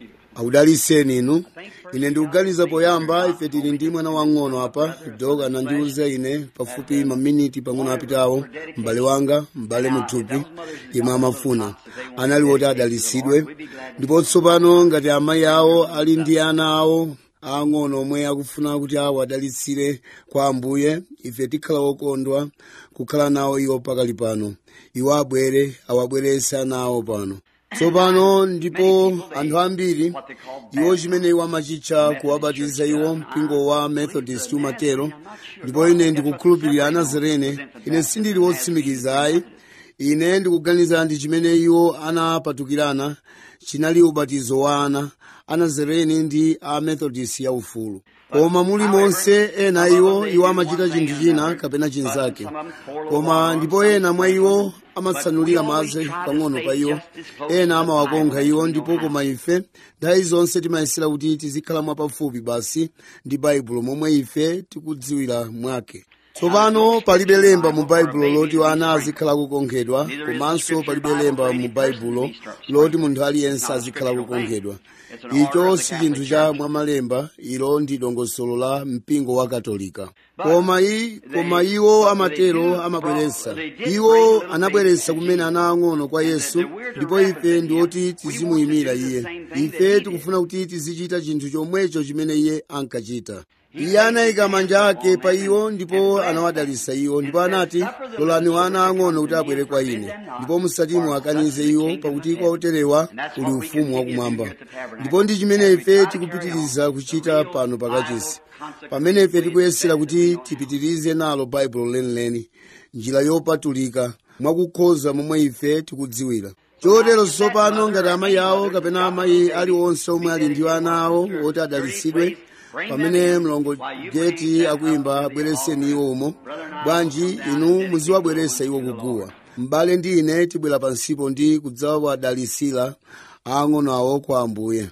akudaliseni inu ine ndikuganiza poyamba ife tili ndi mwana wang'ono apa dok anandiuza ine pafupi maminiti pang'ono apitawo m'bale wanga m'bale muthupi yemwe amafuna anali woti adalisidwe ndipo tsopano ngati amayi awo ali ndi ana awo ang'ono omwe akufuna kuti awo adalitsire kwa ambuye ife tikhala okondwa kukhala nawo iwo pakali pano iwo abwere awabwerese ana awo pano tsopano ndipo anthu ambiri iwo chimene iwo amachitcha kuwabatiza iwo mpingo wa methodist umatero ndipo ine ndikukhulupirira anazarene ine sindili wotsimikiza ayi ine ndikuganiza ndi chimene iwo anapatukirana chinali ubatizo wa ana anazareni ndi a methodist yaufulu koma muli monse ena iwo iwo amachita chinthu china kapena chinzake koma ndipo ena mwa iwo amatsanulira madzi pang'ono pa iwo ena amawakonkha iwo ndipo koma ife nthawi zonse timayesera kuti tizikhala mwapafupi basi ndi baibulo momwe ife tikudziwira mwake tsopano palibe lemba mu baibulo loti ana azikhala kukonkhedwa komanso palibe lemba mu baibulo loti munthu aliyense azikhala kukonkhedwa icho si chinthu cha mwamalemba ilo ndi dongosolo la mpingo wa katolika koma i koma iwo amatero amabweretsa iwo anabweretsa kumene ana ang'ono kwa yesu ndipo ife ndi oti tizimuyimira iye ife tikufuna kuti tizichita chinthu chomwecho chimene iye ankachita iye anayika manja ake pa iwo ndipo anawadalitsa iwo ndipo anati lolani ana ang'ono kuti abwere kwa ine ndipo musati muwakanize iwo pakuti kwa oterewa uli ufumu wakumwamba ndipo ndi chimene ife tikupitiriza kuchita pano pakachisi pamene ife tikuyesera kuti tipitirize nalo baibulo lenileni njira yopatulika mwakukhoza momwe ife tikudziwira chotero tsopano ngati amayi awo kapena amayi aliwonse omwe ali ndi ana awo oti adalitsidwe pamene mlongo geti akuyimba bwereseni iwo umo bwanji inu muziwabweresa iwo kuguwa m'bale ndi ine tibwera pansipo ndi kudzawadalisira ang'ono awo kwa ambuye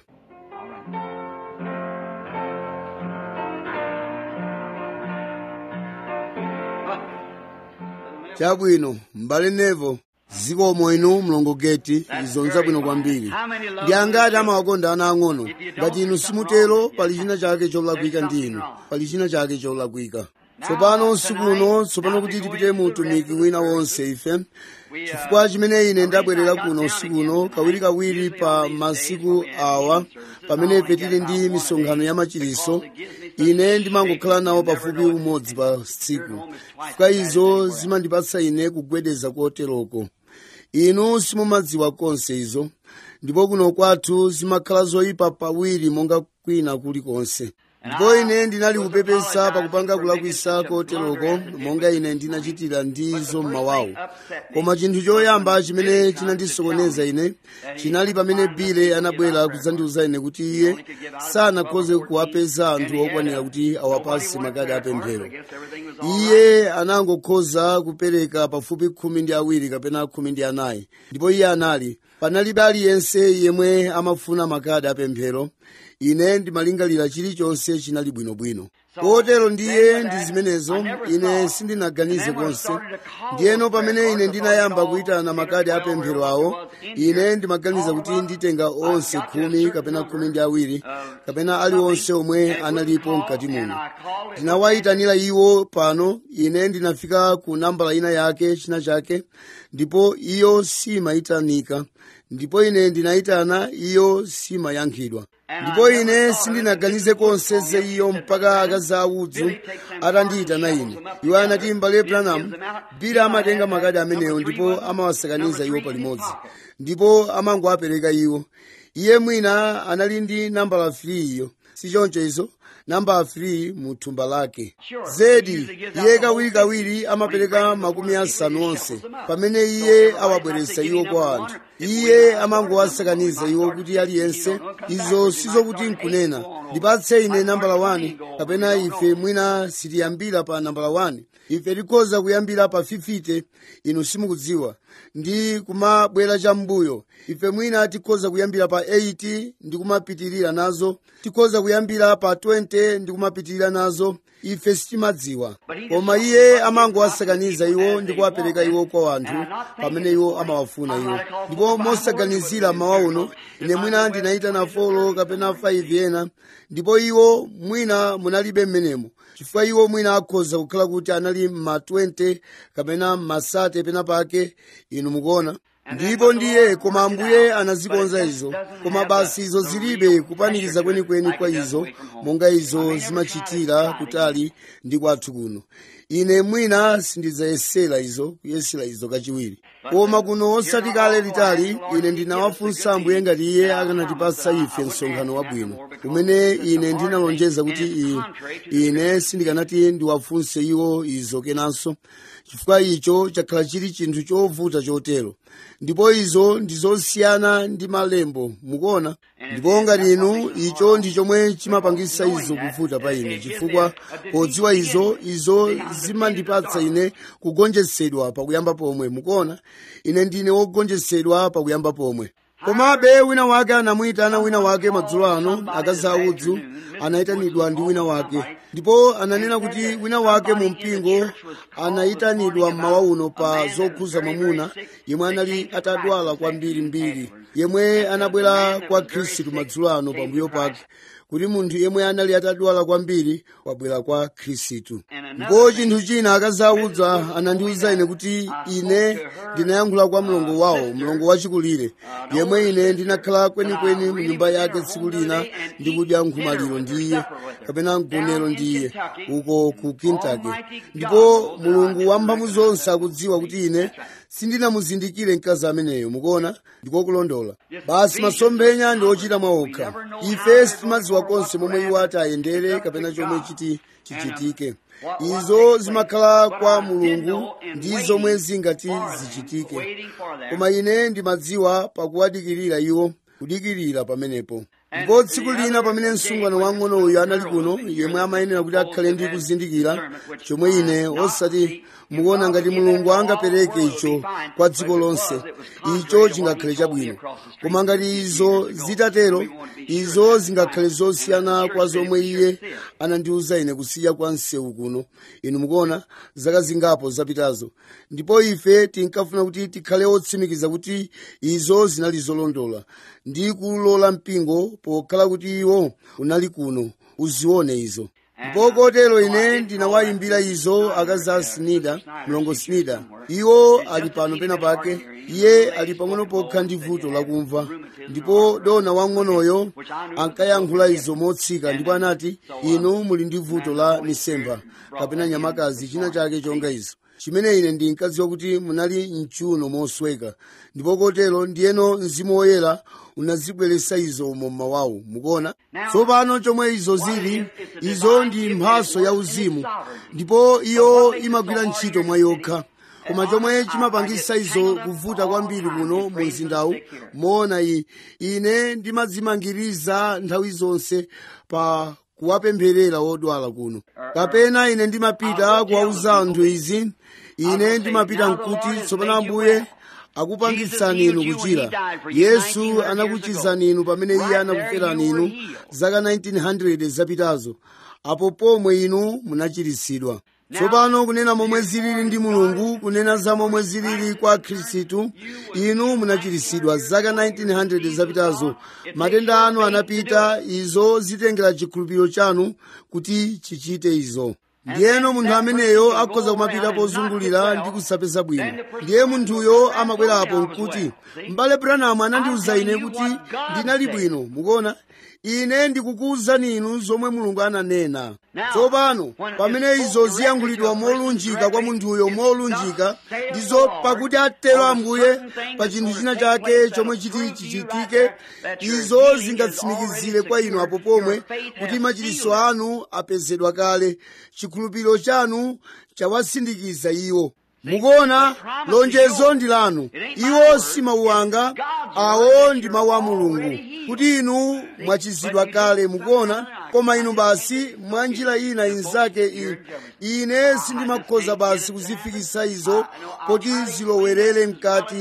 chabwino m'bale nevo zikomo inu mlongo geti izonza bwino kwambiri ndi angati amawakonda ana ang'ono ngati inu simutero pali china chake cholakwika ndi inu pali china chake cholakwika tsopano usiku uno tsopano kuti tipite mu utumiki wina wonse ife chifukwa chimene ine ndabwerera kuno usiku uno kawirikawiri pa masiku awa pamene ife tili ndi misonkhano ya machiriso ine ndimangokhala nawo pafupi umodzi pa tsiku chifukwa izo zimandipatsa ine kugwedeza koteroko inu simumadziwa konse izo ndipo kuno kwathu zimakhala zoyipa pawiri monga kwina kulikonse ndipo ine ndinali kupepesa pakupanga kulakwisa koteroko monga ine ndinachitira ndizo mmawawo koma chinthu choyamba chimene chinandisokoneza ine chinali pamene bile anabwera kudzandiuza ine kuti iye sanakhoze kuwapeza anthu okwanira kuti awapase makadi apemphero iye anangokhoza kupereka pafupi khumi ndi awiri kapena khumi ndi anayi ndipo iye anali panalibe aliyense yemwe amafuna makadi apemphero ine ndimalingalira chilichonse chinali bwinobwino kotero ndiye ndi zimenezo ine sindinaganize konse ndiyeno pamene ine ndinayamba kuyitana makadi apemphero awo ine ndimaganiza kuti nditenga onse khumi kapena khumi ndi awiri kapena aliwonse omwe analipo mkati muno ndinawayitanira iwo pano ine ndinafika ku nambala ina yake china chake ndipo iyo simayitanika ndipo ine ndinayitana iyo simayankhidwa ndipo ine sindinaganize konse za iyo mpaka akazi audzu atandiyitana ine iwo anati mbale branham bila amatenga makadi amenewo ndipo amawasakaniza iwo palimodzi ndipo amangowapereka iwo iye mwina anali ndi nambala 3 iyo sichoncho izo namba 3 mu thumba lake zedi iye kawirikawiri amapereka makumi asanu onse pamene iye awabweretsa iwo kwa anthu iye amangowasakaniza iwo kuti aliyense izo sizokuti nkunena ndipatse ine nambala 1 kapena ife mwina sitiyambira pa nambala 1 ife tikhoza kuyambira pa 50 inu simukudziwa ndi kumabwera cham'mbuyo ife mwina tikhoza kuyambira pa 80 ndi kumapitirira nazo tikhoza kuyambira pa 20 20 ndi kumapitirira nazo ife sitimadziwa koma iye amangowasakaniza iwo ndi kuwapereka iwo kwa anthu pamene iwo amawafuna iwo ndipo mosaganizira mawa uno ine mwina ndinayitana folo kapena 5 ena ndipo iwo mwina munalibe mmenemo chifukwa iwo mwina akhoza kukhala kuti anali ma 20 kapena masate pena pake inu mukuona ndipo ndiye koma ambuye anazikonza izo koma basi izo zilibe kupanikiza kwenikweni kwa izo monga izo zimachitira kutali ndi kwathu kuno ine mwina sindidzayesera izo kuyesera izo kachiwiri koma kuno osati kale litali ine ndinawafunsa ambuye ngati iye akanatipasa ife msonkhano wabwino umene ine ndinalonjeza kuti i, ine sindikanati ndiwafunse iwo izo kenanso chifukwa icho chakhala chili chinthu chovuta chotero ndipo izo ndizosiyana ndi malembo mukuona ndipo ngati inu icho ndi chomwe chimapangisa izo kuvuta pa ine chifukwa podziwa izo izo zimandipatsa ine kugonjetsedwa pakuyamba pomwe mukuona ine ndine wogonjetsedwa pakuyamba pomwe komabe wina wake anamuyitana wina wake madzulo ano akazi audzu anayitanidwa ndi wina wake ndipo ananena kuti wina wake mu mpingo anayitanidwa mmawa uno pa zokhuza mwamuna yemwe anali atadwala kwambiri mbiri yemwe anabwera kwa khristu madzulo ano pambuyo pake kuti munthu yemwe anali atadwala kwambiri wabwera kwa khristu ndipo chinthu china akazi audza anandiwuza ine kuti ine ndinayankhula kwa mlongo wawo mlongo wachikulire yemwe ine ndinakhala kwenikweni mu nyumba yake tsiku lina ndikudya nkhomaliro ndi iye kapena mgonero ndi iye uko ku kentucky ndipo mulungu wamphamvu zonse akudziwa kuti ine sindinamuzindikire mkazi ameneyo mukuona ndikokulondola basi masomphenya ndi ochita mwaokha ife sitimadziwa konse momwe iwo ati ayendere kapena chomwe chiti chichitike izo zimakhala kwa mulungu ndi zomwe zingati zichitike koma ine ndimadziwa pakuwadikirira iwo kudikirira pamenepo ndipo tsiku lina pamene msungwana wang'ono uyu anali kuno yemwe amayenera kuti akhale ndi kuzindikira chomwe ine osati mukuona ngati mulungu angapereke icho kwa dziko lonse icho chingakhale chabwino koma ngati izo zitatero izo zingakhale zosiyana kwa zomwe iye anandiwuza ine kusiya kwa msewu kuno inu mukuona zaka zingapo zapitazo ndipo ife tinkafuna kuti tikhale otsimikiza kuti izo zinali zolondola ndi kulola mpingo pokhala kuti iwo unali kuno uzione izo ndipo kotero ine ndinawayimbira izo akazi a snida mlongo snida iwo ali pano pena pake iye ali pang'ono pokha ndi vuto lakumva ndipo dona wang'onoyo ankayankhula izo motsika ndipo anati inu muli ndi vuto la misemba kapena nyamakazi china chake chonga izo chimene ine ndinkadziwa kuti munali mchuno mosweka ndipo kotero ndiyeno mzimu woyera unazibweretsa izo umo mmawawu mukuona tsopano chomwe izo zili izo ndi mphaso ya uzimu ndipo iyo imagwira ntchito mwa yokha koma chomwe chimapangisa izo kuvuta kwambiri kuno mu mzindawu moona iyi ine ndimadzimangiriza nthawi zonse pa kuwapempherera wodwala kuno kapena ine ndimapita kuwauza anthu izi ine ndimapita mkuti tsopano ambuye akupangitsani inu kuchira yesu anakuchizani inu pamene iye anakuferani inu zaka 1900 zapitazo apo pomwe inu munachiritsidwa tsopano kunena momwe zilili ndi mulungu kunena za momwe zilili kwa khristu inu munachiritsidwa zaka 1900 zapitazo matenda anu anapita izo zitengera chikhulupiriro chanu kuti chichite izo ndiyeno munthu ameneyo akhoza kumapita pozungulira ndi kusapeza bwino ndiye munthuyo amabwerapo nkuti m'bale branamu anandiwuza ine kuti ndinali bwino mukuona ine ndikukuwuzani inu zomwe mulungu ananena tsopano pamene izo ziyankhulidwa molunjika kwa munthuyo molunjika ndizo pakuti atero ambuye pa chinthu china chake chomwe chiti chichitike izo zingatsimikizire kwa inu apo pomwe kuti machiritso anu apezedwa kale chikhulupiriro chanu chawasindikiza iwo mukuona lonjezo ndi lanu iwo si mawu anga awo ndi mawu a mulungu kuti inu mwachizidwa kale mukuona koma inu basi mwa njira ina inzake ine sindimakhoza basi kuzifikisa izo poti zilowerere mkati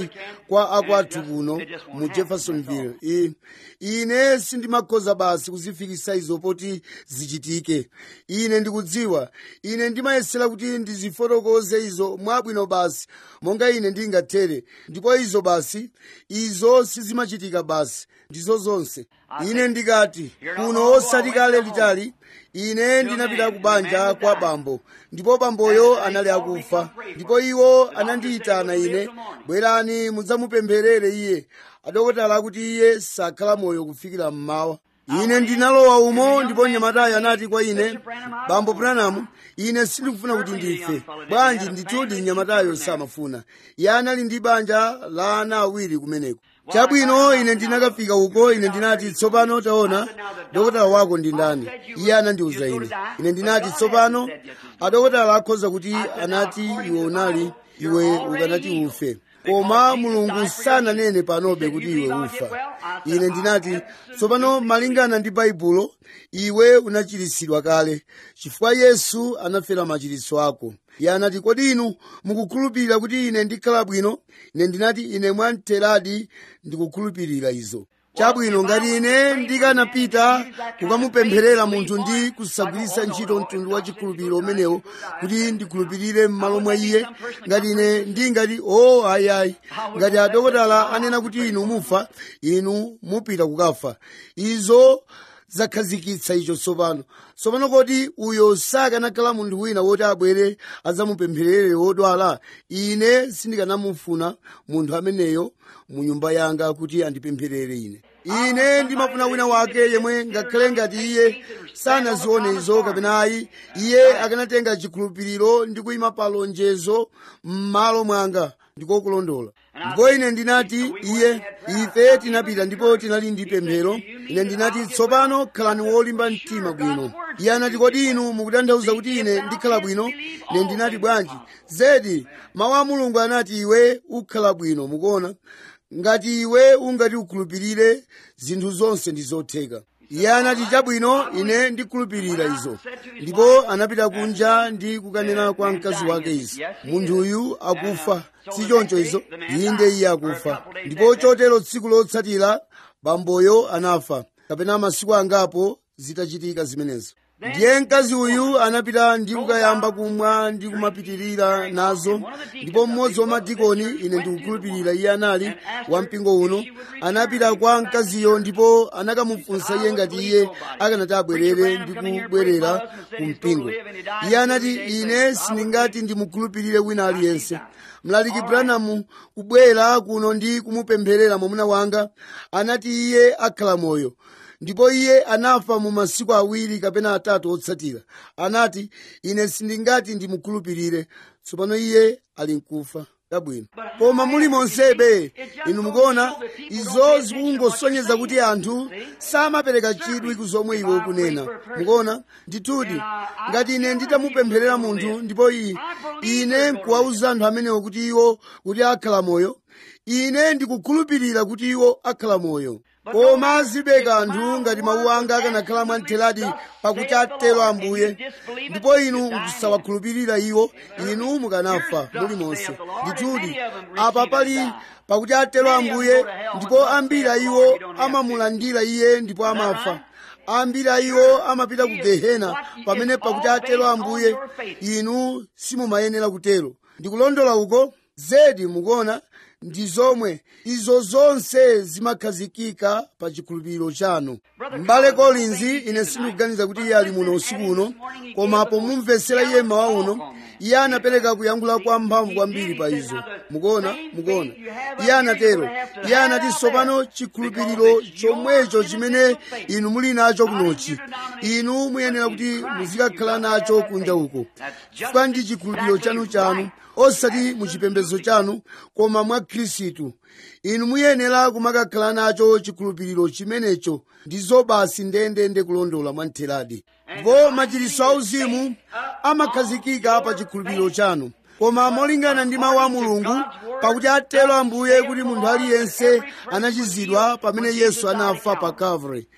kwa akwathu kuno mu jeffersonville I, ine sindimakhoza basi kuzifikisa izo poti zichitike ine ndikudziwa ine ndimayesera kuti ndizifotokoze izo mwabwino basi monga ine ndingathere ndipo izo basi izo sizimachitika basi ndizo zonse ine ndikati kuno osati kale litali ine ndinapita ku banja kwa bambo ndipo bamboyo anali akufa ndipo iwo anandiyitana ine bwerani mudzamupempherere iye adokotala akuti iye sakhala moyo kufikira mmawa ine ndinalowa umo ndipo mnyamatayo anati kwa ine bambo branham ine sindikufuna kuti ndife bwanji ndithudi mnyamatayo samafuna iye anali ndi banja la ana awiri kumeneko chabwino ine ndinakafika uko ine ndinati tsopano taona dokotala wako ndi ndani iye anandiuza ine ine ndinati tsopano adokotala akhoza kuti anati iwe unali iwe ukanati ufe koma mulungu sananene panobe kuti iwe ufa ine ndinati tsopano malingana ndi baibulo iwe unachiritsidwa kale chifukwa yesu anafera machiritso ako iye anati kodi inu mukukhulupirira kuti ine ndikhala bwino ine ndinati ine mwamteradi ndikukhulupirira izo chabwino ngati ine ndikanapita kukamupempherera munthu ndi kusagwiritsa ntchito mtundu wa chikhulupiriro umenewo kuti ndikhulupirire m'malo mwa iye ngati ine ndingati o oh, ayiayi ngati adokotala anena kuti inu mufa inu mupita kukafa izo zakhazikitsa icho tsopano tsopano kodi uyo sakanakhala munthu wina woti abwere adzamupempherere wodwala ine sindikanamufuna munthu ameneyo mu nyumba yanga kuti andipempherere ine ine ndimafuna wina wake yemwe ngakhale ngati iye sanazione izo kapena ayi iye akanatenga chikhulupiriro ndi kuyima pa lonjezo m'malo mwanga ndiko kulondola ndipo ine ndinati iye ife tinapita ndipo tinali ndi pemphero ine ndinati tsopano khalani wolimba mtima bwino iye anati kodi inu mukutanthauza kuti ine ndikhala bwino ine ndinati bwanji zedi mawu a mulungu anati iwe ukhala bwino mukuona ngati iwe ungati ukhulupirire zinthu zonse ndi zotheka iye anati chabwino ine ndikhulupirira izo ndipo anapita kunja ndi kukanena kwa mkazi wake izi munthuyu akufa si choncho izo inde iye akufa ndipo chotero tsiku lotsatira bamboyo anafa kapena masiku angapo zitachitika zimenezo ndiye mkazi uyu anapita ndi kukayamba kumwa ndi kumapitirira nazo ndipo mmodzi wa madikoni ine ndikukhulupirira iye anali wa mpingo uno anapita kwa mkaziyo ndipo anakamufunsa iye ngati iye akanati abwerere ndi kubwerera ku mpingo iye anati ine sindingati ndimukhulupirire wina aliyense mlaliki branham kubwera kuno ndi kumupempherera mwamuna wanga anati iye akhala moyo ndipo iye anafa mu masiku awiri kapena atatu otsatira anati ine sindingati ndimukhulupirire tsopano iye ali mkufa chabwino koma muli monsebe inu mukuona izo zikungosonyeza kuti anthu samapereka chidwi ku zomwe iwe ukunena mukuona ndithudi ngati ine nditamupempherera munthu ndipo iyi ine nkuwauza anthu amenewo kuti iwo kuti akhala moyo ine ndikukhulupirira kuti iwo akhala moyo koma zibe kanthu ngati mawu anga akanakhala mwamtheradi pakuti atero ambuye ndipo inu mukusawakhulupirira iwo inu mukanafa muli monse ndithudi apa pali pakuti atero ambuye ndipo ambiri a iwo amamulandira iye ndipo amafa ambiri a iwo amapita ku gehena pamene pakuti atero ambuye inu simumayenera kutero ndikulondola uko zedi mukuona ndi zomwe izo zonse zimakhazikika pa chikhulupiriro chanu m'bale collins ine sindikuganiza kuti iye ali muno usiku uno koma pomumvetsera iye mawa uno iye anapereka kuyankhula kwa mphamvu kwambiri pa izo mukuona mukuona iye anatero iye anati tsopano chikhulupiriro chomwecho chimene inu muli nacho kunochi inu muyenera kuti muzikakhala nacho kunja uko chifukwa ndi chikhulupiriro chanu chanu osati muchipembedzo chanu koma mwa khristu inu muyenera kumakakhala nacho chikhulupiriro chimenecho ndizo basi ndendende kulondola mwamtheradi ndipo machiritso auzimu amakhazikika pa chikhulupiriro chanu koma molingana ndi mawu a mulungu pakuti atero ambuye kuti munthu aliyense anachizidwa pamene yesu anafa pa calvary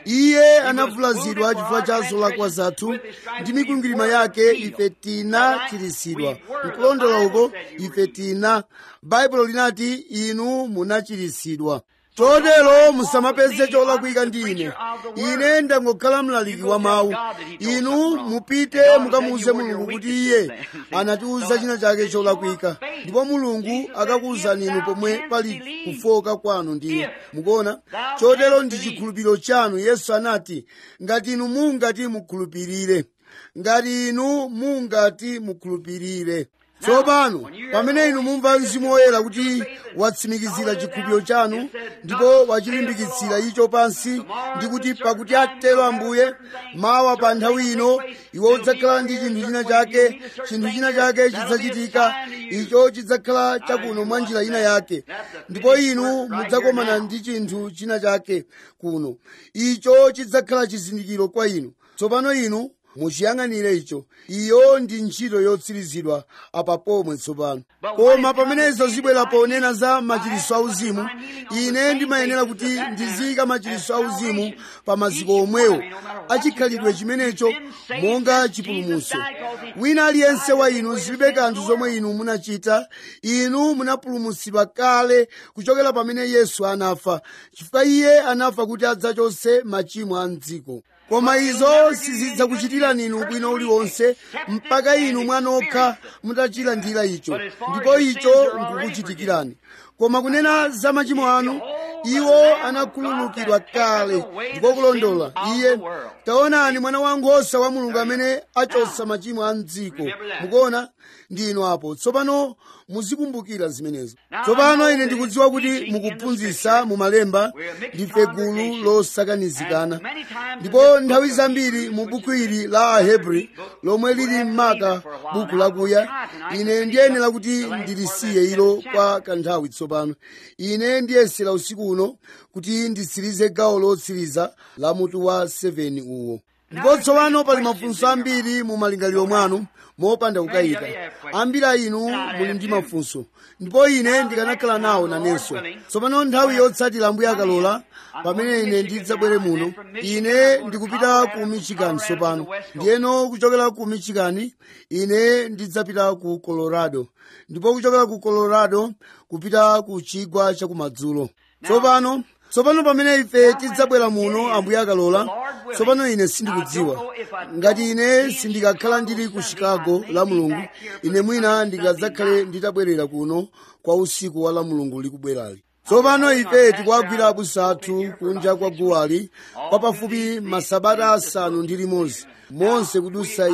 iye anavulazidwa chifukwa cha zolakwa zathu ndi mikwingwirima yake ife tinachiritsidwa nkulondola uko ife tina baibulo linati inu munachiritsidwa chotero musamapeze cholakwika ndi ine ine ndangokhala mlaliki wa mawu inu mupite mukamuuze mulungu kuti iye anatiuza china chake cholakwika ndipo mulungu akakuwuzani inu pomwe pali kufoka kwanu ndi mukuona chotero ndi chikhulupiriro chanu yesu anati ngati inu mungati mukhulupirire ngati inu mungati mukhulupirire tsopano pamene inu mumva mzimu woyera kuti watsimikizira chikhulupiriro chanu ndipo wachilimbikitsira icho pansi ndi kuti pakuti atero ambuye mawa pa nthawi ino iwe udzakhala ndi chinthu china chake chinthu china chake chidzachitika icho chidzakhala chakuno mwa njira ina yake ndipo inu mudzakomana ndi chinthu china chake kuno icho chidzakhala chizindikiro kwa inu tsopano inu muchiyang'anire icho iyo ndi ntchito yotsirizidwa apa pomwe tsopano koma pamene izo zibwera ponena za machiritso auzimu ine ndimayenera kuti ndiziyika machiritso auzimu pa maziko omwewo achikhalidwe chimenecho monga chipulumutso wina aliyense wa inu zilibe kanthu zomwe inu munachita inu munapulumutsidwa kale kuchokera pamene yesu anafa chifukwa iye anafa kuti adzachotse machimo a mdziko koma izo sizidzakuchitirani inu bwino uliwonse mpaka inu mwanokha mutachilandira icho ndipo icho nkukuchitikirani koma kunena za machimo anu iwo anakhululukidwa kale ndiko kulondola iye taonani mwana wankhosa wa mulungu amene achotsa machimo a mdziko mukuona ndi inu apo tsopano muzikumbukira zimenezo tsopano ine ndikudziwa kuti mukuphunzitsa mumalemba ndife gulu losakanizikana ndipo nthawi zambiri mu buku ili la ahebri lomwe lili m'maka buku lakuya ine ndiyenera kuti ndilisiye ilo kwa kanthawi tsopano ine ndiyesera usiku uno kuti nditsirize gawo lotsiriza la mutu wa 7 uwo ndipo tsopano pali mafunso ambiri mu malingaliro mwanu mopanda kukayika ambiri a inu muli ndi mafunso ndipo ine ndikanakhala nawo nanenso tsopano nthawi yotsatira ambuye akalola pamene ine ndidzabwere muno ine ndikupita ku michigan tsopano ndiyeno kuchokera ku michigan ine ndidzapita ku colorado ndipo kuchokera ku colorado kupita ku chigwa chakumadzulo tsopano tsopano pamene ife tidzabwera muno ambuye akalola tsopano ine sindikudziwa ngati ine sindikakhala ndili ku chicago la mulungu ine mwina ndingadzakhale nditabwerera kuno kwa usiku wa la mulungu likubwerali tsopano ife tikuwagwira abusa athu kunja kwa guwali kwa pafupi masabata asanu ndi limodzi monse kudusa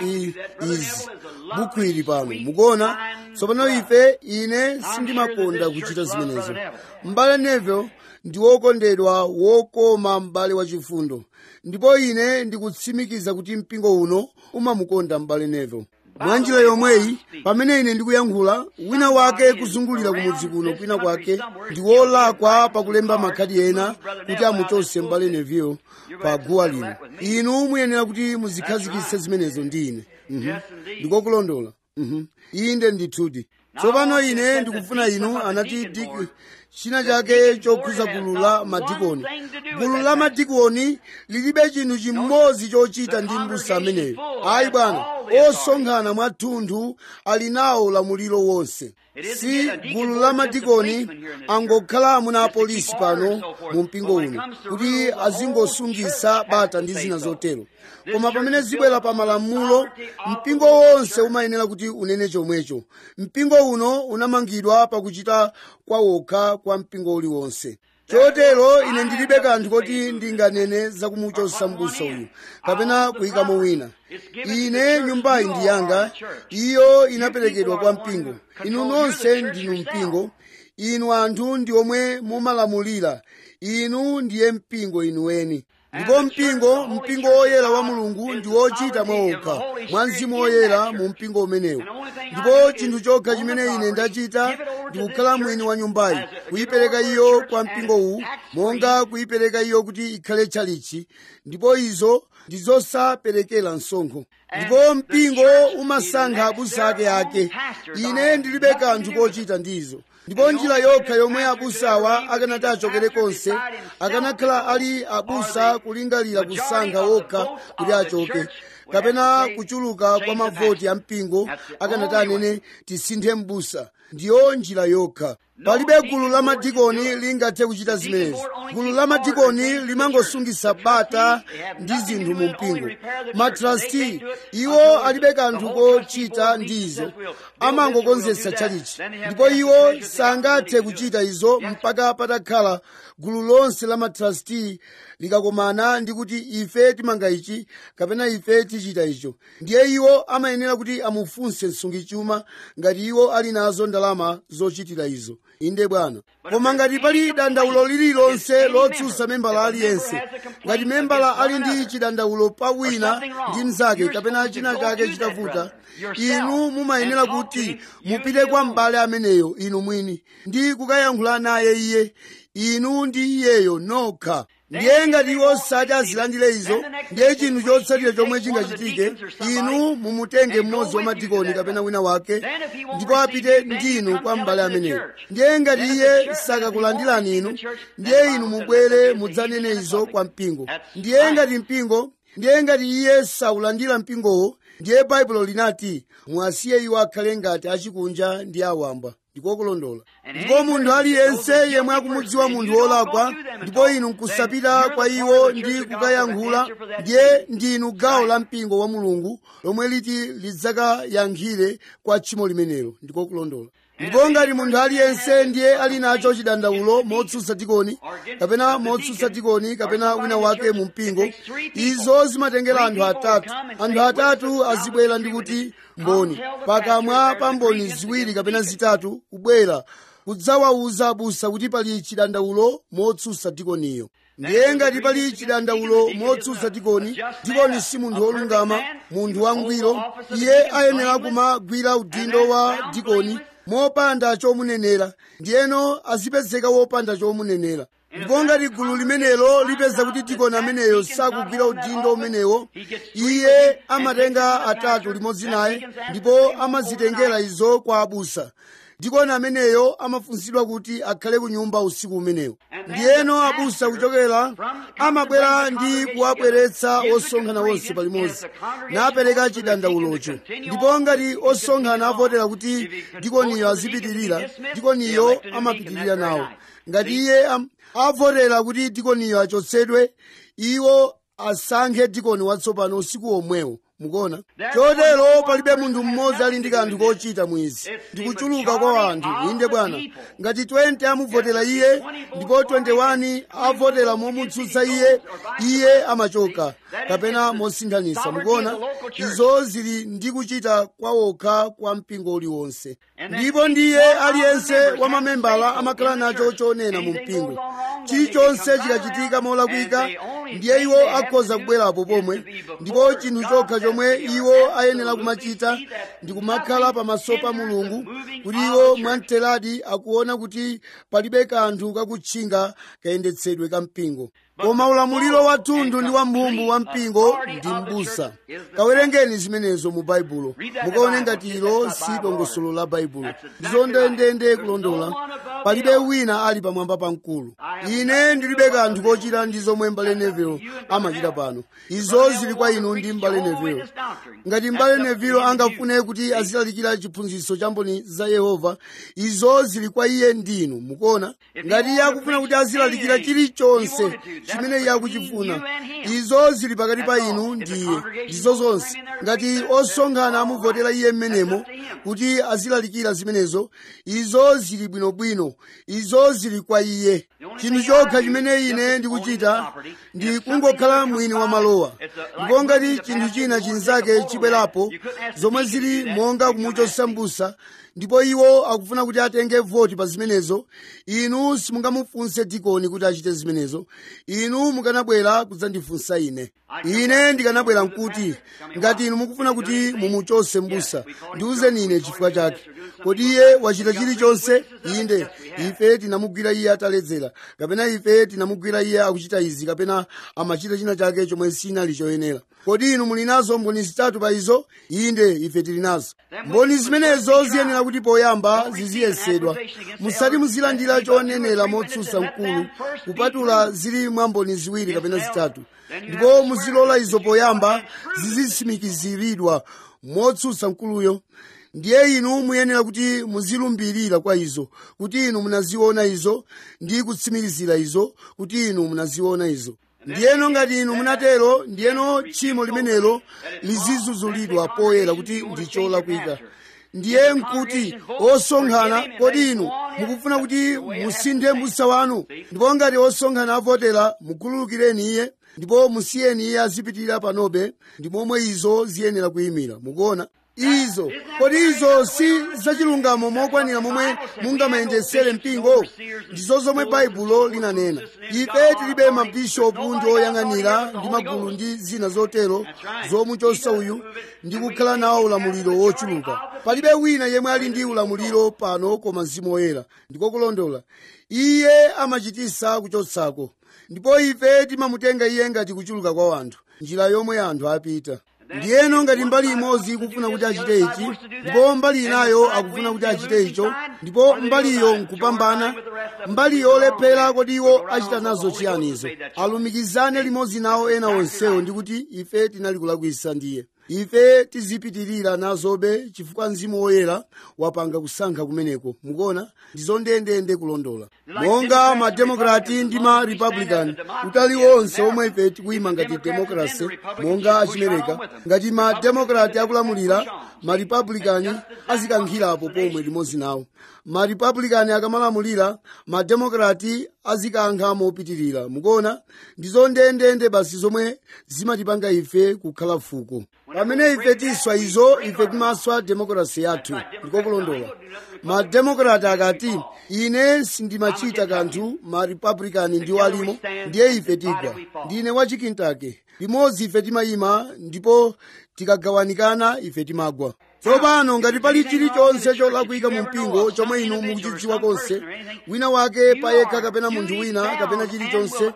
izi buku ili pano mukuona tsopano ife ine sindimakonda kuchita zimenezo m'bale neville ndi wokondedwa wokoma m'bale wachifundo ndipo ine ndikutsimikiza kuti mpingo uno umamukonda m'bale neville mwa njira yomweyi pamene ine ndikuyankhula wina wake kuzungulira kumudzi kuno kwina kwake ndi wolakwa pakulemba makhadi ena kuti amuchotse m'bale neville pa guwa lino inu muyenera kuti muzikhazikitse zimenezo ndi ine ndikokulondola inde ndithudi tsopano ine ndikufuna inu anati diki china chake chokhuza gulu la madikoni gulu la madikoni lilibe chinthu chimodzi chochita ndi mbusa ameneyo ayi bwana osonkhana mwathunthu ali nawo ulamuliro wonse si gulu la madikoni angokhala amuna apolisi pano mu mpingo uno kuti azingosungisa bata ndi zina zotero koma pamene zibwera pa malamulo mpingo wonse umayenera kuti unene chomwecho mpingo uno unamangidwa pakuchita kwawokha kwa mpingo uliwonse chotero ine ndilibe kanthu koti ndinganene zakumuchotsa mbusa uyu kapena kuyikamo wina ine nyumbayi ndi yanga iyo inaperekedwa kwa mpingo inu nonse ndinu mpingo inu anthu ndi omwe mumalamulira inu ndiye mpingo inuweni ndipo mpingo mpingo woyera wa mulungu ndi wochita mwaokha mwa mzimu woyera mu mpingo umenewu ndipo chinthu chokha chimene ine ndachita ndikukhala mwini wa nyumbayi kuyipereka iyo kwa mpingo uwu monga kuyipereka iyo kuti ikhale tchalichi ndipo izo ndi zosaperekera msonkho ndipo mpingo umasankha abusa ake ake ine ndilibe kanthu kochita ndizo ndipo njira yokha yomwe abusawa akanati achokere konse akanakhala ali abusa kulingalira kusankha wokha kuti achoke kapena kuchuluka kwa mavoti a mpingo akanati anene tisinthe m'busa ndiyo njira yokha palibe gulu la madikoni lingathe kuchita zimenezi gulu la madikoni limangosungisa bata ndi zinthu mu mpingo matrasti iwo alibe kanthu kochita ndi izo amangokonzetsa tchalichi ndipo iwo sangathe kuchita izo mpaka patakhala gulu lonse la matrasti likakomana ndi kuti ife timanga ichi kapena ife tichita icho ndiye iwo amayenera kuti amufunse msungichuma ngati iwo ali nazo ndalama zochitira izo inde bwana koma ngati pali dandaulo lililonse lotsutsa membala aliyense ngati membala ali ndi chidandaulo pa wina ndi mnzake kapena china chake chitavuta inu mumayenera kuti mupite kwa m'bale ameneyo inu mwini ndi kukayankhula naye iye inu ndi iyeyo nokha ndiye ngati iwo sati azilandire izo ndiye chinthu chotsatira chomwe chingachitike inu mumutenge mmodzi wa madikoni kapena wina wake ndipo apite ndinu kwa m'bale ameneyo ndiye ngati iye sakakulandirani inu ndiye inu mubwere mudzanene izo kwa mpingo ndiye ngati mpingo ndiye ngati iye saulandira mpingowo ndiye baibulo linati muwasiye iwo akhale ngati achikunja ndi awamba ndikokulondola ndipo munthu aliyense yemwe akumudziwa munthu wolakwa ndipo inu nkusapita kwa iwo ndi kukayankhula ndiye ndinu gawo la mpingo wa mulungu lomwe liti lidzakayankhire kwa tchimo limenelo ndikokulondola ndipo ngati munthu aliyense ndiye ali nacho chidandaulo motsutsa dikoni kapena motsutsa dikoni kapena wina wake mu mpingo izo zimatengera anthu atatu anthu atatu azibwera ndi kuti mboni pakamwa pa mboni ziwiri kapena zitatu kubwera kudzawawuza abusa kuti pali chidandaulo motsutsa dikoniyo ndiye ngati pali chidandaulo motsutsa dikoni dikoni si munthu wolungama munthu wangwiro iye ayenera kumagwira udindo wa dikoni mopanda chomunenera ndiyeno azipezeka wopanda chomunenera ndipo ngati gulu limenelo lipeza kuti dikoni ameneyo sakugwira udindo umenewo iye amatenga atatu limodzi naye ndipo amazitengera izo kwa abusa dikoni ameneyo amafunsidwa kuti akhale ku nyumba usiku umenewo ndiyeno abusa kuchokera amabwera ndi kuwabweretsa osonkhana onse palimodzi napereka chidandaulocho ndipo ngati osonkhana avotera kuti dikoniyo azipitirira dikoniyo amapitirira nawo ngati iye am- avotera kuti dikoniyo achotsedwe iwo asankhe dikoni watsopano usiku omwewo mukuona chotero palibe munthu mmodzi ali ndi kanthu kochita mwizi ndikuchuluka kwa anthu inde bwana ngati 20 amuvotera iye ndipo 21 avotera momutsutsa iye iye amachoka kapena mosinthanisa mukuona izo zili ndi kuchita kwawokha kwa mpingo uliwonse ndipo ndiye aliyense wa mamembala amakhala nacho chonena mu mpingo chilichonse chikachitika molakwika ndiye iwo akhoza kubwerapo pomwe ndipo chinthu chokha chomwe iwo ayenera kumachita ndi kumakhala pamaso pa mulungu kuti iwo mwamteradi akuona kuti palibe kanthu kakutchinga kayendetsedwe ka mpingo koma ulamuliro wathunthu ndi wamphamvu wa mpingo ndi m'busa kawerengeni zimenezo mu baibulo mukaone ngati ilo si dongosolo la baibulo ndizondendende kulondola palibe wina ali pamwamba pa mkulu ine ndilibe kanthu kochita ndi zomwe mbale nevelo amachita pano izo zili kwa inu ndi mbale nevelo ngati mbale nevelo angafune kuti azilalikira chiphunzitso cha mboni za yehova izo zili kwa iye ndinu mukuona ngati iye akufuna kuti azilalikira chilichonse chimene iye akuchifuna izo zili pakati pa inu ndiye ndizo zonse ngati osonkhana amuvotera iye mmenemo kuti azilalikira zimenezo izo zili bwinobwino izo zili kwa iye chinthu chokha chimene ine ndikuchita ndi kungokhala mwini wa malowa ndipo ngati chinthu china chinzake chibwerapo zomwe zili monga kumuchotsa m'busa ndipo iwo akufuna kuti atenge voti pa zimenezo inu simungamufunse dikoni kuti achite zimenezo inu mukanabwera kudzandifunsa ine ine ndikanabwera nkuti ngati inu mukufuna kuti mumuchotse m'busa ndiwuzeni ine chifukwa chake kodi iye wachita chilichonse inde ife tinamugwira iye ataledzera kapena ife tinamugwira iye akuchita izi kapena amachita china chake chomwe sinali choyenera kodi inu muli nazo mboni zitatu pa izo inde ife tili nazo mboni zimenezo ziyenera kuti poyamba ziziyesedwa musati muzilandira chonenera motsutsa mkulu kupatula zili mwa mboni ziwiri kapena zitatu ndipo muzilola izo poyamba zizitsimikiziridwa motsutsa mkuluyo ndiye inu muyenera kuti muzilumbirira kwa izo kuti inu munaziona izo ndi kutsimikizira izo kuti inu munaziona izo ndiyeno ngati inu munatero ndiyeno tchimo limenelo lizizuzulidwa poyera kuti ndi cholakwika ndiye nkuti osonkhana kodi inu mukufuna kuti musinthe m'busa wanu ndipo ngati osonkhana avotera mukhululukireni iye ndipo musiyeni iye azipitirira panobe ndi momwe izo ziyenera kuyimira mukuona izo kodi izo si zachilungamo mokwanira momwe mungamayendesere mpingo ndizo zomwe baibulo linanena ife tilibe mabishopu ndi oyang'anira ndi magulu ndi zina zotero zomuchosa uyu ndi kukhala nawo ulamuliro wochuluka palibe wina yemwe ali ndi ulamuliro pano koma mzimu woyera ndiko kulondola iye amachitisa kuchotsako ndipo ife timamutenga iye ngati kuchuluka kwa anthu njira yomwe anthu apita ndiyeno ngati mbali imodzi ikufuna kuti achite ichi ndipo mbali inayo akufuna kuti achite icho ndipo mbaliyo nkupambana mbali yolephera kodi iwo achita nazo chiyanizo alumikizane limodzi nawo ena onsewo ndi kuti ife tinali kulakwisa ndiye ife tizipitirira nazobe chifukwa mzimu woyera wapanga kusankha kumeneko mukuona ndizo ndendende kulondola monga mademokrati ndi ma republican utali wonse omwe ife tikuyima ngati demokrasi monga achimereka ngati mademokrati akulamulira maripablikani azikankhirapo pomwe limodzi nawo maripablikani akamalamulira mademokrati azikankha mopitirira mukuona ndizo ndendende basi zomwe zimatipanga ife kukhala fuko pamene ife tiswa izo ife timaswa demokrasi yathu ndiko kulondola mademokrati akati ine sindimachita kanthu maripablikani ndiwo alimo ndiye ife tigwa ndine wachikintake limodzi ife timayima ndipo tikagawanikana ife timagwa tsopano ngati pali chilichonse cholakwika mu mpingo chomwe inu mukuchidziwa konse wina wake payekha kapena munthu wina kapena chilichonse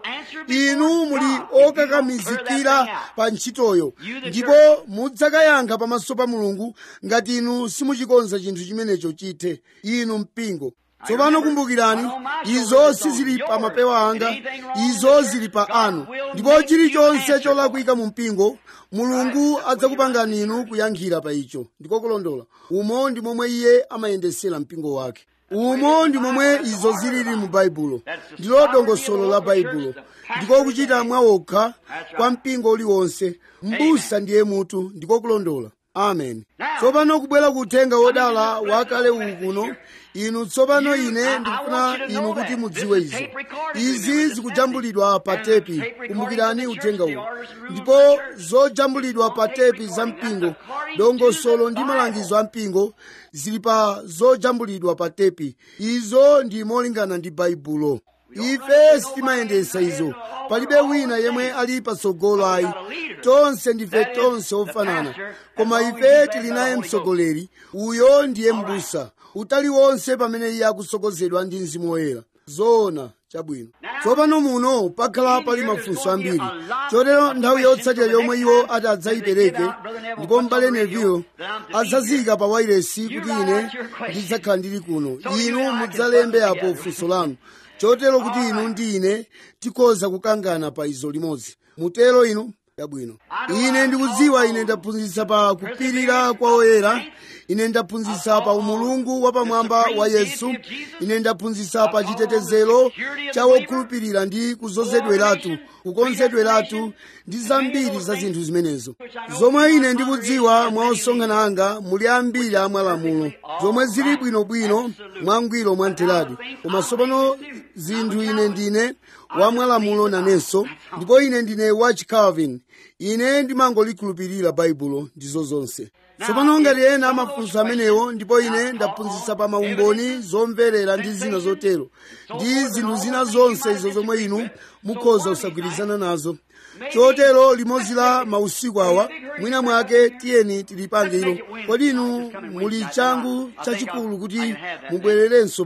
inu muli okakamizikira pa ntchitoyo ndipo mudzakayankha pamaso pa mulungu ngati inu simuchikonza chinthu chimenecho chithe inu mpingo tsopano kumbukirani izo sizili pa mapewa anga izo zili pa anu ndipo chilichonse cholakwika mu mpingo mulungu adzakupangani inu kuyankhira pa icho ndiko kulondola umo ndi momwe iye amayendesera mpingo wake umo ndi momwe izo zilili mu baibulo ndilo dongosolo la baibulo ndiko kuchita mwawokha kwa mpingo uliwonse m'busa ndiye mutu ndiko kulondola amen tsopano kubwera kuthenga wodala wakale uwu kuno inu tsopano ine ndikufuna inu kuti mudziwe izo izi zikujambulidwa pa tepi kumbukirani uthenga uwu ndipo zojambulidwa pa tepi za mpingo dongosolo ndi malangizo a mpingo zili pa zojambulidwa pa tepi izo ndi molingana ndi baibulo ife sitimayendesa izo palibe wina yemwe ali patsogolo ayi tonse ndife tonse ofanana koma ife tili naye mtsogoleri uyo ndiye m'busa utali wonse pamene iye akusogozedwa ndi mzimu woyera zoona chabwino tsopano muno pakhala pali mafunso ambiri chotero nthawi yotsatira yomwe iwo ati adzayipereke ndipo m'bale neville adzaziyika pa wairesi kuti ine ndidzakhala ndili kuno inu mudzalembe apo funso lanu chotero kuti inu ndi ine tikhoza kukangana pa izo limodzi mutero inu chabwino ine ndikudziwa ine ndaphunzitsa pa kupirira kwa oyera ine ndaphunzitsa pa umulungu wapamwamba wa yesu ine ndaphunzitsa pa chitetezero cha wokhulupirira ndi kuzozedweratu kukonzedweratu ndi zambiri za zinthu zimenezo zomwe ine ndikudziwa mwa osonkhana anga muli ambiri a mwalamulo zomwe zili bwinobwino mwangwiro mwamtheradi koma tsopano zinthu ine ndine wa mwalamulo nanenso ndipo ine ndine wa chicalvin ine ndimangolikhulupirira baibulo ndizo zonse tsopano ngati ena amafunso amenewo ndipo ine ndaphunzitsa pa maumboni zomverera ndi zina zotero ndi zinthu zina zonse izo zomwe inu mukhoza kusagwirizana nazo chotero limodzi la mausiku awa mwina mwake tiyeni tilipange ilo kodi inu muli changu chachikulu kuti mubwererenso pano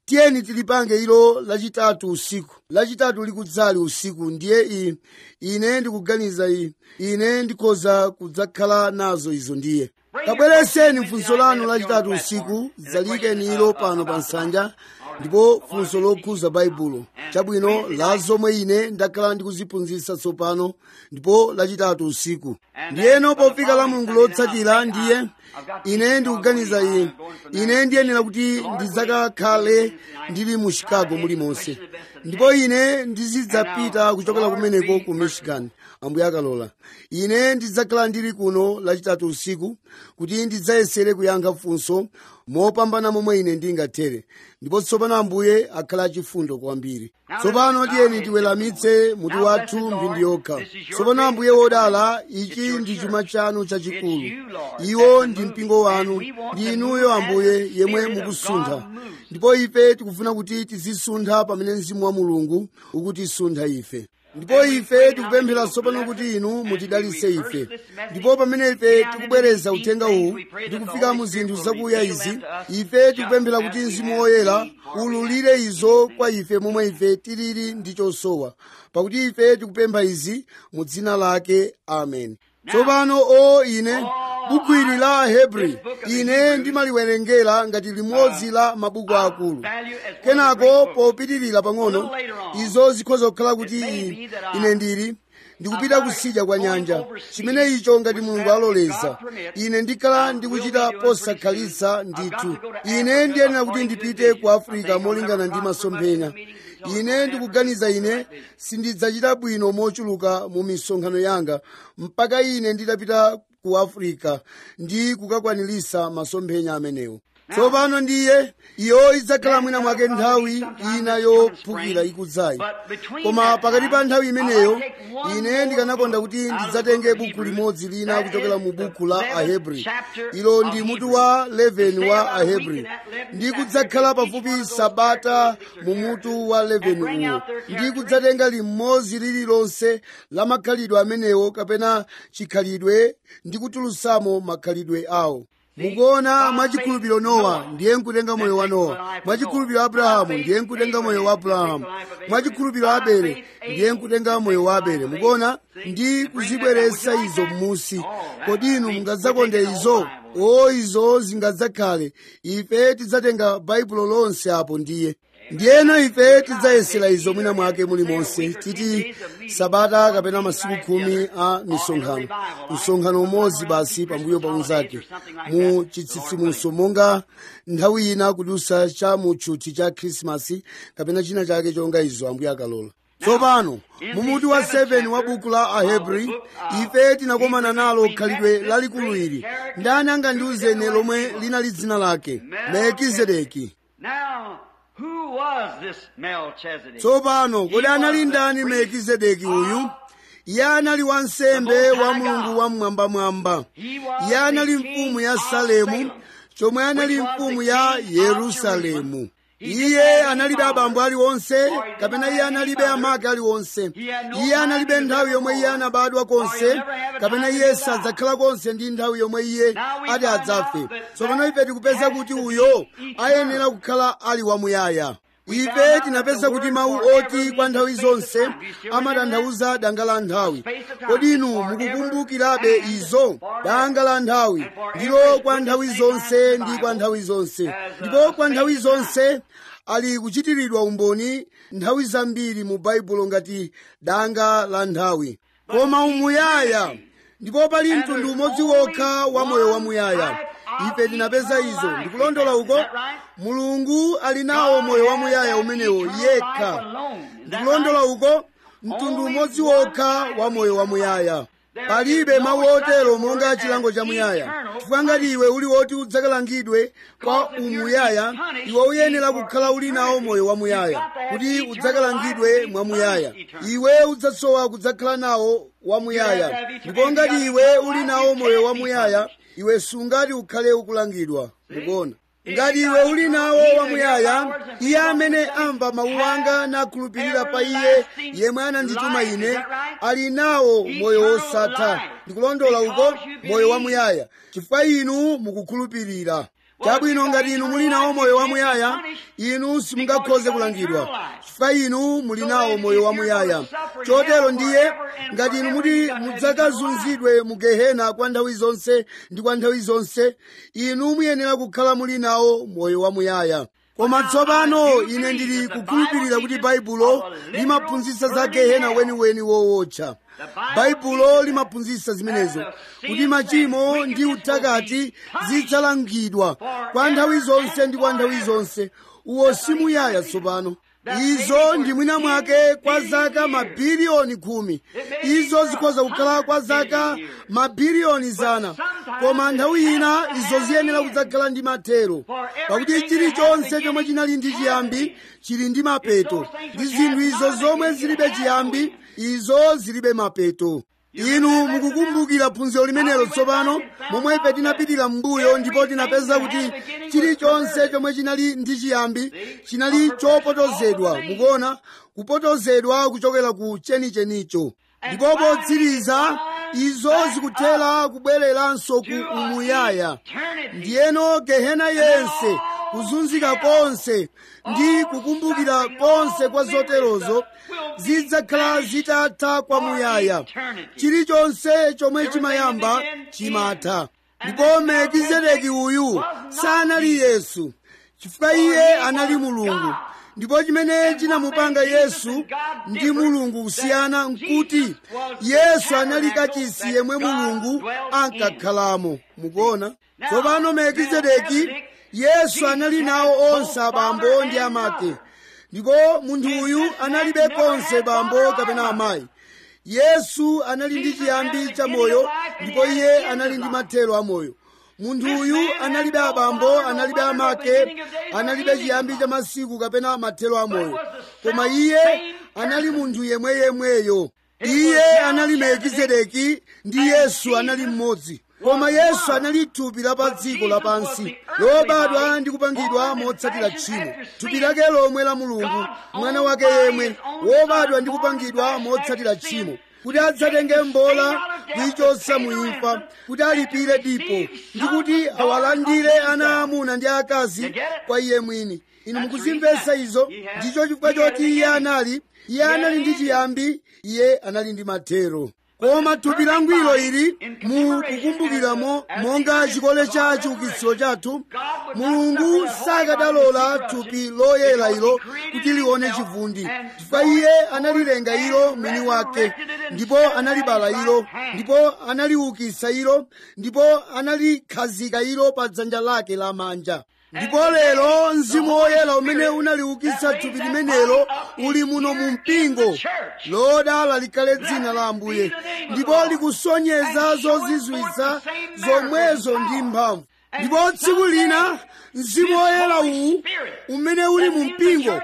tiyeni tilipange ilo lachitatu usiku lachitatu likudzali usiku ndiye i ine ndikuganiza i ine ndikhoza kudzakhala nazo izo ndiye kabwereseni funso lanu lachitatu usiku zalikeni ilo pano pa nsanja ndipo funso lokhuza baibulo chabwino la zomwe ine ndakhala ndikuziphunzitsa tsopano ndipo lachitatu usiku ndiyeno pofika la mulungu lotsatira ndiye ine ndikuganiza iyi ine ndiyenera kuti ndidzakakhale ndili mu chicago mulimonse ndipo ine ndizidzapita kuchokera kumeneko ku michigan ambuye akalola ine ndidzakhala ndili kuno lachitatu usiku kuti ndidzayesere kuyankha funso mopambana momwe ine ndingathere ndipo tsopano ambuye akhala achifundo kwambiri tsopano tiyeni tiweramitse mutu wathu mphindi yokha tsopano ambuye wodala ichi ndi chuma chanu chachikulu iwo ndi mpingo wanu ndi inuyo ambuye yemwe mukusuntha ndipo ife tikufuna kuti tizisuntha pamene mzimu wa mulungu ukutisuntha ife ndipo ife tikupemphera tsopano kuti inu mutidalitse ife ndipo pamene ife tikubwereza uthenga uwu ndikufika mu zinthu zakuya izi ife tikupemphera kuti mzimu woyera ululire izo kwa ife momwe ife tilili ndi chosowa pakuti ife tikupempha izi mu dzina lake amen tsopano o ine buku ili la ahebri ine ndimaliwerengera ngati limodzi la mabuku akulu kenako popitirira pang'ono izo zikhoza kukhala kuti ine ndili ndikupita kusidya kwa nyanja chimene icho ngati mulungu aloleza ine ndikhala ndikuchita posakhalitsa ndithu ine ndiyenera kuti ndipite ku afirika molingana ndi masomphenya ine ndikuganiza ine sindidzachita bwino mochuluka mu misonkhano yanga mpaka ine nditapita ku afirika ndi kukakwanilisa masomphenya amenewo tsopano ndiye iyo idzakhala mwina mwake nthawi ina yophukira ikudzayi koma pakati pa nthawi imeneyo ine ndikanakonda kuti ndidzatenge buku limodzi lina kuchokera mu buku la ahebri ilo ndi mutu wa 11 wa ahebri ndi kudzakhala pafupi sabata mu mutu wa 11 uwo ndi kudzatenga limodzi lililonse la makhalidwe amenewo kapena chikhalidwe ndi kutulutsamo makhalidwe awo mukuona mwachikhulupiriro nowa ndiye nkutenga moyo wa nowa mwachikhulupiriro abrahamu ndiye nkutenga moyo wa abrahamu mwachikhulupiriro abele ndiye nkutenga moyo wa abele mukuona ndi kuzibweretsa izo m'musi kodi inu mungadzakonde izo o izo zingadzakhale ife tidzatenga baibulo lonse apo ndiye ndiyeno ife tidzayesera izo mwina mwake mulimonse titi sabata kapena masiku khumi a misonkhano msonkhano umodzi basi pambuyo pa unzake mu chitsitsimutso monga nthawi ina kudusa cha mutchuthi cha khrisimasi kapena china chake chonga izo ambuye akalola tsopano mumuti wa 7 wa buku la ahebri ife tinakomana nalo khalidwe lalikulu ili ndani angandiuzene lomwe linali dzina lake melkizedeki Who was this Melchizedek? tsopano kodi anali ndani melkizedeki uyu iye anali wansembe wa mulungu wamwambamwamba iye anali mfumu ya salemu chomwe anali mfumu ya yerusalemu iye analibe abambo aliwonse kapena iye analibe amake aliwonse iye analibe nthawi yomwe iye anabadwa konse kapena iye sadzakhala konse ndi nthawi yomwe iye ati adzafe tsopano ife tikupeza kuti uyo ayenera kukhala ali wamuyaya ife tinapeza kuti mawu oti kwa nthawi zonse amatanthauza danga la nthawi kodi inu mukukumbukirabe izo danga la nthawi ndilo kwa nthawi zonse ndi kwa nthawi zonse ndipo kwa nthawi zonse ali kuchitiridwa umboni nthawi zambiri mu baibulo ngati danga la nthawi koma umuyaya ndipo pali mtundu umodzi wokha wa moyo wamuyaya ife tinapeza izo ndikulondola uko mulungu ali nawo moyo wamuyaya umenewo yekha ndikulondola uko mtundu umodzi wokha wa moyo wamuyaya palibe mawu otero monga chilango cha muyaya chifukwa ngati iwe uli woti udzakalangidwe kwa umuyaya iwe uyenera kukhala uli nawo moyo wamuyaya kuti udzakalangidwe mwamuyaya iwe udzasowa kudzakhala nawo wamuyaya ndipo ngati iwe uli nawo moyo wamuyaya iwe sungati ukhale ukulangidwa mukuona ngati iwe uli nawo wamuyaya iye amene amva mawu anga nakhulupirira pa iye yemwe anandituma ine ali nawo moyo wosatha ndikulondola uko moyo wamuyaya chifukwa inu mukukhulupirira chabwino ngati inu muli nawo moyo wamuyaya inu simungakhoze kulangidwa chifukwa inu muli nawo moyo wamuyaya chotero ndiye ngati inu muti mudzakazunzidwe mu gehena kwa nthawi zonse ndi kwa nthawi zonse inu muyenera kukhala muli nawo moyo wamuyaya koma tsopano ine ndili kukhulupirira kuti baibulo limaphunzitsa za gehena weniweni wowotcha baibulo limaphunzitsa zimenezo kuti machimo ndi uthakati zidzalangidwa kwa nthawi zonse ndi kwa nthawi zonse uwo simuyaya tsopano izo ndi mwina mwake kwa zaka mabiliyoni khumi izo zikhoza kukhala kwa zaka mabiliyoni zana koma nthawi ina izo ziyenera kudzakhala ndi mathero pakuti chilichonse chomwe chinali ndi chiyambi chili ndi mapeto ndi zinthu izo zomwe zilibe chiyambi izo zilibe mapeto inu mukukumbukira phunziro limenelo tsopano momwe ife tinapitira m'mbuyo ndipo tinapeza kuti chilichonse chomwe chinali ndi chiyambi chinali chopotozedwa mukuona kupotozedwa kuchokera ku chenichenicho ndipo potsiriza izo zikuthera kubwereranso ku umuyaya ndiyeno gehena yense kuzunzika konse ndi kukumbukira konse kwa zoterozo zidzakhala zitatha kwamuyaya chilichonse chomwe chimayamba chimatha ndipo melkizedeki uyu sanali yesu chifukwa iye anali mulungu ndipo chimene chinamupanga yesu ndi mulungu kusiyana nkuti yesu anali kachisi yemwe mulungu ankakhalamo mukuona tsopano melkizedeki yesu anali nawo onse abambo ndi amake ndipo munthu uyu analibe konse bambo kapena amayi yesu anali ndi chiyambi cha moyo ndipo iye anali ndi mathero a moyo munthu uyu analibe abambo analibe amake analibe chiyambi cha masiku kapena mathero a moyo koma iye anali munthu yemweyemweyo iye anali melkizedeki ndi yesu anali mmodzi koma yesu anali thupi la pa dziko lapansi lobadwa ndi kupangidwa motsatira tchimo thupi lake lomwe la mulungu mwana wake yemwe wobadwa ndi kupangidwa motsatira tchimo kuti adzatenge mbola kuyichotsa muimfa kuti alipire dipo ndi kuti awalandire ana amuna ndi akazi kwa iye mwini inu mukuzimvetsa izo ndicho chifukwa choti iye anali iye anali ndi chiyambi iye anali ndi mathero koma thupi langwiro ili mukukumbukiramo monga chikole cha chiukitsiro chathu mulungu sakadalola thupi loyera ilo kuti lione chivundi chifukwa iye analilenga ilo mwini wake ndipo analibala ilo ndipo analiukitsa ilo ndipo analikhazika ilo pa dzanja lake lamanja ndipo lero mzimu woyera umene unaliukitsa thupi limenelo uli muno mu mpingo lodala likhale dzina la ambuye ndipo likusonyeza zozizwitsa zomwezo ndi mphamvu ndipo tsiku lina mzimu woyera uwu umene uli mu mpingo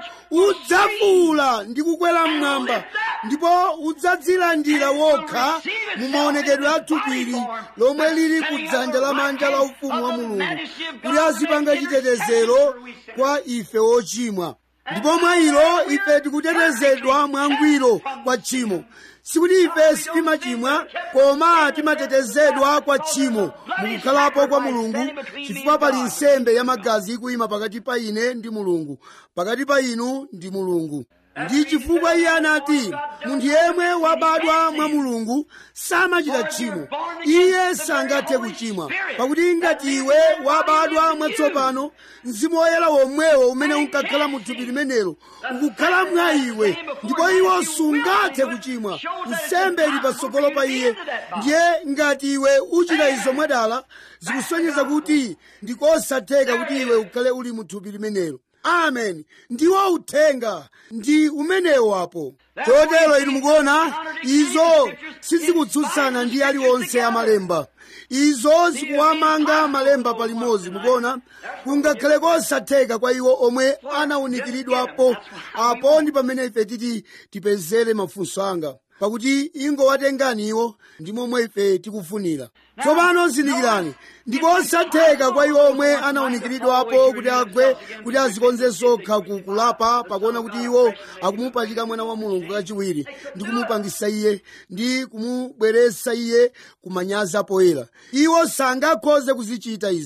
udzafuula ndi kukwera mmwamba ndipo udzadzilandira wokha mu maonekedwe a thupili lomwe lili ku dzanja lamanja la ufumu wa mulungu kuti azipanga chitetezero kwa ife wochimwa ndipo mwa ilo ife tikutetezedwa mwangwiro kwa tchimo sikuti ife sitimachimwa koma timatetezedwa kwa tchimo mukukhalapo kwa mulungu chifukwa pali nsembe ya magazi ikuyima pakati pa ine ndi mulungu pakati pa inu ndi mulungu ndi chifukwa iye anati munthu yemwe wabadwa mwa mulungu samachita tchimo iye sangathe kuchimwa pakuti ngati iwe wabadwa mwatsopano mzimu woyera womwewo umene unkakhala mu thupi limenelo ukukhala mwa iwe ndipo iwo sungathe kuchimwa nsembe ili patsogolo pa iye ndiye ngati iwe uchita izo mwadala zikusonyeza kuti ndikosatheka kuti iwe ukhale uli mu thupi limenelo amen ndiwo uthenga ndi umenewo apo chotero inu mukuona izo sizikutsutsana ndi aliwonse amalemba izo zikuwamanga malemba palimodzi mukuona kungakhale kosatheka kwa iwo omwe anawunikiridwapo apo ndi pamene ife titi tipezere mafunso anga pakuti ingowatengani iwo ndi momwe ife tikufunira tsopano zindikirani ndikosatheka kwa iwo omwe anawunikiridwapo kuti agwe kuti azikonze sokha kukulapa pakuona kuti iwo akumupachika mwana wa mulungu kachiwiri ndi kumupangisa iye ndi kumubweretsa iye kumanyazi poyera iwo sangakhoze kuzichita izo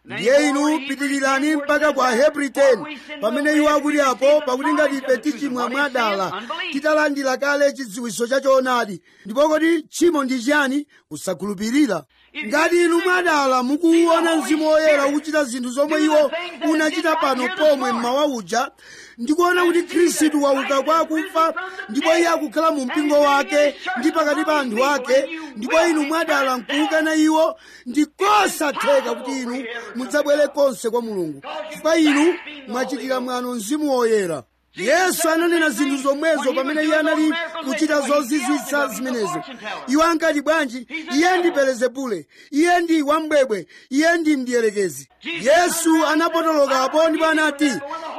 ndiye inu pitirirani mpaka kwa hebri 10 pamene iwo akuti apo pakuti ngati ife tichimwa mwadala titalandira kale chidziwiso cha choonadi ndipo kodi tchimo ndi chiyani kusakhulupirira ngati inu mwadala mukuwona mzimu woyera ukuchita zinthu zomwe iwo unachita pano pomwe mmawa uja ndikuona kuti khristu wauka kwa akufa ndipo iye akukhala mu mpingo wake ndi pakati pa anthu ake ndipo inu mwadala nkuukana iwo ndikosatheka kuti inu mudzabwere konse kwa mulungu chifukwa inu mwachitira mwano mzimu woyera yesu ananena zinthu zomwezo pamene iye anali kuchita zozizwitsa zimenezo iwo ankati bwanji iye ndi belezebule iye ndi wambwebwe iye ndi mdierekezi yesu anapotolokapo ndipo anati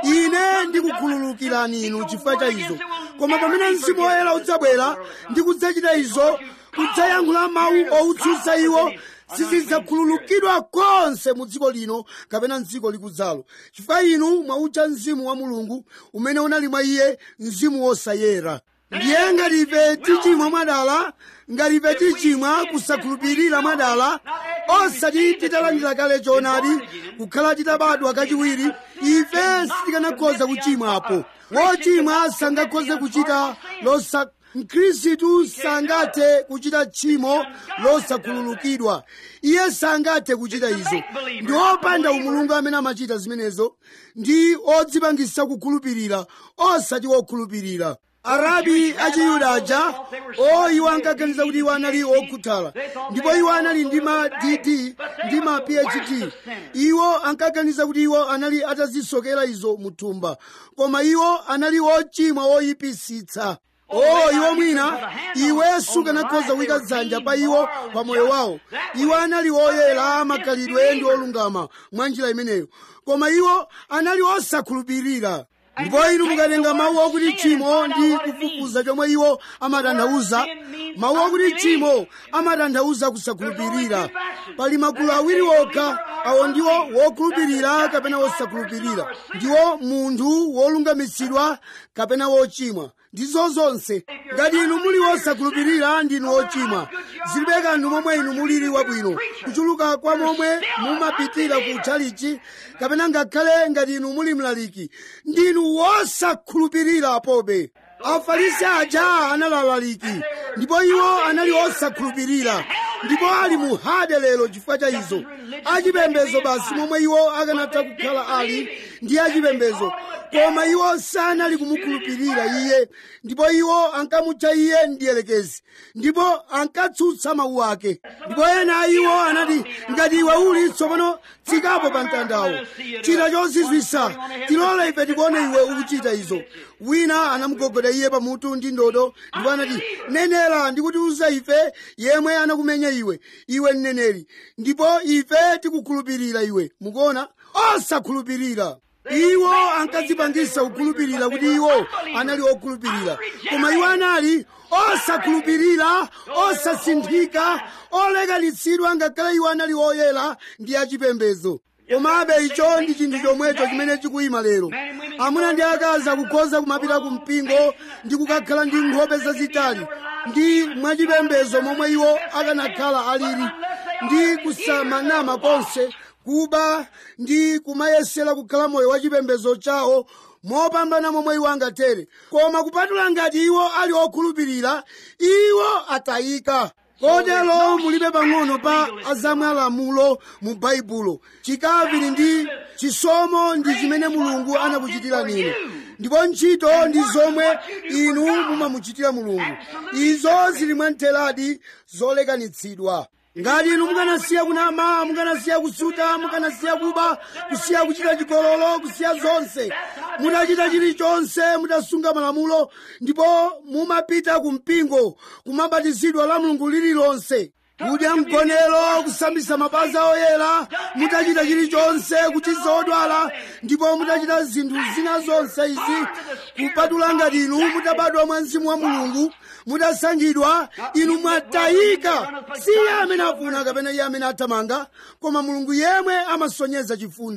ine ndikukhululukirani inu chifukwa cha izo koma pamene mzimu woyera udzabwera ndi kudzachita izo kudzayankhula mawu owutsutsa iwo sizidzakhululukidwa konse mu dziko lino kapena mdziko likudzalo chifukwa inu mwautcha mzimu wa mulungu umene unali mwa iye mzimu wosayera ndiye ngati ife tichimwa mwadala ngati ife tichimwa kusakhulupirira mwadala osati titalandira kale choonadi kukhala titabadwa kachiwiri ife sitikanakhoza kuchimwapo wochimwa sangakhoze kuchita losa mkhristu sangathe kuchita tchimo losakhululukidwa iye sangathe kuchita izo ndi opanda umulungu amene amachita zimenezo ndi odzipangisa kukhulupirira osati wokhulupirira arabi achiyuda aja o iwo ankaganiza kuti iwo anali okhuthala ndipo iwo anali ndi ma dd ndi ma phd iwo ankaganiza kuti iwo anali atazisokera izo muthumba koma iwo anali ochimwa oyipisitsa o iwo mwina iwe sukanakhoza kuyika dzanja pa iwo pa moyo wawo iwo anali oyera amakhalidwe ndi olungama mwa njira imeneyo koma iwo anali osakhulupirira ndipo inu mukatenga mawu okuti tchimo ndi kufufuza chomwe iwo amatanthauza mawu okuti tchimo amatanthauza kusakhulupirira pali magulu awiri okha awo ndiwo wokhulupirira kapena wosakhulupirira ndiwo munthu wolungamitsidwa kapena wochimwa ndizo zonse ngati inu muli wosakhulupirira ndinu wochimwa zilibe kanthu momwe inu mulili wabwino kuchuluka kwa momwe mumapitira ku tchalichi kapena ngakhale ngati inu muli mlaliki ndinu wosakhulupirira pobe afarisi aja analalaliki ndipo iwo anali osakhulupirira ndipo ali mu hade lero chifukwa cha izo achipembezo basi momwe iwo akanatha kukhala ali ndi achipembezo koma iwo sanali kumukhulupirira iye ndipo iwo ankamutcha iye mdierekezi ndipo ankatsutsa mawu ake ndipo ena a iwo anati ngati iwe uli tsopano tsikapo pa mtandawo chita chozizwisa tilole ife tikuone iwe ukuchita izo wina anamugogoda iye pamutu ndi ndodo ndipo anati nenera ndikutiuza ife yemwe anakumenya iwe iwe mneneri ndipo ife tikukhulupirira iwe mukuona osakhulupirira iwo ankadzipangisa kukhulupirira kuti iwo anali okhulupirira koma iwo anali osakhulupirira osasinthika olekanitsidwa ngakhale iwo anali oyera ndi achipembezo komabe icho ndi chinthu chomwecho chimene chikuyima lero amuna ndi akazi akukhoza kumapita ku mpingo ndi kukakhala ndi nkhope zazitali ndi mwachipembezo momwe iwo akanakhala alili ndi kusamanama konse kuba ndi kumayesera kukhala moyo wa chipembezo chawo mopambana momwe iwo angatere koma kupatula ngati iwo ali okhulupirira iwo atayika kotero mulibe pang'ono pa azamwalamulo mu baibulo chikaviri ndi chisomo ndi chimene mulungu anakuchitirani inu ndipo ntchito ndi zomwe inu mumamuchitira mulungu izo zili mwamtheradi zolekanitsidwa ngati inu mukanasiya kunama mukanasiya kusuta mukanasiya kuba kusiya kuchita chigololo kusiya zonse mutachita chilichonse mutasunga malamulo ndipo mumapita ku mpingo kumabatizidwa la mulungu lililonse kudya mgonero kusambisa mapazi oyera mutachita chilichonse kuchiza odwala ndipo mutachita zinthu zina zonse izi kupatula ngati inu mutabadwa mwa mzimu wa mulungu mutasankhidwa inu mwatayika si iye amene afuna kapena iye amene athamanga koma mulungu yemwe amasonyeza chifundo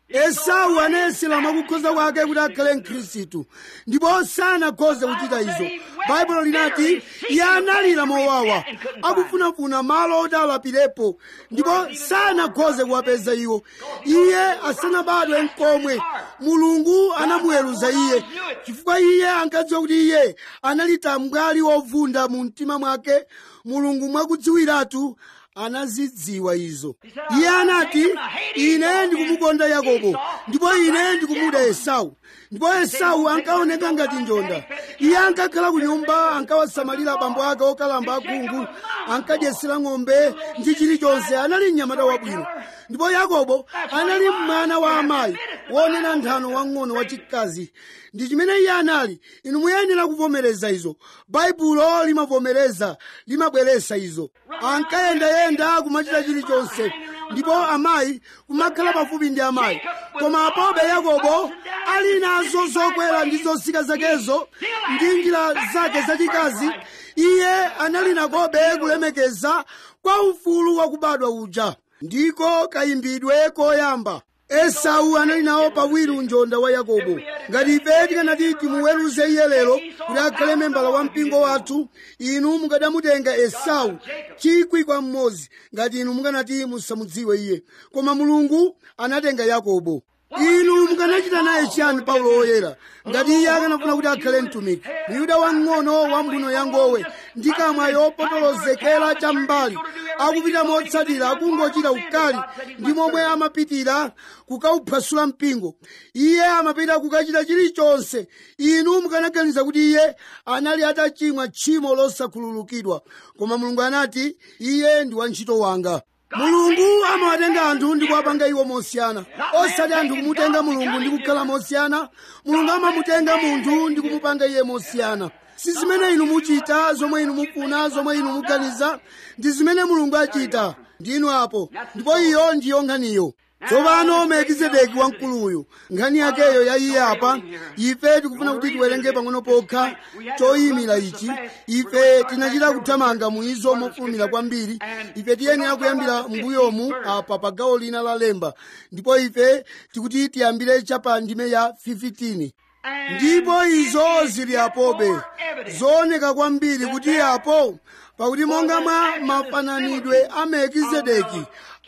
esau anayesera mwakukhoza kwake kuti akhale mkhristu ndipo sanakhoze kuchita izo baibulo linati iye analira mowawa akufunafuna malo oti alapirepo ndipo sanakhoze kuwapeza iwo iye asanabadwe mkomwe mulungu anamuweruza iye chifukwa iye ankadziwa kuti iye anali tambwali wovunda mu mtima mwake mulungu mwakudziwiratu anazidziwa izo iye anati ine ndikumukonda yakobo ndipo ine ndikumuda esau ndipo esau ankaoneka ngati njonda iye ankakhala ku nyumba ankawasamalira abambo ake okalamba akhungu ankadyesera ng'ombe ndi chilichonse anali mnyamata wabwino ndipo yakobo anali mwana wa amayi wonena nthano wang'ono wachikazi ndi chimene iye anali inu muyenera kuvomereza izo baibulo limavomereza limabweresa izo ankayendayenda kumachita chilichonse ndipo amayi kumakhala pafupi ndi amayi koma apobe yakobo ali nazo zokwera ndi zosika zakezo ndi njira zake zachikazi iye anali nakobe kulemekeza kwa ufulu wakubadwa uja ndiko kayimbidwe koyamba esau anali nawo pawiri unjonda wa yakobo ngati ife tikanati timuweruze iye lero kuti akhale membala wa mpingo wathu inu mukadamutenga esau chikwi kwa mmodzi ngati inu mukanati musamudziwe iye koma mulungu anatenga yakobo inu mukanachita naye chiyani paulo woyera ngati iye akanafuna kuti akhale mtumiki myuda wang'ono wa mbuno ya ngowe ndi kamwa yopotolozekera cham'mbali akupita motsatira akungochita ukali ndi momwe amapitira kukauphwasula mpingo iye amapita kukachita chilichonse inu mukanaganiza kuti iye anali atachimwa tchimo losakhululukidwa koma mulungu anati iye ndi wantchito wanga mulungu amawatenga anthu ndi kuwapanga iwo mosiyana osati anthu kumutenga mulungu ndi kukhala mosiyana mulungu amamutenga munthu ndi kumupanga iye mosiyana si zimene inu muchita zomwe inu mufuna zomwe inu muganiza ndi zimene mulungu achita ndinu apo ndipo iyo ndiyo nkhaniyo tsopano melkizedeki wamkuluyu nkhani yakeyo ya iye apa ife tikufuna kuti tiwerenge pang'ono pokha choyimira ichi ife tinachita kuthamanga muizo mofulumira kwambiri ife tiyenera kuyambira mbuyomu apa pa gawo lina la lemba ndipo ife tikuti tiyambire chapa ndime ya 15 ndipo izo zili apobe zooneka kwambiri kuti apo pakuti monga mwa mafananidwe a melkizedeki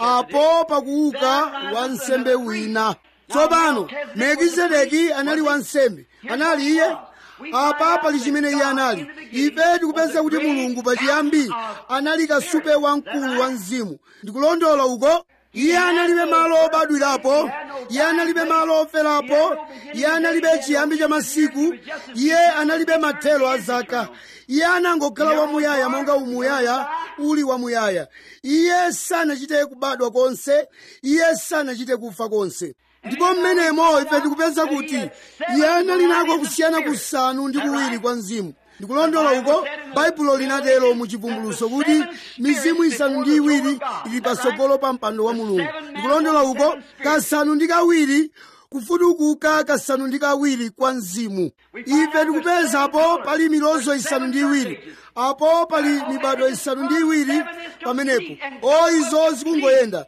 apo pakuuka wansembe wina tsopano melkizedeki anali wansembe anali iye apa pali chimene iye anali ife tikupeza kuti mulungu pachiyambi anali kasupe wamkulu wa mzimu ndikulondola uko iye analibe malo obadwirapo iye analibe malo oferapo iye analibe chiyambi cha masiku iye analibe mathelo a zaka iye anangokhala wamuyaya monga umuyaya uli wamuyaya iye sanachite kubadwa konse iye sanachite kufa konse ndipo mmenemo ife tikupeza kuti iye anali nako kusiyana kusanu ndi kuwiri kwa mzimu ndikulondola uko baibulo linatero mu chivumbuluso kuti mizimu isanu ndi iwiri ili patsogolo pa mpando wa mulungu ndikulondola uko kasanu ndi kawiri kufudukuka kasanu ndi kawiri kwa mzimu ife tikupeza apo pali milozo isanu ndi iwiri apo pali mibado isanu ndi iwiri pamenepo o izo zikungoyenda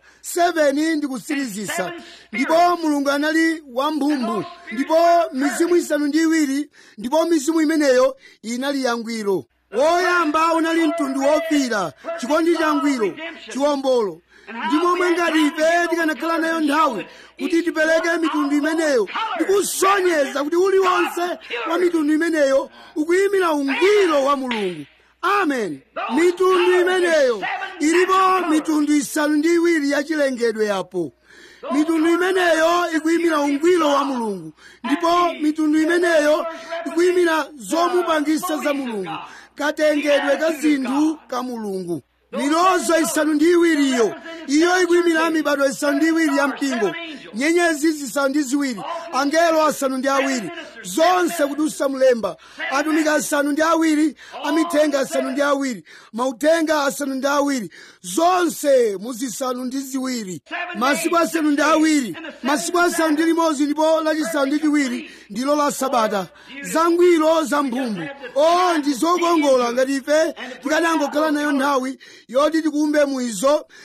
7 ndi kutsirizisa ndipo mulungu anali wamphumbu ndipo mizimu isanu ndi iwiri ndipo mizimu imeneyo inali yangwiro woyamba unali mtundu wofira chikondi changwiro chiwombolo ndi momwe ngati ife tikanakhala nayo nthawi kuti tipereke mitundu imeneyo ndikusonyeza kuti uliwonse wa mitundu imeneyo ukuyimira ungwiro wa mulungu amen mitundu imeneyo ilipo mitundu isanu ndi iwiri yachilengedwe yapo mitundu imeneyo ikuyimira ungwiro wa mulungu ndipo mitundu imeneyo ikuyimira zomupangisa za mulungu katengedwe ka zinthu ka mulungu milozo isanu ndi iwiri iyo iyo ikuyimira mibado isanu ndi iwiri ya mpingo nyenyezi zisanu ndi ziwiri angelo asanu ndi awiri zonse kudusa mlemba atumiki asanu ndi awiri amithenga asanu ndi awiri mauthenga asanu ndi awiri zonse muzisanu ndi ziwiri masiku asanu ndi awiri masiku asanu ndi limodzi ndipo lachisanu ndi chiwiri ndilo la sabata zangwiro za mphumbu o ndi zokongola ngati ife tikanangokhala nayo nthawi yoti tikumbe muizo ndi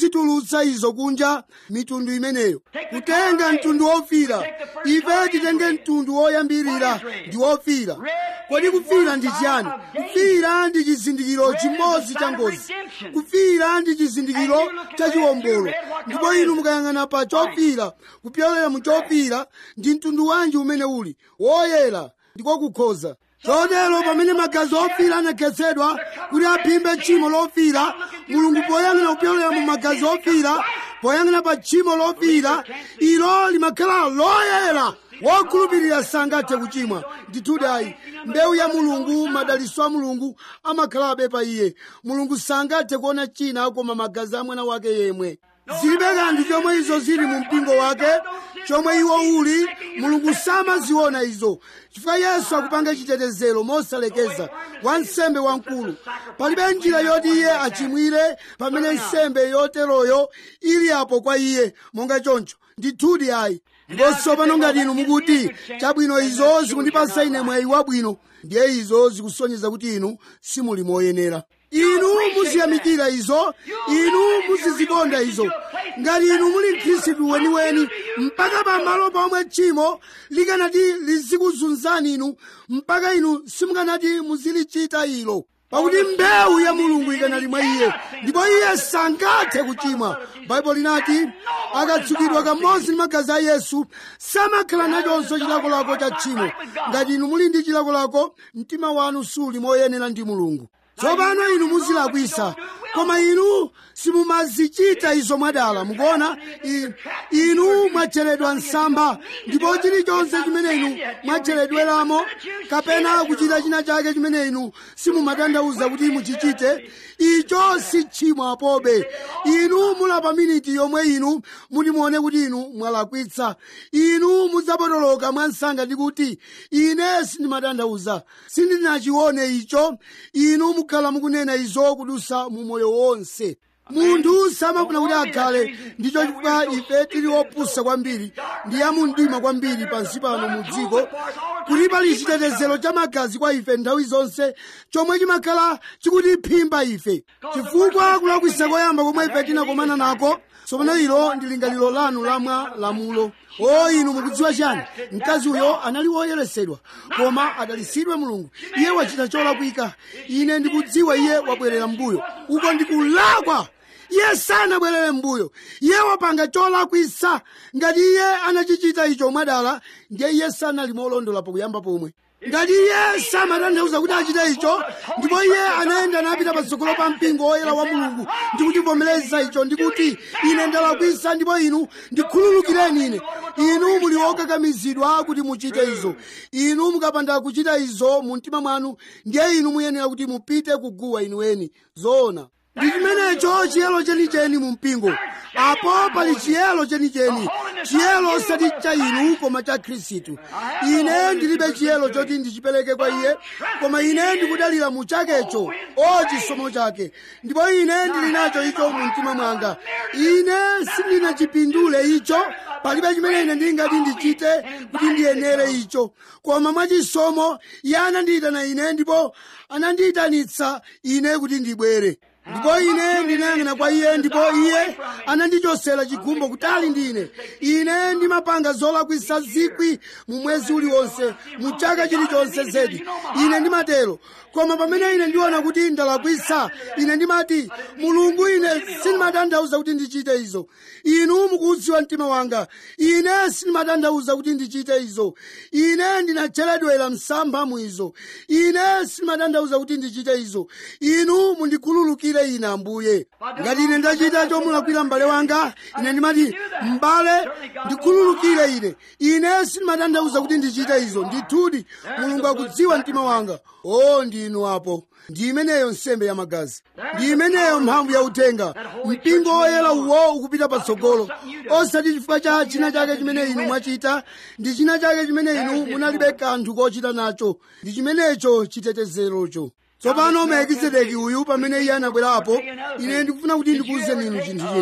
kuzitulutsa izo kunja mitundu imeneyo kutenga mtundu wofira ife titenge mtundu woyambirira ndi wofira kodi kufira ndi chiyani kufira ndi chizindikiro chimodzi cha ngozi kufira ndi chizindikiro cha chiwombolo ndipo inu mukayang'ana pa chofira kupyolera mu chofira ndi mtundu wanji umene uli woyera ndiko kukhoza chotero pamene magazi ofira anakhetsedwa kuti aphimbe tchimo lofira mulungu poyang'ana kupyolera mu magazi ofira poyang'ana pa tchimo lofira ilo limakhala loyera wokhulupirira sangathe kuchimwa ndithudi ayi mbewu ya mulungu madaliso a mulungu amakhalabe pa iye mulungu sangathe kuona china koma magazi a mwana wake yemwe zilibe kanthu chomwe izo zili mu mpingo wake chomwe iwo uli mulungu samaziona izo chifukwa yesu akupanga chitetezero mosalekeza wa nsembe wamkulu palibe njira yoti iye achimwire pamene nsembe yoteroyo ili apo kwa iye monga choncho ndithudi ayi ndipo tsopano ngati inu mukuti chabwino izo zikundipasa ine mwayi wabwino ndiye izo zikusonyeza kuti inu simuli moyenera inu muziyamikira izo inu muzizikonda izo ngati inu muli mkhristu weniweni mpaka pamalo pomwe tchimo likanati lizikuzunzani inu mpaka inu simukanati muzilichita ilo pakuti mbewu ya mulungu ikanali mwa iye ndipo iye sangathe kuchimwa baibulo linati akatsukidwa kamodzi ndi magazi a yesu samakhala nachonso chilakolako cha tchimo ngati inu muli ndi chilakolako mtima wanu suli moyenera ndi mulungu tsopano inu muzilakwisa koma inu simumazichita izo mwadala mukuona I- inu mwacheredwa msamba ndipo chilichonse chimene inu mwacheredweramo kapena kuchita china chake chimene inu simumatanthauza kuti muchichite icho si tchimo apobe inu mulapa miniti yomwe inu mutimuone kuti inu mwalakwitsa inu mudzapotoloka mwansanga ndi kuti ine sindimatanthauza sindinachione icho inu mukhala mukunena izo kudusa mu moyo wonse munthu samafuna kuti akhale ndicho chifukwa ife tili opusa kwambiri ndi yamumdima kwambiri pansi pano mu dziko kuti pali chitetezero cha magazi kwa ife nthawi zonse chomwe chimakhala chikutiphimba ife chifukwa kulakwisa koyamba komwe ife tinakomana nako tsopano ilo ndi lingaliro lanu lamwa lamulo o inu mukudziwa chani mkazi uyo anali woyeresedwa koma adalisidwe mulungu iye wachita cholakwika ine ndikudziwa iye wabwerera mbuyo uko ndikulakwa iye sanabwerere mbuyo iye wapanga cholakwisa ngati iye anachichita icho mwadala ndiye iye sanali molondola pakuyamba pomwe ngati iye samatanthauza kuti achite icho ndipo iye anayenda napita patsogolo pa mpingo woyera wa mulungu ndi kuchivomereza icho ndikuti ine ndalakwisa ndipo inu ndikhululukireni ine inu muli okakamizidwa kuti muchite izo inu mukapanda kuchita izo mu mtima mwanu ndiye inu muyenera kuti mupite kuguwa inuweni zoona ndi chimenecho chiyelo chenicheni mu mpingo apo pali chiyelo chenicheni chiyelo osati cha inu koma cha khristu ine ndilibe chiyelo choti ndichipereke kwa iye koma ine ndikudalira mu chakecho o chisomo chake ndipo ine ndili nacho icho mu mtima mwanga ine sindinachipindule icho palibe chimene ine ndingati ndichite kuti ndiyenere icho koma mwachisomo iye anandiyitana ine ndipo anandiyitanitsa ine kuti ndibwere ndipo ine ndinayang'ana kwa iye ndipo iye anandichosera chikhumbo kutali ndi ine ine ndimapanga zolakwisa zikwi mu mwezi uliwonse mu chaka chilichonse zedi ine ndimatero koma pamene ine ndiona kuti ndalakwisa ine ndimati mulungu ine sindimatanthauza kuti ndichite izo inu mukudziwa mtima wanga ine sindimatanthauza kuti ndichite izo ine ndinacheredwera msampha mu izo ine sindimatanthauza kuti ndichite izo inu mundikhululukire ine ambuye ngati ine ndachita chomulakwira m'bale wanga ine ndimati m'bale ndikhululukire ine ine sindimatanthauza kuti ndichite izo ndithudi mulungu akudziwa mtima wanga o ndinu apo ndi imeneyo nsembe ya magazi ndi imeneyo mphamvu ya uthenga mpingo woyera uwo ukupita patsogolo osati chifukwa cha china chake chimene inu mwachita ndi china chake chimene inu munalibe kanthu kochita nacho ndi chimenecho chitetezerocho tsopano melkizedeki uyu pamene iye anabwerapo ine ndikufuna kuti ndikuwuzeni inu chinthu china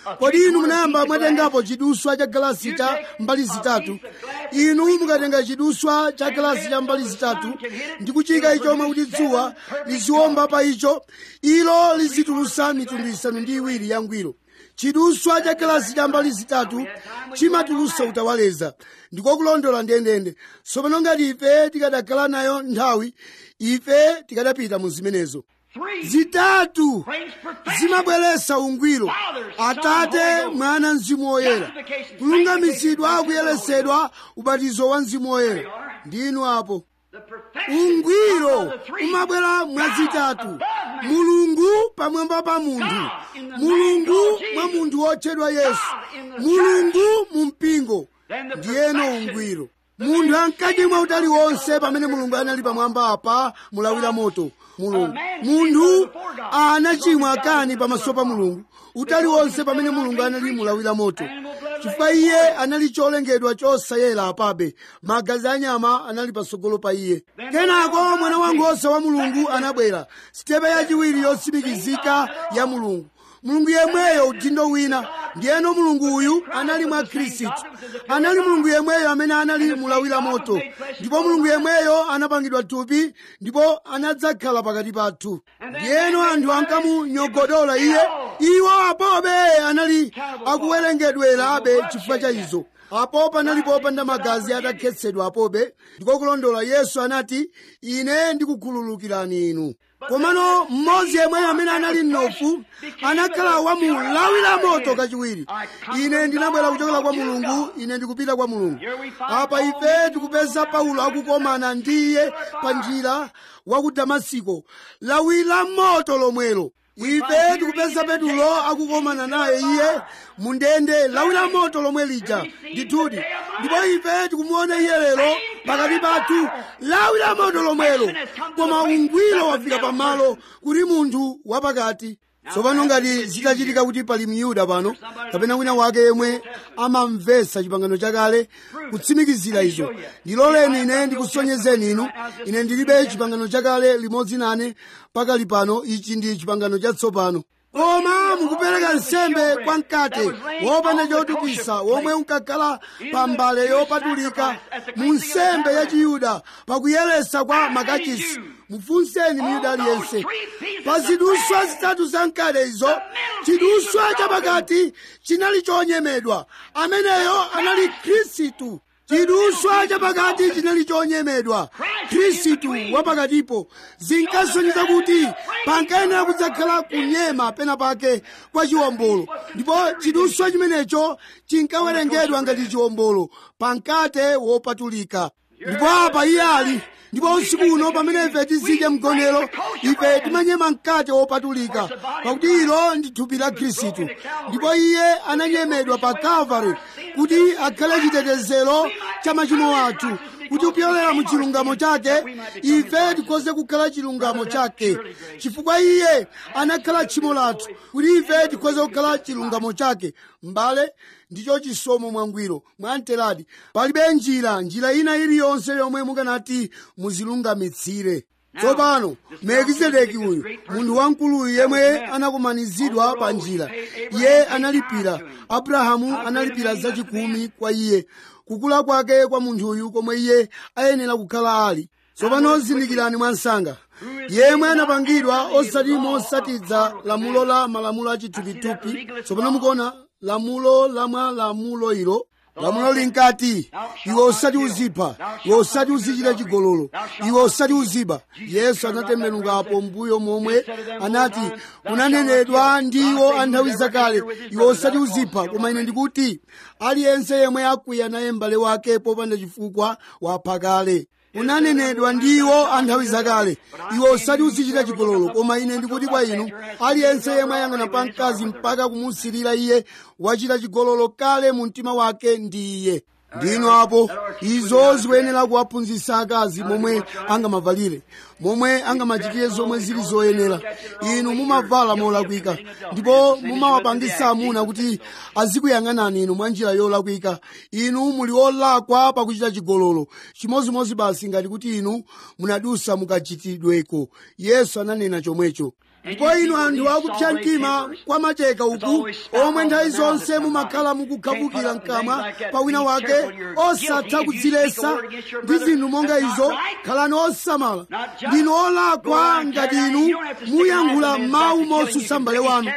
kodi inu munayamba mwatengapo chiduswa cha galasi cha mbali zitatu inu mukatenga chiduswa cha galasi cha mbali zitatu ndi kuchika icho mwakuti dzuwa liziwomba pa icho ilo lizitulusa mitundu isanu ndi iwiri ya ngwiro chiduswa cha galasi cha mbali zitatu chimatulusa utawaleza ndiko kulondola ndendende tsopano ngati ife tikadakhala nayo nthawi ife tikadapita mu zimenezo zitatu zimabweretsa ungwiro atate mwana mzimu woyera kulungamitsidwa kuyeretsedwa ubatizo wa mzimu woyera ndinu apo ungwiro umabwera mwazitatu mulungu pamwamba pa munthu mulungu mwa munthu wotchedwa yesu mulungu mu mpingo ndiyeno ungwiro munthu ankati mwa utali wonse pamene mulungu anali pamwamba apa mulawira moto mulungu munthu anachimwa kani pamaso pa mulungu utali wonse pamene mulungu anali mulawira moto chifukwa iye anali cholengedwa chosayera apabe magazi anyama anali patsogolo pa iye kenako mwana wankhosa wa mulungu anabwera sitepe yachiwiri yotsimikizika ya mulungu mulungu yemweyo udindo wina ndiyeno mulungu uyu anali mwa khristu anali mulungu yemweyo amene anali mulawira moto ndipo mulungu yemweyo anapangidwa thupi ndipo anadzakhala pakati pathu ndiyeno anthu ankamunyogodola iye iwo apobe anali akuwerengedwera abe chifukwa cha izo apo panali popanda magazi atakhetsedwa apobe ndiko kulondola yesu anati ine ndikukhululukirani inu komano mmodzi yemweyo amene anali mnofu anakhala wamulawira moto kachiwiri ine ndinabwera kuchokera kwa mulungu ine ndikupita kwa mulungu apa ife tikupeza paulo akukomana ndi iye pa njira wa ku damasiko lawira moto lomwelo ife tikupeza petulo akukomana naye iye mundende lawira moto lomwe lija ndithudi ndipo ife tikumuona iye lero pakati pathu lawira moto lomwelo koma ungwiro wafika pamalo kuti munthu wapakati tsopano ngati zitachitika kuti pali myuda pano kapena wina wake yemwe amamvetsa chipangano chakale kutsimikizira izo ndiloleni ine ndikusonyezeni inu ine ndilibe chipangano chakale limodzi nane pakali pano ichi ndi chipangano chatsopano koma mukupereka nsembe kwa mkate wopanda chotukisa womwe unkakhala pa mbale yopatulika mu nsembe ya chiyuda pakuyeretsa kwa makachisi mufunseni myuda aliyense pa ziduswa zitatu za mkate izo chiduswa chapakati chinali chonyemedwa ameneyo anali khristu chiduswa chapakati chinali chonyemedwa khristu wapakatipo zinkasonyeza kuti pankayenera kudzakhala kunyema pena pake kwa chiwombolo ndipo chiduswa chimenecho chinkawerengedwa ngati chiwombolo pankate wopatulika ndipo apa iye ali ndipo usiku uno pamene ife tizidya mgonero ife timanyema mkate wopatulika pakuti ilo ndi thupi la khristu ndipo iye ananyemedwa pa kalvari kuti akhale chitetezero cha machimo athu kuti kupyolera mu chilungamo chake ife tikhoze kukhala chilungamo chake chifukwa iye anakhala tchimo lathu kuti ife tikhoze kukhala chilungamo chake mbale ndicho chisomo mwangwiro mwamteradi palibe njira njira ina iliyonse yomwe mukanati muzilungamitsire tsopano melkizedeki uyu munthu wamkuluyu yemwe anakumanizidwa pa njira iye analipira abrahamu analipira zachikumi kwa iye kukula kwake kwa munthuyu komwe iye ayenera kukhala ali tsopano zindikirani mwansanga yemwe anapangidwa osati mosatidza lamulo la malamulo achithupithupi tsopano mukuona lamulo la mwa lamulo ilo lamulo linkati iwe usati uzipha iwe usati uzichita chigololo iwe usati uziba yesu anatembenukapo mbuyo momwe anati kunanenedwa ndiwo anthawi zakale iwe usati uzipha koma ine ndikuti aliyense yemwe akwiya naye m'bale wake popanda chifukwa wapha kale unanenedwa ndiwo anthawi zakale iwe usati uzichita chigololo koma ine ndikuti kwa inu aliyense yemwe ayang'ana pa mkazi mpaka kumusirira iye wachita chigololo kale mu mtima wake ndi iye ndino apo izo zikuyenera kuwaphunzitsa akazi momwe angamavalire momwe angamachitire zomwe zili zoyenera inu mumavala molakwika ndipo mumawapangisa amuna kuti azikuyang'anani inu mwa njira yolakwika inu muli olakwa pakuchita chigololo chimozimozi basi ngati kuti inu munadusa mukachitidweko yesu ananena chomwecho ndipo inu anthu akupsa mtima kwa macheka uku omwe nthawi zonse mumakhala mukukhavukira mkamwa pa wina wake osatha kudziletsa ndi zinthu monga izo khalani osamala ndinu olakwa ngati inu muyankhula mawu motsutsa m'bale wanu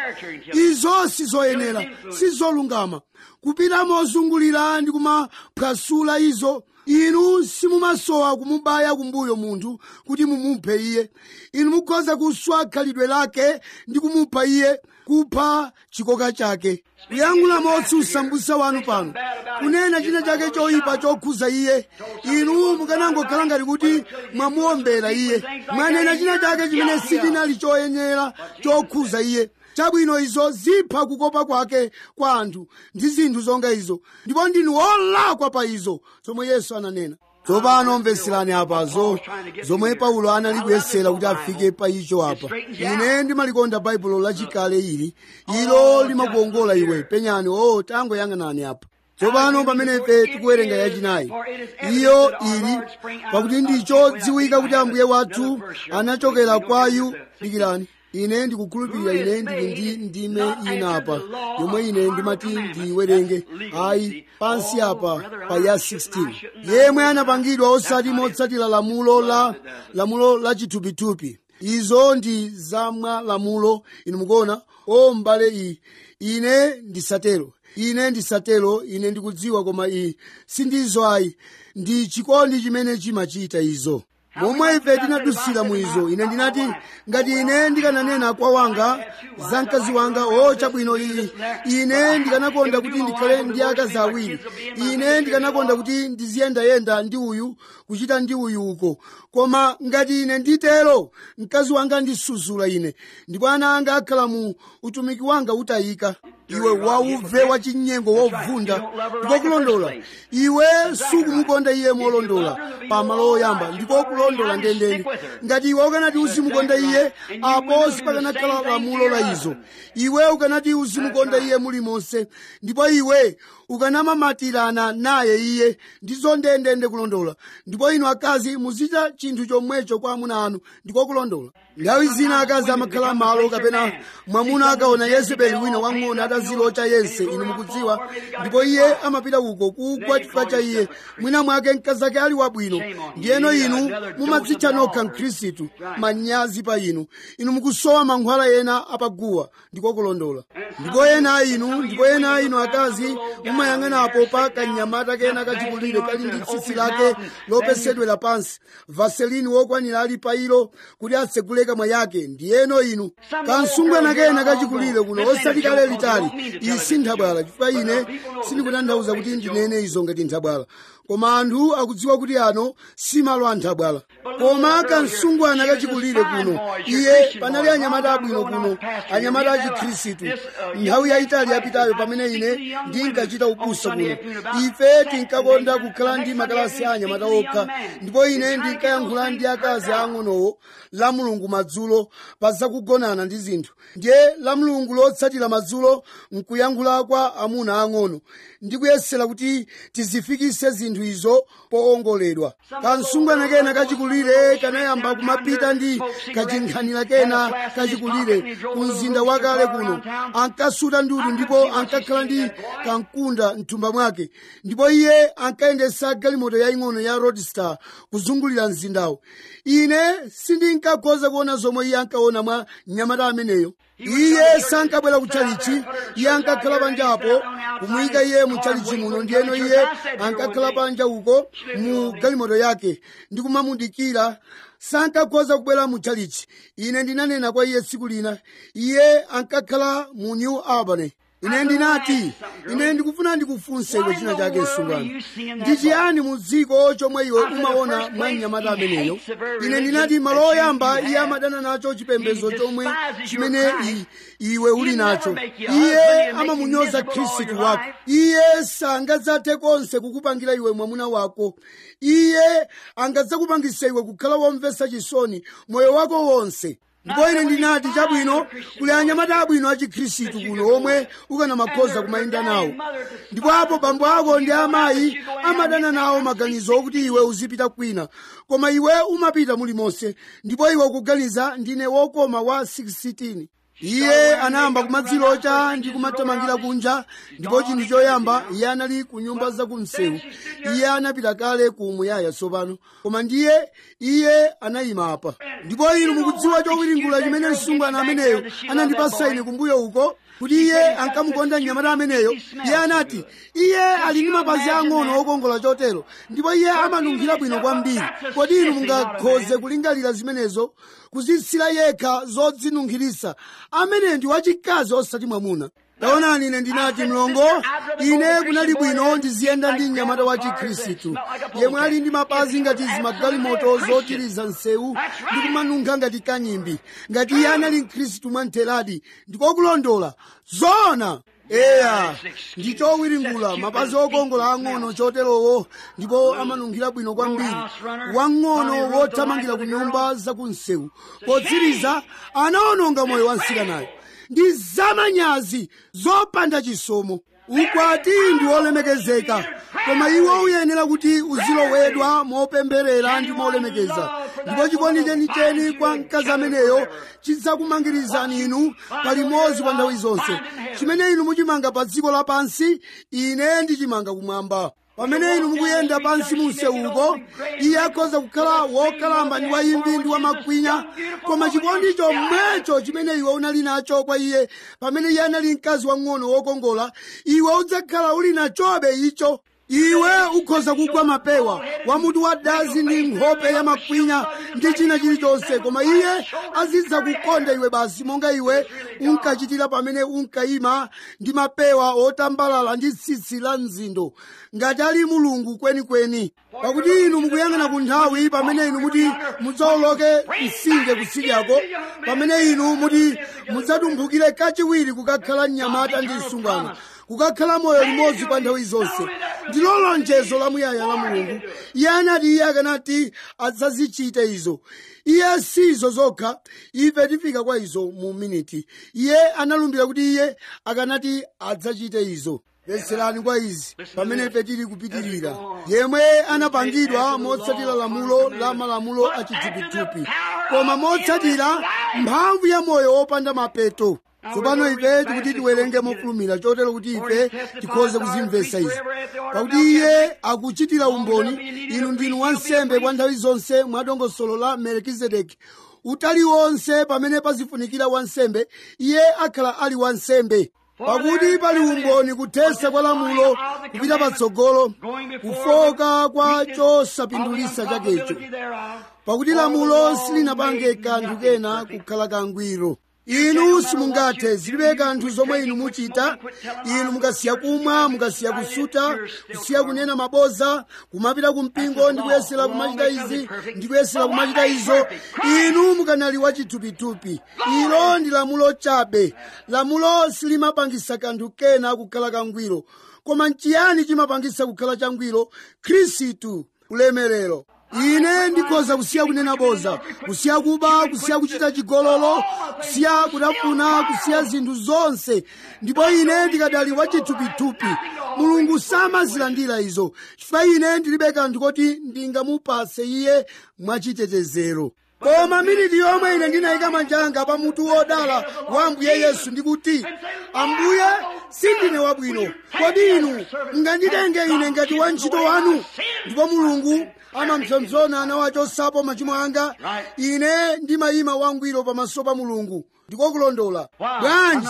izo sizoyenera sizolungama kupita mozungulira ndi kumaphwasula izo inu simumasowa kumubaya kumbuyo munthu kuti mumuphe iye inu mukhoza kuswa khalidwe lake ndi kumupha iye kupha chikoka chake kuyankhula motsutsa mbusa wanu pano kunena china chake choyipa chokhuza iye inu mukanangokhala ngati kuti mwamuombera iye mwanena china chake chimene sichinali choyenera chokhuza iye chabwino izo zipha kukopa kwake kwa anthu ndi zinthu zonga izo ndipo ndinu olakwa pa izo zomwe yesu ananena tsopano mveserani apazo zomwe paulo anali kuyesera kuti afike pa icho apa ine ndimalikonda baibulo lachikale ili ilo limakuongola iwe penyani o tangoyang'anani apa tsopano pamene ife tikuwerenga yachinayi iyo ili pakuti ndicho dziwika kuti ambuye wathu anachokera kwayu dikirani ine ndikukhulupirira ine ndili ndi ndime ina apa yomwe ine ndimati ndiyiwerenge ayi pansi apa pa ya 16 yemwe anapangidwa osati motsatira lamulo la lamulo la chithupithupi izo ndi zamwa lamulo inu mukuona o mbale iyi ine ndisatero ine ndisatero ine ndikudziwa koma iyi sindizo ayi ndi chikondi chimene chimachita izo momwe ife tinadusira mwizo ine ndinati ngati ine ndikananena kwa wanga za mkazi wanga o chabwino iyi ine ndikanakonda kuti ndikhale ndi akazi awiri ine ndikanakonda kuti ndiziyendayenda ndi uyu kuchita ndi uyu uko koma ngati ine nditero mkazi wanga ndisuzula ine ndipo ana anga akhala mu utumiki wanga utayika iwe wauve wachinyengo wovunda ndiko kulondola iwe sukumukonda iye molondola pamalo oyamba ndiko kulondola ndendende ngati iwe ukanati uzimukonda iye apo sipakanakhala lamulo la izo iwe ukanati uzimukonda iye mulimonse ndipo iwe ukanamamatirana naye iye ndizo ndendende kulondola ndipo inu akazi muzicha chinthu chomwecho kwa amuna anu ndiko kulondola nthawi zina akazi amakhala malo kapena mwamuna akaona yezebeli wina wang'ono atazilocha yense inu mukudziwa ndipo iye amapita uko kugwa chifukwa cha iye mwina mwake mkazi ake ali wabwino ndiyeno inu mumadzitcha nokha mkhristu manyazi pa inu inu mukusowa mankhwala ena apaguwa ndiko kulondola ndipo ena inu ndipo ena inu akazi mumayang'anapo pa kanyamata kena kachikulire kali ndi tsitsi lake lopesedwera pansi vaselini wokwanira ali pa ilo kuti atsegule kamwa yake ndiyeno inu kansungwana kena kachikulire kuno osati kale litali iyi si nthabwala chifukwa ine sindikutanthauza kuti ndinene izo ngati nthabwala koma anthu akudziwa kuti ano si malo a nthabwala koma kansungwana kachikulire kuno iye panali anyamata abwino kuno anyamata achikhristu nthawi yayitali yapitayo pamene ine ndinkachita ubusa kuno ife tinkakonda kukhala ndi makalasi a anyamata okha ndipo ine ndinkayankhula ndi akazi ang'onowo la mulungu madzulo pa zakugonana ndi zinthu ndiye la mulungu lotsatira madzulo nkuyankhula kwa amuna ang'ono ndikuyesera kuti tizifikise zinthu izo poongoledwa kansungwana kena kachikulire kanayamba kumapita ndi kachinkhanira kena kachikulire ku mzinda wakale kuno ankasuta ndudu ndipo ankakhala ndi kankunda mthumba mwake ndipo iye ankayendesa galimoto yaying'ono ya roadstar kuzungulira mzindawo ine sindinkakhoza kuona zomwe iye ankaona mwa mnyamata ameneyo iye sankabwera kutchalichi iye ankakhala panjapo kumuyika iye mu tchalichi muno ndiyeno iye ankakhala panja uko mu galimoto yake ndi kumamudikira sankakhoza kubwera mu tchalichi ine ndinanena kwa iye tsiku lina iye ankakhala mu new albany ine ndinati ine ndikufuna ndikufunse iwe china chake msungwana ndi chiyani mu dziko chomwe iwe umaona mwa mnyamata ameneyo ine ndinati malo oyamba iye amadana nacho chipembedzo chomwe chimene i- iwe uli nacho iye amamunyoza khristu wako iye sangadzathe konse kukupangira iwe mwamuna wako iye angadzakupangisa iwe kukhala womvetsa chisoni moyo wako wonse ndipo ine ndinati chabwino kuli anyamata abwino a chikhristu kuno omwe ukanamakhoza kumayenda nawo ndipo apo bambo ako ndi amayi amadana nawo maganizo okuti iwe uzipita kwina koma iwe umapita mulimonse ndipo iwe ukuganiza ndine wokoma wa 16 iye anayamba kumadzilocha ndi kumathamangira kunja ndipo chinthu choyamba iye anali ku nyumba zakumsewu iye anapita kale ku muyaya tsopano koma ndiye iye anayima apa ndipo inu mukudziwa chowiringula chimene msungwana ameneyo anandipasa ine kumbuyo uko kuti iye ankamukonda mnyamata ameneyo iye anati iye ali ndi mapazi ang'ono okongola chotero ndipo iye amanunkhira bwino kwambiri kodi inu mungakhoze kulingalira zimenezo kuzitsira yekha zodzinunkhiritsa ameneyo ndi wachikazi osati mwamuna taonani ine ndinati mlongo ine kunali bwino ndiziyenda ndi mnyamata wa chikhristu yemwe ali ndi mapazi ngati zimagalimoto zotiriza msewu ndi kumanunkha ngati kanyimbi ngati iye anali mkhristu mwamtheradi ndikokulondola zoona eya ndi chowiringula mapazi okongola ang'ono choterowo ndipo amanunkhira bwino kwambiri wang'ono wothamangira ku nyumba zakumsewu potsiriza anaononga moyo wa msikanayo ndi zamanyazi zopanda chisomo ukwati ndi wolemekezeka koma iwo uyenera kuti uzilowedwa mopemberera ndi molemekeza ndipo chikondi chenicheni kwa mkazi ameneyo chidzakumangirizani inu palimodzi kwa nthawi zonse chimene inu muchimanga pa dziko lapansi ine ndichimanga kumwamba pamene inu mukuyenda pansi munsewuko iye akhoza kukhala wokalamba ndi wayimbi ndi wamakwinya koma chikondi chomwecho chimene iwe unali nacho kwa iye pamene iye anali mkazi wang'ono wokongola iwe udzakhala uli nachobe icho iwe ukhoza kugwa mapewa wamutu wa dazi ndi nkhope ya makwinya ndi china chilichonse koma iye azidza kukonda iwe basi monga iwe unkachitira pamene unkayima ndi mapewa otambalala ndi tsitsi la mzindo ngati ali mulungu kwenikweni pakuti inu mukuyang'ana ku nthawi pamene inu muti mudzawoloke mtsinje kutsidyako pamene inu muti mudzatumphukire kachiwiri kukakhala mnyamata ndi msungwana kukakhala moyo limodzi pa nthawi zonse ndilo lonjezo lamuyaya la mulungu iye anati iye akanati adzazichite izo iye sizo zokha ife tifika kwa izo mu miniti iye analumbira kuti iye akanati adzachite izo mvetserani kwa izi pamene ife tili kupitirira yemwe anapangidwa motsatira lamulo la malamulo achithupithupi koma motsatira mphamvu ya moyo wopanda mapeto tsopano ife tikuti tiwerenge mofulumira chotero kuti ife tikhoze kuzimvetsa izi pakuti iye akuchitira umboni inu ndinu wansembe kwa nthawi zonse mwa dongosolo la melkizedeki utali wonse pamene pazifunikira wansembe iye akhala ali wansembe pakuti pali umboni kuthesa kwa lamulo kupita patsogolo kufoka kwa chosapindulitsa chakecho pakuti lamulo silinapange kanthu kena kukhala kangwiro inu simungathe zilibe kanthu zomwe inu muchita inu mukasiya kumwa mukasiya kusuta kusiya kunena maboza kumapita kumpingo ndi kuyesera kumachita izi ndi kuyesera kumachita izo inu mukanali wachithupithupi ilo ndi lamulo chabe lamulo silimapangisa kanthu kena kukhala kangwiro koma nchiyani chimapangisa kukhala changwiro khristu ulemerero ine ndikhoza kusiya kunena boza kusiya kuba kusiya kuchita chigololo kusiya kutafuna kusiya zinthu zonse ndipo ine ndikadali wachithupithupi mulungu samazilandira izo chifukwa ine ndilibe kanthu koti ndingamupase iye mwachitetezero koma miniti yomwe ine ndinayika manja anga pa mutu wodala wa ambuye yesu ndikuti ambuye sindine wabwino kodi inu munganditenge ine ngati wantchito wanu ndipo mulungu amamsonzona anawachosapo machimo anga ine ndimayima wangwiro pamaso pa mulungu ndikokulondola bwanji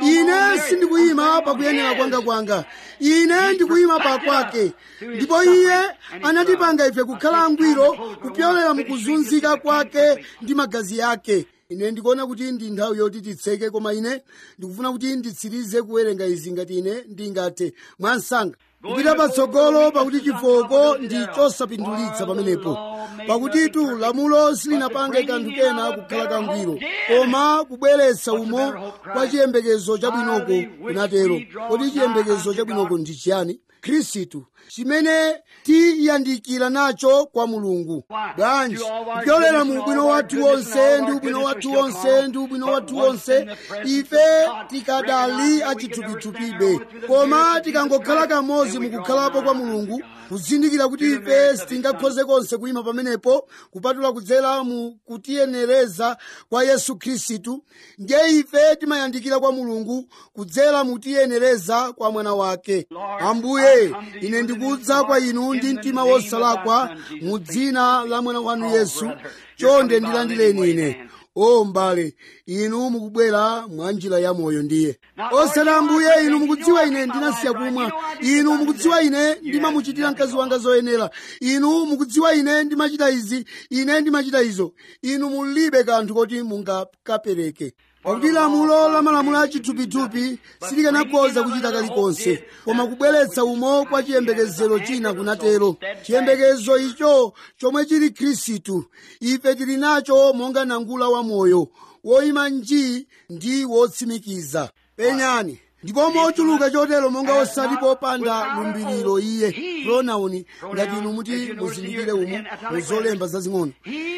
ine sindikuyima pakuyenera kwanga kwanga ine ndikuyima pa kwake ndipo iye anatipanga ife kukhala angwiro kupyolera mukuzunzika kwake ndi magazi yake ine ndikuona kuti ndi nthawi yoti titseke koma ine ndikufuna kuti nditsirize kuwerenga izi ngati ine ndingathe mwansanga kupita patsogolo pakuti chifoko ndi chosapindulitsa pamenepo pakutitu lamulo silinapange kanthu kena kukhala kangwiro koma kubweretsa umo kwa chiyembekezo chabwinoko kunatero kodi chiyembekezo chabwinoko ndi chiyani khristu chimene tiyandikira nacho kwa mulungu bwanji kupyolera mu ubwino wathu wonse ndi ubwino wathu wonse ndi ubwino wathu wonse ife tikadali achithupithupibe koma tikangokhala kamodzi mukukhalapo kwa mulungu kuzindikira kuti ife sitingakhoze konse kuyima pamenepo kupatula kudzera mu kutiyenereza kwa yesu khristu ndiye ife timayandikira kwa mulungu kudzera mu tiyenereza kwa mwana wake ambuye ine ndikudza kwa inu ndi mtima wosalakwa mu dzina la mwana wanu yesu chonde ndilandireni ine o mbale inu mukubwera mwa njira ya moyo ndiye osati ambuye inu mukudziwa ine ndinasiya kumwa inu mukudziwa ine ndimamuchitira mkazi wanga zoyenera inu mukudziwa ine ndimachita izi ine ndimachita izo inu mulibe kanthu koti mungakapereke pakuti lamulo la malamulo achithupithupi silikanakhoza kuchita kalikonse koma kubweretsa umo kwa chiyembekezero china kunatero chiyembekezo icho chomwe chili khristu ife tili nacho monga nangula wa moyo woyima njii ndi wotsimikiza penyani ndipo mochuluka chotero monga osati popanda lumbiriro iye pronauni ngati inu muti muzindikire umu muzolemba zazing'ono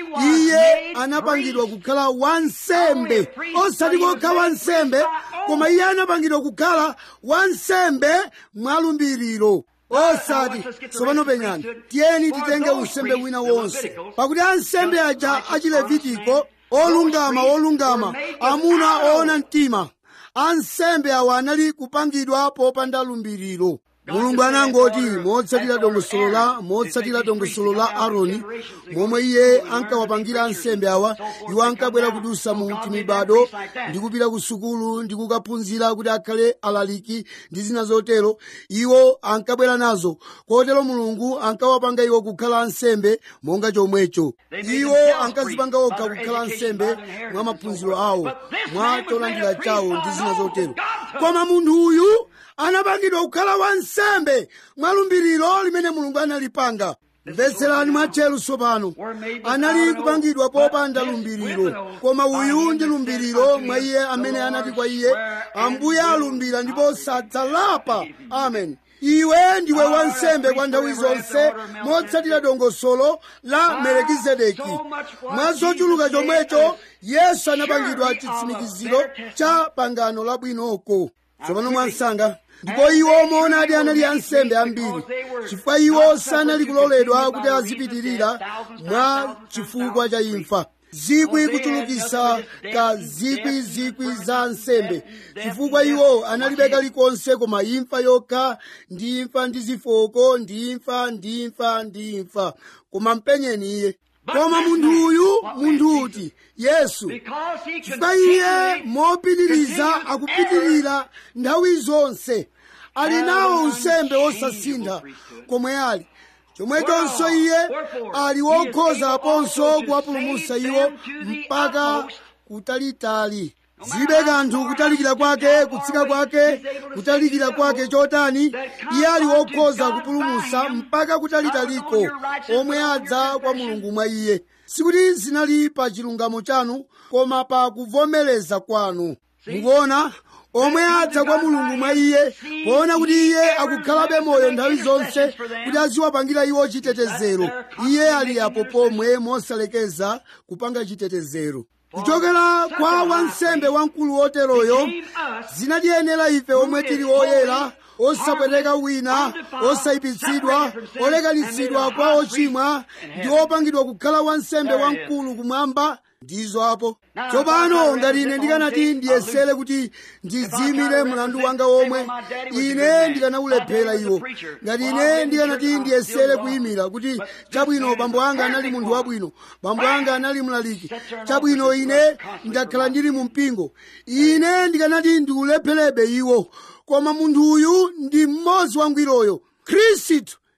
iye anapangidwa kukhala wansembe osati kokha wansembe koma iye anapangidwa kukhala wansembe mwalumbiriro osati tsopano penyani tiyeni titenge unsembe wina wonse pakuti ansembe aja achilevitiko olungama olungama amuna oona mtima ansembe awa anali kupangidwa popanda lumbiriro mulungu anangoti motsatira dongosolo la motsatira dongosolo la aaroni momwe iye ankawapangira ansembe awa iwo ankabwera kudusa mu timibado ndi kupita ku sukulu ndi kukaphunzira kuti akhale alaliki ndi zina zotero iwo ankabwera nazo kotero mulungu ankawapanga iwo kukhala ansembe monga chomwecho iwo ankazipanga okha kukhala ansembe mwa maphunziro awo mwa cholandira chawo ndi zina zotero koma munthu uyu anapangidwa kukhala wansembe mwalumbiriro limene mulungu analipanga mvetserani mwatcheru tsopano anali kupangidwa popanda lumbiriro koma uyu ndi lumbiriro mwa iye amene anati kwa iye ambuye alumbira ndipo sadzalapa amen iwe ndiwe wansembe kwa nthawi zonse motsatira dongosolo la melekizedeki mwa zochuluka chomwecho yesu anapangidwa chitsimikiziro cha pangano labwinoko tsopano mwansanga ndipo iwo moonadi anali ansembe ambiri chifukwa iwo sanali kuloledwa kuti azipitirira mwa chifukwa cha imfa zikwi kuchulukisa ka zikwi zikwi za ansembe chifukwa iwo analibe kalikonse koma imfa yokha ndi imfa ndi zifoko ndi imfa ndi imfa ndi imfa koma mpenyeni iye koma munthu uyu munthu uti yesu chifukwa iye mopitiriza akupitirira nthawi zonse ali nawo unsembe wosasintha komwe ali chomwechonso iye ali wokhoza aponso kuwapulumutsa iwo mpaka kutalitali zibe kanthu kutalikira kwake kutsika kwake kutalikira kwake chotani iye ali wokhoza kupulumutsa mpaka kutalitaliko omwe adza kwa mulungu mwa iye sikuti zinali pa chilungamo chanu koma pa kuvomereza kwanu mukuona omwe adza kwa mulungu mwa iye poona kuti iye akukhalabe moyo nthawi zonse kuti aziwapangira iwo chitetezero iye ali apo pomwe mosalekeza kupanga chitetezero kuchokera kwa wansembe wamkulu woteroyo zinatiyenera ife omwe tili oyera osapweteka wina osayipitsidwa olekanitsidwa kwa ochimwa ndi opangidwa kukhala wansembe wamkulu kumwamba ndizo apo tsopano ngati ine ndikanati ndiyesere kuti ndidziyimire mlandu wanga womwe ine ndikanaulephera iwo ngati ine ndikanati ndiyesere kuyimira kuti chabwino bambo anga anali munthu wabwino bambo anga anali mlaliki chabwino ine ndakhala ndili mu mpingo ine ndikanati ndiulepherebe iwo koma munthu uyu ndi mmodzi wangwiroyo khristu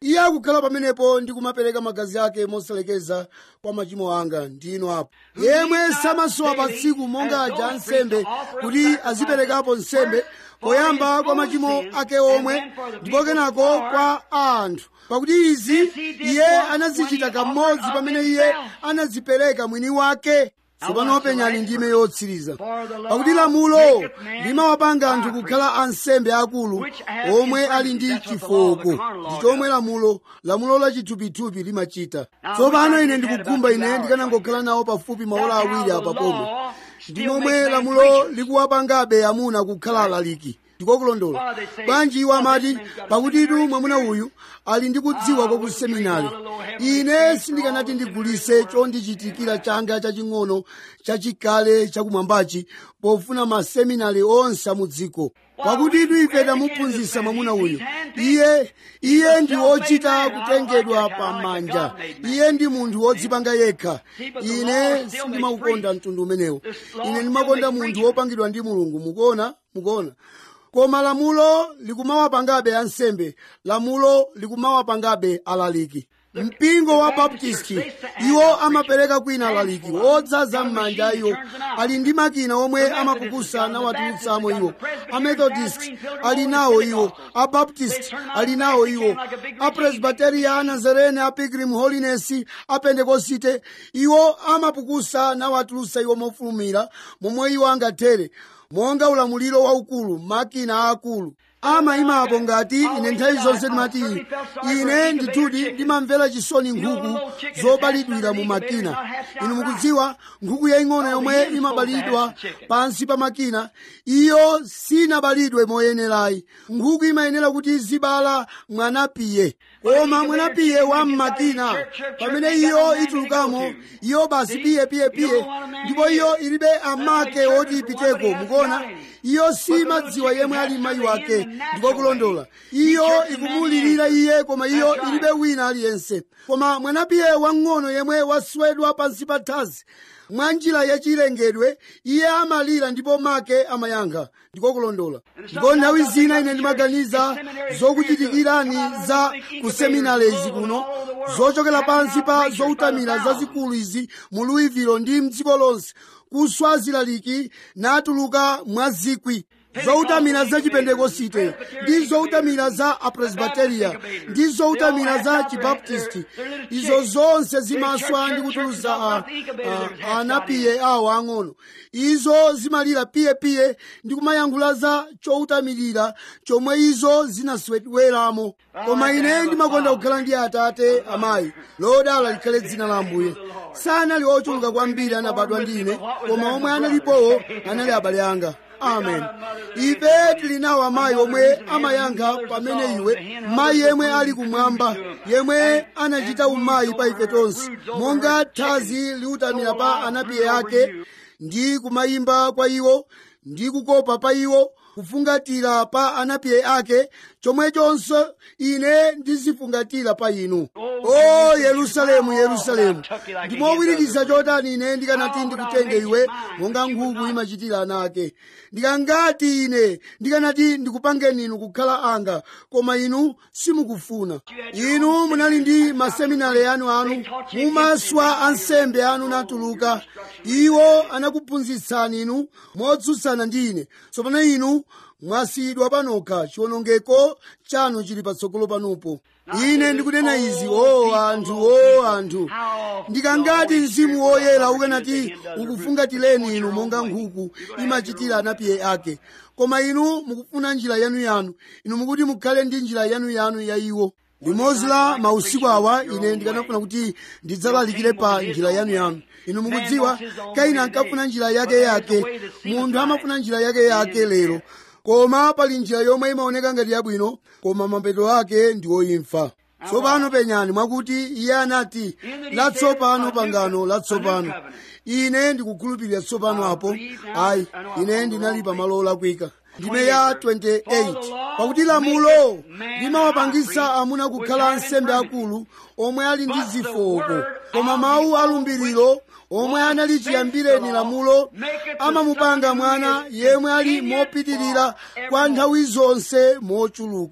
iye akukhala pamenepo ndi kumapereka magazi ake mosalekeza kwa machimo anga ndino apo yemwe samasowa pa tsiku monga aja ansembe kuti aziperekapo nsembe poyamba kwa machimo ake omwe ndipo kenako kwa anthu pakuti izi iye anazichita kamodzi pamene iye anazipereka mwini wake tsopano penyani ndime yotsiriza pakuti lamulo limawapanga anthu kukhala ansembe akulu omwe ali ndi chifoko ndi chomwe lamulo lamulo la chithupithupi limachita tsopano ine ndikukhumba ine ndikanangokhala nawo pafupi maola awiri apa pomwe ndi momwe lamulo likuwapangabe amuna kukhala alaliki ndikokulondola bwanji iwo amati pakutitu mwamuna uyu ali ndi kudziwa kwa kuseminari ine sindikanati ndigulise chondichitikira changa chaching'ono chachikale chakumwambachi pofuna maseminari onse amudziko pakutitu ife tamuphunzitsa mwamuna uyu iye iye ndi wochita kutengedwa pamanja iye ndi munthu wodzipanga yekha ine sindimaukonda mtundu umenewo ine ndimakonda munthu wopangidwa ndi mulungu mukuona mukuona koma lamulo likumawapangabe ansembe lamulo likumawapangabe alaliki mpingo wa baptisti iwo amapereka kwina alaliki wodzaza m'manja iwo ali ndi makina omwe amapukusa nawatulutsamo iwo amethodist ali nawo iwo abaptist ali nawo iwo apresbiteria anazarene apilgrim holiness apendekosite iwo amapukusa nawatulutsa iwo mofulumira momwe iwo angathere monga ulamuliro waukulu makina aakulu amayimapo ngati ine nthawi zonse ndimati ine ndithudi ndimamvera chisoni nkhuku zobalidwira mu makina inu mukudziwa nkhuku yaying'ono yomwe imabalidwa pansi pa makina iyo sinabalidwe moyenerayi nkhuku imayenera kuti zibala mwanapiye koma mwanapiye wa mmakina pamene iyo itulukamo iyo basi piye piye piye ndipo iyo ilibe amake oti ipiteko mukuona iyo simadziwa yemwe ali mayi wake ndiko kulondola iyo ikumulirira iye koma iyo ilibe wina aliyense koma mwanapiye wang'ono yemwe waswedwa pansi pa thazi mwa njira yachilengedwe iye amalira ndipo make amayankha ndiko kulondola ndipo nthawi zina ine ndimaganiza zokuchitikirani za kuseminari izi kuno zochokera pansi pa zoutamira zazikulu izi mu louisville ndi mdziko lonse kuswa zilaliki natuluka mwa zikwi zoutamira za chipentekosite ndi zoutamira za apresbiteria ndi zoutamira za chibaptisti izo zonse zimaswa ndi kutuluza anapiye awo ang'ono izo zimalira piyepiye ndi kumayankhula za choutamirira chomwe izo zinaswedweramo koma ine ndimakonda kukhala ndi atate amayi lodala likhale dzina la ambuye sanali ochuluka kwambiri anabadwa ndi ine koma omwe analipowo anali abale anga amen ife tili nawo amayi omwe amayankha pamene iwe mayi yemwe ali kumwamba yemwe anachita umayi pa ife tonse monga thazi liutamira pa anapiye ake ndi kumayimba kwa iwo ndi kukopa pa iwo kufungatira pa anapiye ake chomwechonso ine ndizifungatira pa inu o yerusalemu yerusalemu ndimowirikiza chotani ine ndikanati ndikutenge iwe monga nkhuku imachitira ana ake ndikangati ine ndikanati ndikupangeni inu kukhala anga koma inu simukufuna inu munali ndi maseminari anu anu mumaswa ansembe anu natuluka iwo anakuphunzitsani inu motsutsana ndi ine tsopano inu mwasiyidwa panokha chiwonongeko chanu chili patsogolo panupo ine ndikunena izi o anthu o anthu ndikangati mzimu woyera ukanati ukufungatireni inu monga nkhuku imachitira anapiye ake koma inu mukufuna njira yanuyanu inu mukuti mukhale ndi njira yanuyanu ya iwo limodzi la mausiku awa ine ndikanafuna kuti ndidzalalikire pa njira yanuyanu inu mukudziwa kaina ankafuna njira yake yake munthu amafuna njira yake yake lero koma pali njira yomwe imaoneka ngati yabwino koma mapeto ake ndi oimfa tsopano penyani mwakuti iye anati latsopano pangano latsopano ine ndikukhulupirira tsopano apo ayi ine ndinali pamalo olakwika ndime ya 28 pakuti lamulo limawapangisa amuna kukhala ansembe akulu omwe ali ndi zifoko koma mawu alumbiriro omwe anali chiyambireni lamulo amamupanga mwana yemwe ali mopitirira kwa nthawi zonse mochuluka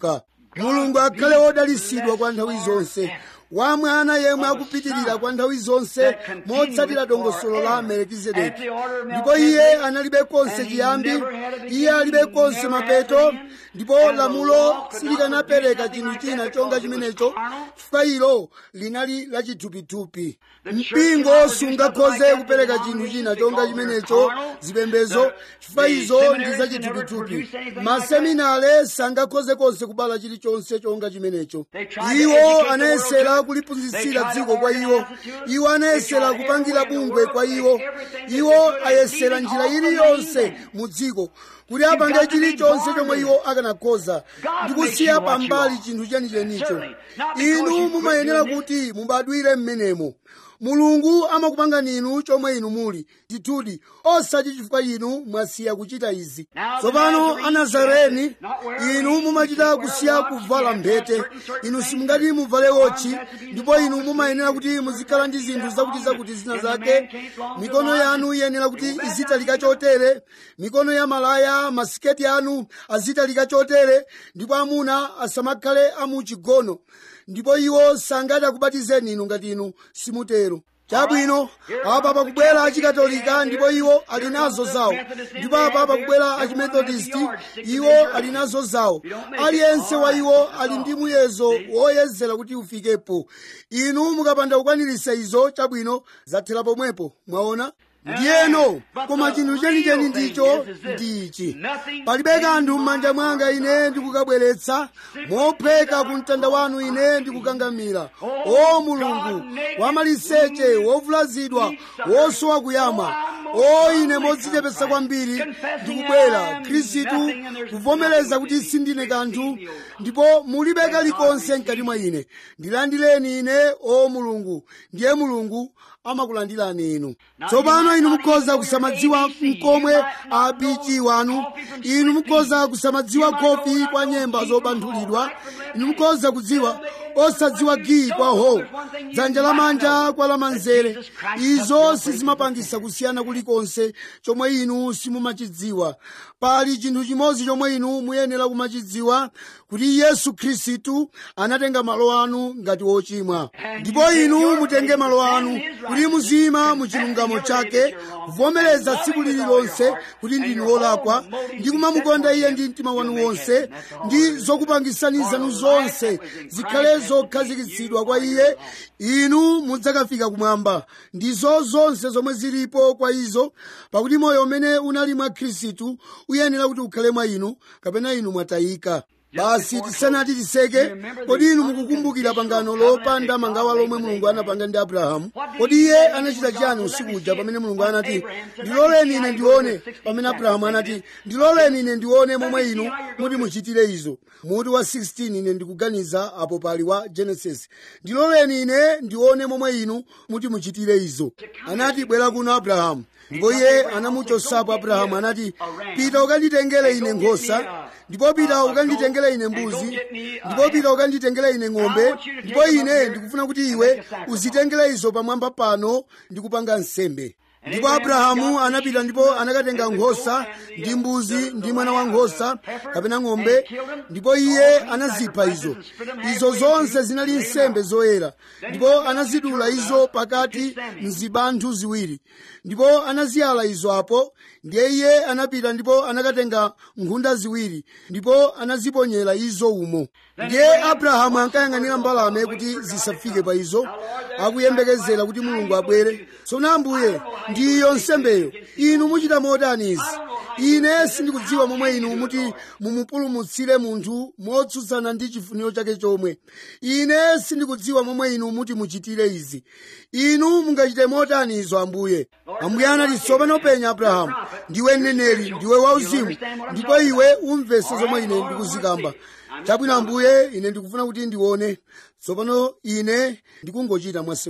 mulungu akhale wodalisidwa kwa nthawi zonse wa mwana yemwe akupitirira kwa nthawi zonse motsatira dongosolo la melekizedeki ndipo iye analibe konse chiyambi iye alibe konse mapeto ndipo lamulo silikanapereka chinthu china chonga chimenecho chifukwa ilo linali lachithupithupi mpingo sungakhoze kupereka chinthu china chonga chimenecho zipembezo chifukwa izo ndi zachithupithupi maseminare sangakhoze konse kubala chilichonse chonga chimenecho iwo anayesera kuliphunzitsira dziko kwa iwo iwo anayesera kupangira bungwe kwa iwo iwo ayesera njira iliyonse mu dziko kuti apange chilichonse chomwe iwo akanakhoza ndi kusiya pambali chinthu chenichenicho inu mumayenera kuti mubadwire m'menemo mulungu amakupangani inu chomwe inu muli ndithudi osati chifukwa inu mwasiya kuchita izi tsopano anazareni inu mumachita kusiya kuvala mphete inu simungati muvale wotchi ndipo inu mumayenera kuti muzikhala ndi zinthu zakuti zakuti zina zake mikono yanu iyenera kuti izitalika chotere mikono ya malaya masiketi anu azitalika chotere ndipo amuna asamakhale amuchigono ndipo iwo sangati akubatizeni inu ngati inu simutero chabwino apa pakubwera achikatolika ndipo iwo ali nazo zawo ndipo apa pakubwera achimethodisti iwo ali nazo zawo aliyense wa iwo ali ndi muyezo woyezera kuti ufikepo inu mukapanda kukwanirisa izo chabwino zathera pomwepo mwaona ndiyeno koma chinthu chenicheni ndicho ndi ichi palibe kanthu m'manja mwanga ine ndikukabweretsa mopheka ku mtanda wanu ine ndikukangamira o mulungu wamaliseche wovulazidwa wosowa kuyamwa o ine modzichepetsa kwambiri ndikubwera khristu kuvomereza kuti sindine kanthu ndipo mulibe kalikonse mkati mwa ine ndilandireni ine o mulungu ndiye mulungu amakulandirani inu tsopano inu mukhoza kusamadziwa mkomwe apichi wanu inu mukhoza kusamadziwa kofi kwa nyemba zobanthulidwa inu mukhoza kudziwa osadziwa giyi kwa ho dzanja lamanja kwa lamanzere izo sizimapangisa kusiyana kulikonse chomwe inu simumachidziwa pali chinthu chimodzi chomwe inu muyenera kumachidziwa kuti yesu khristu anatenga malo anu ngati wochimwa ndipo inu mutenge malo anu kuti muzima mu chilungamo chake kuvomereza tsiku lililonse kuti ndinu wolakwa ndi kumamukonda iye ndi mtima wanu wonse ndi zokupangisani zanu zonse zikhale zokhazikitsidwa kwa iye inu mudzakafika kumwamba ndizo zonse zomwe zilipo kwa izo pakuti moyo umene unali mwa khristu uyenera kuti ukhale mwa inu kapena inu mwatayika basi tisanati tiseke kodi inu mukukumbukira pangano lopanda mangawa lomwe mulungu anapanga ndi abrahamu kodi iye anachita chiyani usiku uja pamene mulungu anati ndiloleni ine ndione pamene abrahamu anati ndiloleni ine ndione momwe inu muti muchitire izo muti wa 16 ine ndikuganiza apo pali wa genesis ndiloleni ine ndione momwe inu muti muchitire izo anati bwera kuno abrahamu ndipo iye anamuchosapo abrahamu anati pita ukanditengere ine nkhosa ndipo pita ukanditengere ine mbuzi ndipo pita ukanditengere ine ng'ombe ndipo ine ndikufuna kuti iwe uzitengere izo pamwamba pano ndikupanga nsembe ndipo abrahamu anapita ndipo anakatenga nkhosa ndi mbuzi ndi mwana wa nkhosa kapena ng'ombe ndipo iye anazipha izo izo zonse zinali nsembe zoyera ndipo anazidula izo pakati mzibanthu ziwiri ndipo anaziyala izo apo ndiye iye anapita ndipo anakatenga nkhunda ziwiri ndipo anaziponyera izo umo ndiye abrahamu ankayang'anira mbalame kuti zisafike pa izo akuyembekezera kuti mulungu abwere tsono ambuye ndiyo nsembeyo inu muchita motani izi ine sindikudziwa momwe inu muti mumupulumutsire munthu motsutsana ndi chifuniro chake chomwe ine sindikudziwa momwe inu muti muchitire izi inu mungachite motani izo ambuye ambuye anati tsopano penya abrahamu ndiwe mneneri ndiwe wauzimu ndipo iwe umvese zomwe ine ndikuzikamba chabwino ambuye ine ndikufuna kuti ndione tsopano ine ndikungochita mwasewero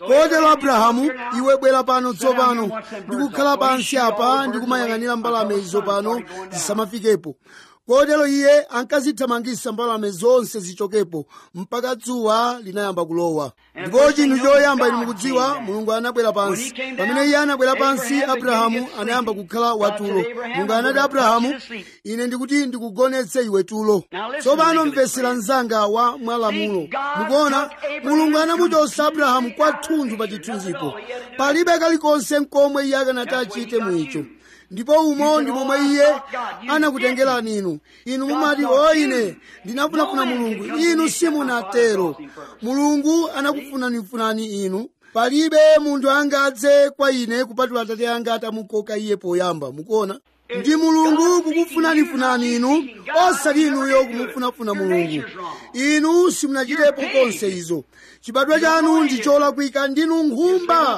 kotero abrahamu iwe bwera pano tsopano ndikukhala pansi apa ndikumayang'anira mbalame izo pano zisamafikepo kotero iye ankazithamangisa mbalame zonse zichokepo mpaka dzuwa linayamba kulowa ndipo chinthu choyamba inu mukudziwa mulungu anabwera pansi pamene iye anabwera pansi abrahamu anayamba kukhala watulo mulungu anati abrahamu ine ndikuti ndikugonetse iwe tulo tsopano mvesera mzanga wa mwalamulo mukuona mulungu anamuchosa abrahamu kwathunthu pa chithunzipo palibe kalikonse nkomwe iye akanati achite mwicho ndipo umo ndi momwe iye anakutengerani inu inu mumati o ine ndinafunafuna mulungu inu simunatero mulungu anakufunanifunani inu palibe munthu angadze kwa ine kupatula atate anga atamukoka iye poyamba mukuona ndi mulungu kukufunanifunani inu osati inuyo kumufunafuna mulungu inu simunachitepo konse izo chibadwa chanu ndi cholakwika ndinu nkhumba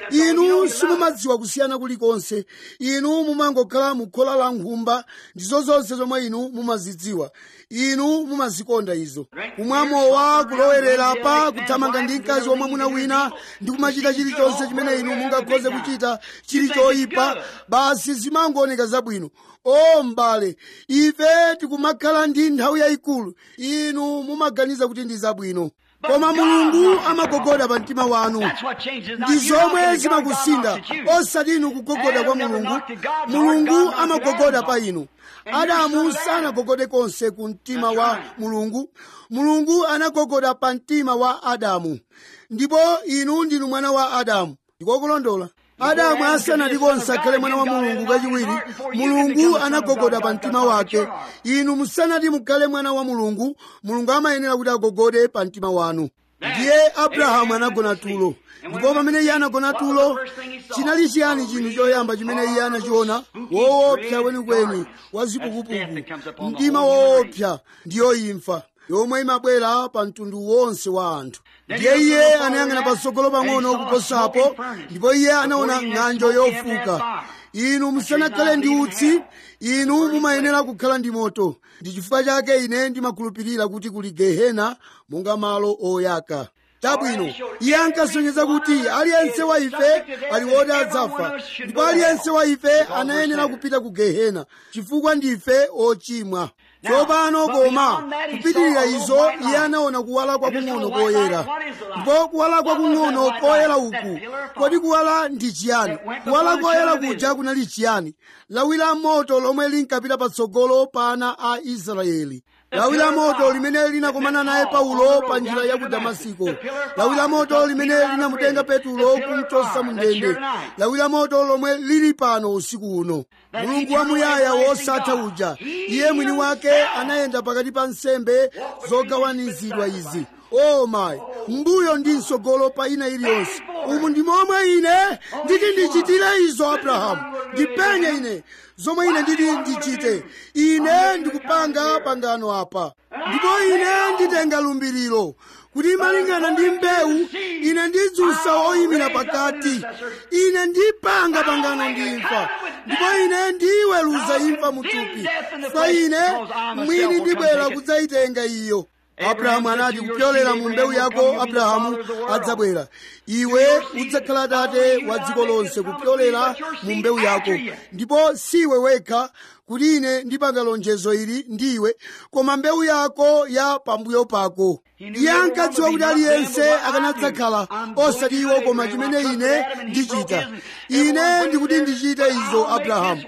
inu simumadziwa kusiyana kulikonse inu mumangokhala mukhola la nkhumba ndizo zonse zomwe inu mumazidziwa inu mumazikonda izo kumwa mowa kulowerera pa kuthamanga ndi mkazi womwe muna wina ndi kumachita chilichonse chimene inu mungakhoze kuchita chili choyipa basi zimangooneka zabwino o mbale ife tikumakhala ndi nthawi yayikulu inu mumaganiza kuti ndi zabwino koma mulungu amagogoda pa mtima wanu ndi zomwe zimakusinda osati inu kugogoda kwa mulungu mulungu amagogoda pa inu adamu sanagogode konse ku mtima wa mulungu mulungu anagogoda pa mtima wa adamu ndipo inu ndinu mwana wa adamu ndikokulondola adamu asanati konse akhale mwana wa mulungu kachiwiri mulungu anagogoda pa mtima wake inu musanati mukhale mwana wa mulungu mulungu amayenera kuti agogode pa mtima wanu ndiye abrahamu anagona tulo ndipo pamene iye anagona tulo chinali chiyani chinthu choyamba chimene iye anachiona woopsa kwenikweni wa zipukupuku mdima woopsa ndiyo imfa yomwe imabwera pa mtundu wonse wa anthu ndiye iye anayang'ana patsogolo pang'ono kuposapo ndipo iye anaona ng'anjo yofuka inu musanakhale ndi utsi inu mumayenera kukhala ndi moto ndi chifukwa chake ine ndimakhulupirira kuti kuli gehena monga malo oyaka chabwino iye ankasonyeza kuti aliyense wa ife ali woti adzafa ndipo aliyense wa ife anayenera kupita ku gehena chifukwa ndife ochimwa tsopano koma kupitirira izo iye anaona kuwala kwakung'ono koyera ndipo kuwala kwakung'ono koyera uku kodi kuwala ndi chiyani kuwala koyera kuja kunali chiyani lawi la moto lomwe linkapita patsogolo pa ana a israeli lawi la moto limene linakomana naye paulo pa njira ya ku damasiko lawi la moto limene linamutenga petulo kumchosa mu ndende lawi la moto lomwe lili pano usiku uno mulungu wamuyaya wosatha uja iye mwini wake anayenda pakati pa nsembe zogawanizidwa izi o mayi mbuyo ndi msogolo pa ina iliyonse umu ndi momwe ine nditi ndichitire izo abrahamu ndipenye ine zomwe ine nditi ndichite ine ndikupanga pangano apa ndipo ine nditenga lumbiriro kuti malingana ndi mbewu ine ndidzutsa oyimira pakati ine ndipanga pangano ndi imfa ndipo ine ndiweruza imfa muthupi fa ine mwini ndibwera kudzayitenga iyo abrahamu anati kupyolera mu mbewu yako abrahamu adzabwera iwe udzakhala tate wa dziko lonse kupyolera mu mbewu yako ndipo siwe wekha kuti ine ndipanga lonjezo ili ndiwe koma mbewu yako ya pambuyo pako iye ankadziwa kuti aliyense akanadzakhala osati iwo koma chimene ine ndichita ine ndikuti ndichite izo abrahamu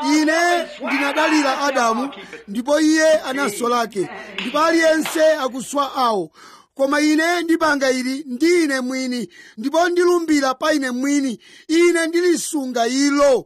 ine ndinadalira adamu ndipo iye anaso lake ndipo aliyense akuswa awo koma ine ndipanga ili ndi ine mwini ndipo ndilumbira pa ine mwini ine ndilisunga ilo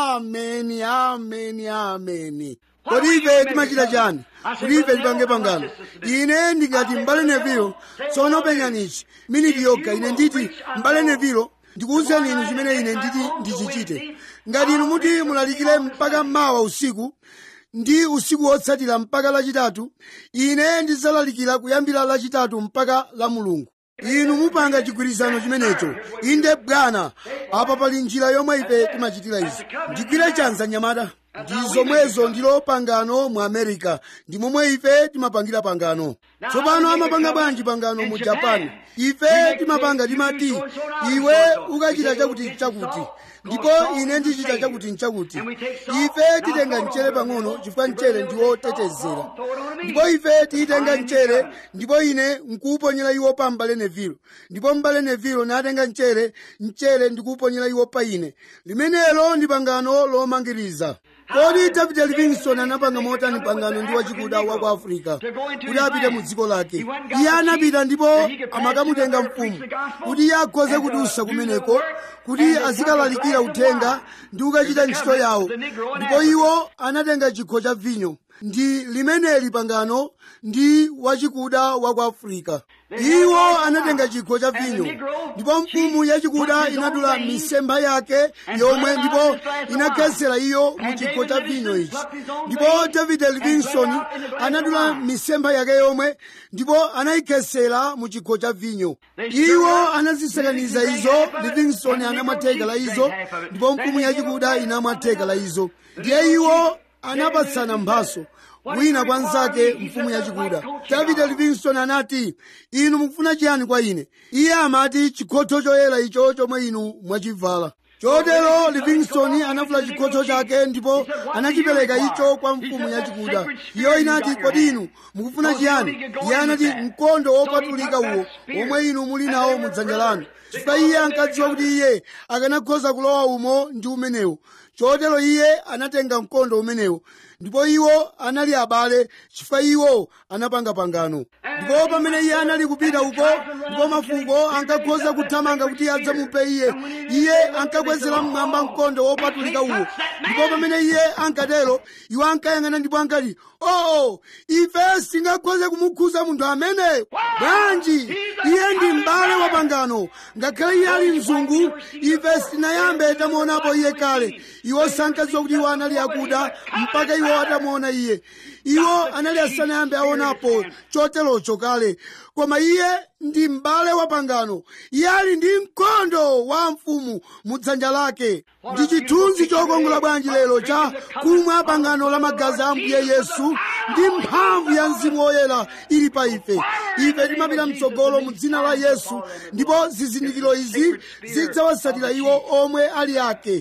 ameni ameni ameni kodi ife timachita chani kuti ife tipange pangano ine ndingati mbale nevilo tsono penyanichi miniti yokha ine nditi mbale nevilo ndikuwuzeni inu chimene ine nditi ndichichite ngati inu muti mulalikire mpaka mawa usiku ndi usiku wotsatira mpaka lachitatu ine ndidzalalikira kuyambira lachitatu mpaka la mulungu inu mupanga chigwirizano chimenecho inde bwana apa pali njira yomwe ife timachitira izi ndigwire chanza nyamata ndi zomwezo ndilo pangano mu america ndi momwe ife timapangira pangano tsopano amapanga bwanji pangano mu japan ife timapanga timati iwe ukachita chakuti chakuti ndipo ine ndichita chakuti nchakuti ife titenga mchere pang'ono chifukwa mchere ndiwotetezera ndipo ife tiyitenga mchere ndipo ine nkuwuponyera iwo pa mbale nevilo ndipo mbale nevilo natenga mchere mchere ndikuwuponyera iwo pa ine limenelo ndi pangano lomangiriza kodi david livingston anapanga motani pangano ndi wachikuda wa ku afrika kuti apite mu dziko lake iye anapita ndipo amakamutenga mfumu kuti iye akhoze kudusa kumeneko kuti azikalalikira uthenga ndi kukachita ntchito yawo ndipo iwo anatenga chikho cha vinyo ndi limeneli pangano ndi wachikuda wa ku afrika iwo anatenga chikho cha vinyo ndipo mfumu yachikuda inadula misempha yake yomwe ndipo inakhetsera iyo mu chikho cha vinyo ichi ndipo david livingston anadula misempha yake yomwe ndipo anayikhetsera mu chikho cha vinyo iwo anazisakaniza izo livingston anamwa theka la izo ndipo mfumu yachikuda inamwa theka la izo ndiye iwo anapatsana mphaso wina kwa nzake mfumu yachikuda david livingston anati inu mukufuna chiyani kwa ine iye amati chikhotho choyera icho chomwe inu mwachivala chotero livingston anavula chikhotho chake ndipo anachipereka icho kwa mfumu yachikuda iyo inati kodi inu mukufuna chiyani iye anati mkondo wopatulika uwo omwe inu muli nawo mudzanja lanu chifukwa iye ankadziwa kuti iye akanakhoza kulowa umo ndi umenewo chotero iye anatenga mkondo umenewo ndipo iwo anali abale chifukwa iwo anapanga pangano ndipo pamene iye anali kupita uko ndipo mafuko ankakhoza kuthamanga kuti adzamuphe iye iye ankakwezera mmwamba mkondo wopatulika uwo ndipo pamene iye ankatero iwo ankayang'ana ndipo ankati oh ife singakhoze kumukhuza munthu amene bwanji iye ndi m'bale wa pangano ngakhale iye ali mzungu ife sitinayambe tamuonapo iye kale iwo sankadziwa kuti iwo anali akuda mpaka iwo atamuona iye iwo anali asanayambe aonapo choterocho kale koma iye ndi m'bale wa pangano iye ali ndi mkondo wa mfumu mu dzanja lake ndi chithunzi chokongola bwanji lero cha kumwa pangano la magazi a ambuye yesu ndi mphamvu ya mzimu woyera ili pa ife ife timapita mtsogolo mu dzina la yesu ndipo zizindikiro izi zidzawatsatira iwo omwe ali ake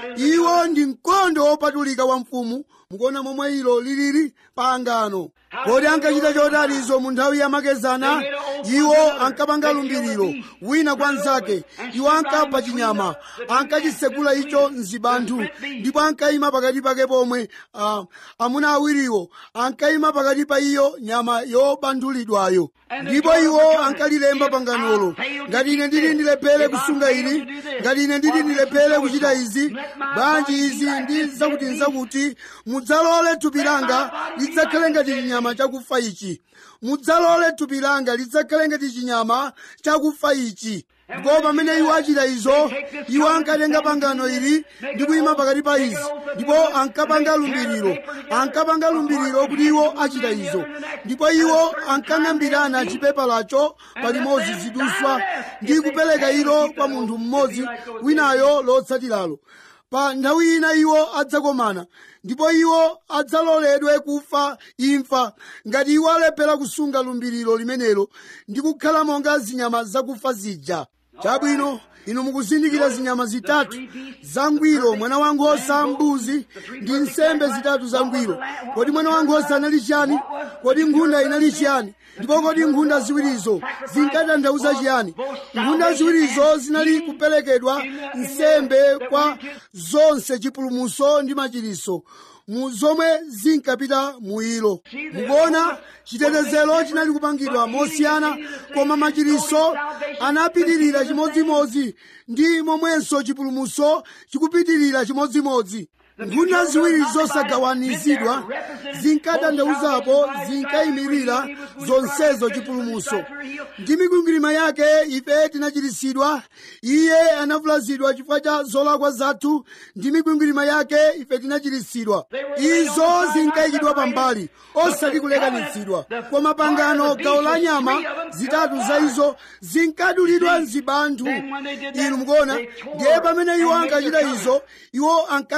iwo ndi mkondo wopatulika wa mfumu mukuona momwe ilo lilili pangano kodi ankachita chotanizo mu nthawi yamakedzana iwo ankapanga lumbiriro wina kwa nzake iwo ankapha chinyama ankachisegula icho mzibanthu ndipo ankayima pakati pake pomwe uh, amuna awiriwo ankayima pakati pa iyo nyama yobanthulidwayo ndipo iwo ankalilemba panganolo ngati ine ndili ndilephere kusunga ili ngati ine ndili ndilephere kuchita izi bwanji izi ndi zakuti nzakuti mudzalole thupi langa lidzakhale ngati chinyama chakufa ichi mudzalole thupi langa lidzakhale ngati chinyama chakufa ichi ndipo pamene iwo achita izo iwo ankatenga pangano ili ndi kuyima pakati pa izi ndipo ankapanga lumbiriro ankapanga lumbiriro kuti iwo achita izo ndipo iwo ankang'ambirana chipepalacho palimodzi ziduswa ndi kupereka ilo kwa munthu mmodzi winayo lotsatiralo pa nthawi ina iwo adzakomana ndipo iwo adzaloledwe kufa imfa ngati iwo alephera kusunga lumbiriro limenelo ndi kukhala monga zinyama zakufa zija chabwino inu mukuzindikira zinyama zitatu zangwiro mwana wankhosa mbuzi ndi nsembe zitatu zangwiro kodi mwana wankhosa anali chiyani kodi nkhunda inali chiyani ndipo kodi nkhunda ziwirizo zinkatanthauza chiyani nkhunda ziwirizo zinali kuperekedwa nsembe kwa zonse chipulumuso ndi machiriso mu zomwe zinkapita mu ilo mukuona chitetezero chinali kupangidwa mosiyana koma machiriso anapitirira chimodzimodzi ndi momwenso chipulumuso chikupitirira chimodzimodzi nkhunda ziwiri zosagawanizidwa zinkatanthauzapo zinkayimirira zonsezo chipulumuso ndi mikwingwirima yake ife tinachiritsidwa iye anavulazidwa chifukwa cha zolakwa zathu ndi mikwingwirima yake ife tinachiritsidwa izo zinkayikidwa pambali osati kulekanitsidwa koma pangano gawo la nyama zitatu za izo zinkadulidwa mzibanthu inu mukuona ndiye pamene iwo ankachita izo iwo ankang'amba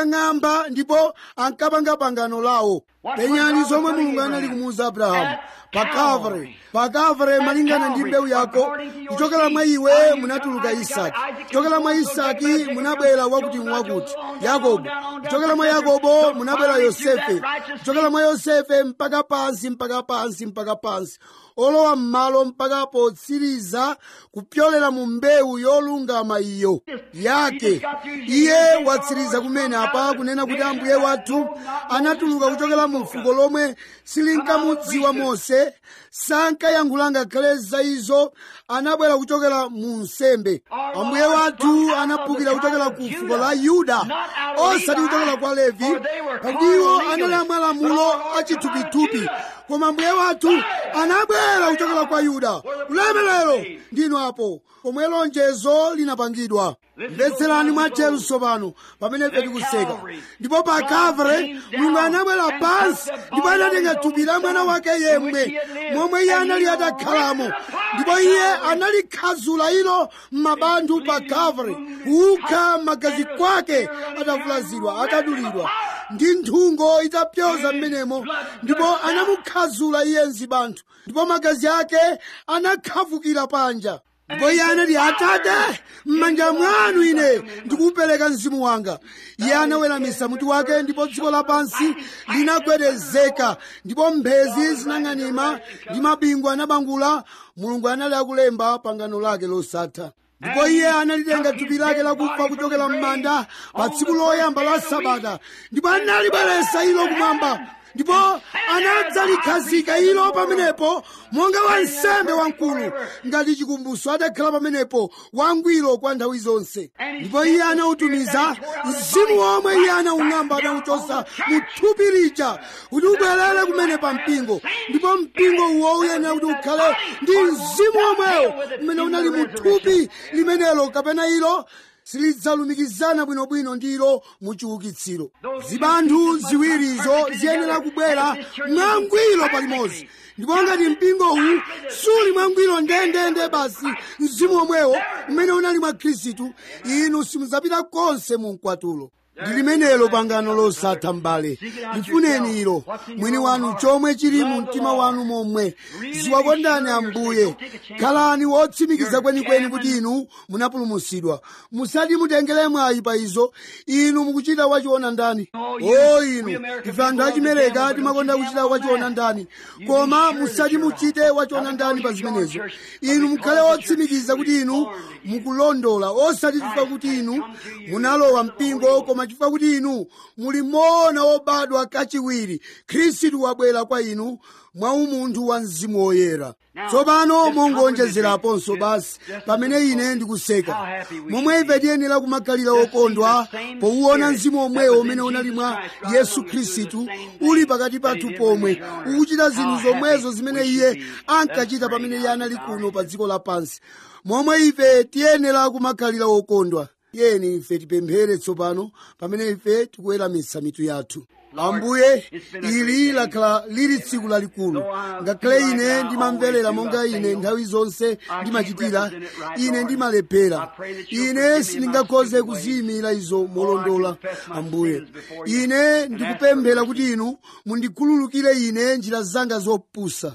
mmwamba ndipo ankapanga pangano lawo penyani zomwe mulungu anali kumuwuza abrahamu pa kavre pa kavre malingana ndi mbewu yako kuchokera mwa iwe munatuluka isaki kuchokera mwa isaki munabwera wakuti wakuti yakobo kuchokera mwa yakobo munabwera yosefe kuchokera mwa yosefe mpaka pansi mpaka pansi mpaka pansi olowa m'malo mpaka potsiriza kupyolera mu mbewu yolungama iyo yake iye watsiriza kumene apa kunena kuti ambuye wathu anatuluka kuchokera mu fuko lomwe silinkamudziwa mose sankayankhula ngakhale za izo anabwera kuchokera mu nsembe ambuye wathu anaphukira kuchokera ku fuko la yuda osati kuchokera kwa levi pakuti iwo anali amalamulo achithupithupi koma ambuye wathu anabwera kuchokera kwa yuda ulemerero ndinu apo pomwe lonjezo linapangidwa mvetserani mwatcheru tsopano pamene ife tikuseka ndipo pa kavre mulungu anabwera pansi ndipo anatenga thupi la mwana wake yemwe momwe iye anali atakhalamo ndipo iye analikhazula ilo m'mabandu pa kavre kukha magazi kwake atavulazidwa atadulidwa ndi nthungo itapyoza m'menemo ndipo anamukhazula iye mzibanthu ndipo magazi ake anakhavukira panja ndipo iye anati atate m'manja mwanu ine ndikupereka mzimu wanga iye anaweramisa mutu wake ndipo dziko lapansi linagwedezeka ndipo mphezi zinang'anima ndi mabingu anabangula mulungu anali akulemba pangano lake losatha ndipo iye analitenga thupi lake lakufa kuchokera m'manda pa tsiku loyamba la sabata ndipo analibweretsa ilo kumwamba ndipo anadzalikhazika ilo pamenepo monga wansembe wamkulu ngati chikumbutso adakhala pamenepo wangwiro kwa nthawi zonse ndipo iye anautumiza mzimu womwe iye anawung'amba anawuchosa mu thupi lija kuti ubwerere kumene pa mpingo ndipo mpingo uwo uyenera kuti ukhale ndi mzimu womwewo umene unali mu thupi limenelo kapena ilo silidzalumikizana bwinobwino ndilo mu chiukitsiro zibanthu ziwirizo ziyenera kubwera mwangwiro palimodzi ndipo ngati mpingo uwu suli mwangwiro ndendende basi mzimu omwewo umene unali mwa khristu inu simudzapita konse mu mkwatulo ndi limenelo pangano losatha m'bale lifuneni ilo mwini wanu chomwe chili mu mtima wanu momwe ziwakondani ambuye khalani wotsimikiza kwenikweni kuti inu munapulumutsidwa musati mutengere mwayi pa izo inu mukuchita wachiona ndani o inu ife anthu achimereka timakonda kuchita wachiona ndani koma musati muchite wachiona ndani pa zimenezo inu mukhale wotsimikiza kuti inu mukulondola osati chifukwa kuti inu munalowa mpingo koma chifukwa kuti inu muli mona wobadwa kachiwiri khristu wabwera kwa inu mwa umunthu wa mzimu woyera tsopano mongonjezeraponso basi pamene ine ndikuseka momwe ife tiyenera kumakhalira okondwa powuona mzimu omwewo umene unali mwa yesu khristu uli pakati pathu pomwe ukuchita zinthu zomwezo zimene iye ankachita pamene iye anali kuno pa dziko lapansi momwe ife tiyenera kumakhalira okondwa tiyeni ife tipemphere tsopano pamene ife tikuweramitsa mitu yathu ambuye ili lakhala lili tsiku lalikulu ngakhale ine ndimamverera monga ine nthawi zonse ndimachitira ine ndimalephera ine sindingakhoze kuziyimira izo molondola ambuye ine ndikupemphera kuti inu mundikhululukire ine njira zanga zopusa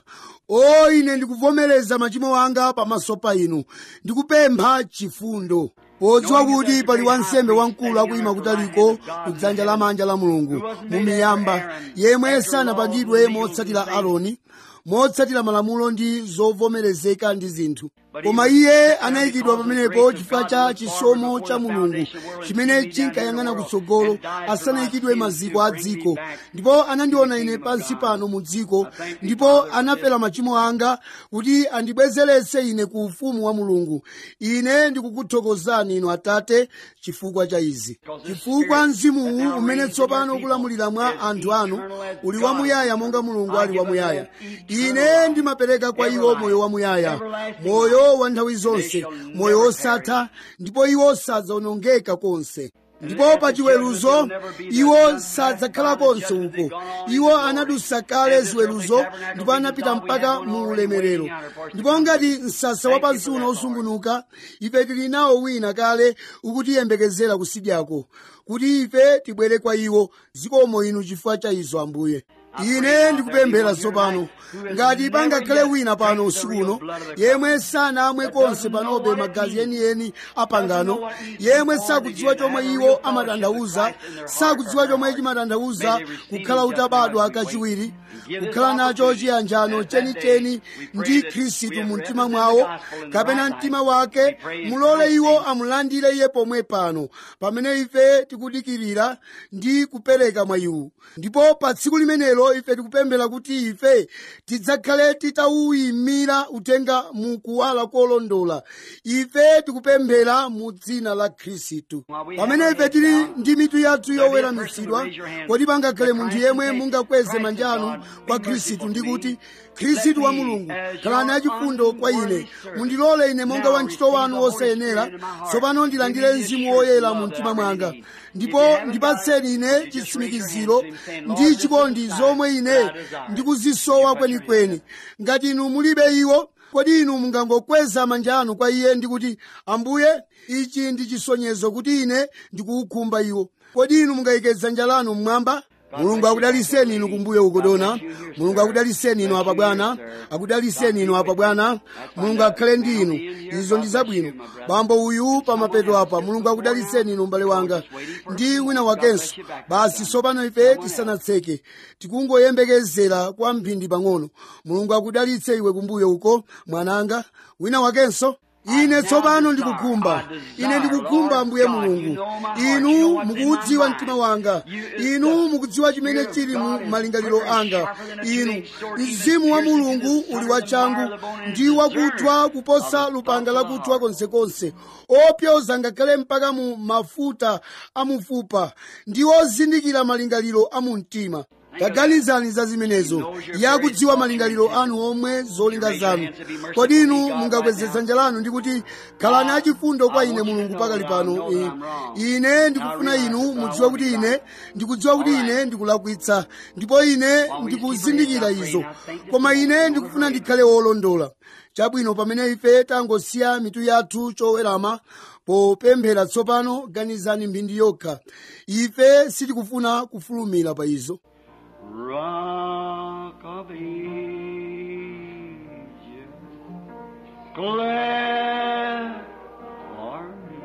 o ine ndikuvomereza machimo anga pamaso pa inu ndikupempha chifundo podziwa kuti pali wansembe wamkulu akuyima kutaliko kudzanja lamanja la mulungu mumiyamba yemwe sanapangidwe motsatira aroni motsatira malamulo ndi zovomerezeka ndi zinthu koma iye anayikidwa pamenepo chifukwa cha chisomo cha mulungu chimene chinkayang'ana kutsogolo asanayikidwe maziko a dziko ndipo anandiona ine pansi pano mu dziko ndipo anafera machimo anga kuti andibwezeretse ine ku ufumu wa mulungu ine ndikukuthokozani inu atate chifukwa cha izi chifukwa mzimuwu umene tsopano ukulamulira mwa anthu anu uli wamuyaya monga mulungu ali wamuyaya ine ndimapereka kwa iwo moyo wamuyaya moyo wa nthawi zonse moyo wosatha ndipo iwo sadzawonongeka konse ndipo pa chiweruzo iwo sadzakhalaponso uko iwo anadusa kale ziweruzo ndipo anapita mpaka mu ulemerero ndipo ngati msasa wapansi uno usungunuka ife tili nawo wina kale ukutiyembekezera kusidyako kuti ife tibwere kwa iwo zikomo inu chifukwa cha izo ambuye ine ndikupemphera tsopano ngati pangakhale wina pano usiku uno yemwe sanamwe konse panobe magazi enieni apangano yemwe sakudziwa chomwe iwo amatanthauza sakudziwa chomwe chimatanthauza kukhala utabadwa kachiwiri kukhala nacho chiyanjano chenicheni ndi khristu mu mtima mwawo kapena mtima wake mulole iwo amulandire iye pomwe pano pamene ife tikudikirira ndi kupereka mwa iwo ndipo pa tsiku limenelo ife tikupemphera kuti ife tidzakhale titawuyimira utenga mu kuwala kolondola ife tikupemphera mu dzina la khristu pamene ife tili ndi mitu yathu yoweramitsidwa kodi pangakhale munthu yemwe mungakweze manja anu kwa khristu ndi kuti khristu wa mulungu khalani achifundo kwa ine mundilole ine monga wantchito wanu wosayenera tsopano ndilandire mzimu woyera mu mtima mwanga ndipo ndipatseni ine chitsimikiziro ndi chikondi zomwe ine ndikuzisowa kwenikweni ngati inu mulibe iwo kodi inu mungangokweza manja anu kwa iye ndikuti ambuye ichi ndi chisonyezo kuti ine ndikuukhumba iwo kodi inu mungayike dzanja lanu mmwamba mulungu akudaliseni inu kumbuyo ukodona mulungu akudaliseni inu apa bwana akudaliseni inu apa bwana mulungu akhale ndi inu izo ndi zabwino bambo uyu pamapeto apa mulungu akudaliseni inu m'bale wanga ndi wina wakenso basi tsopano ife tisanatseke tikungoyembekezera kwa mphindi pang'ono mulungu akudalitse iwe kumbuyo uko mwananga wina wakenso ine tsopano ndikukhumba ine ndikukhumba ambuye mulungu inu mukudziwa mtima wanga inu mukudziwa chimene chili mu malingaliro anga inu mzimu wa mulungu uli wachangu ndi wakuthwa kuposa lupanga lakuthwa konsekonse opyoza ngakhale mpaka mu mafuta amufupa ndi ozindikira malingaliro a mu mtima taganizani za zimenezo yakudziwa malingaliro anu omwe zolinga zanu kodi inu mungakweze dzanja lanu ndi kuti khalani achifundo kwa ine mulungu pakali pano ine ndikufuna inu mudziwe kuti ine ndikudziwa kuti ine ndikulakwitsa ndipo ine ndikuzindikira izo koma ine ndikufuna ndikhale wolondola chabwino pamene ife tangosiya mitu yathu chowerama popemphera tsopano ganizani mphindi yokha ife sitikufuna kufulumira pa izo Rock of Ages, glad for me.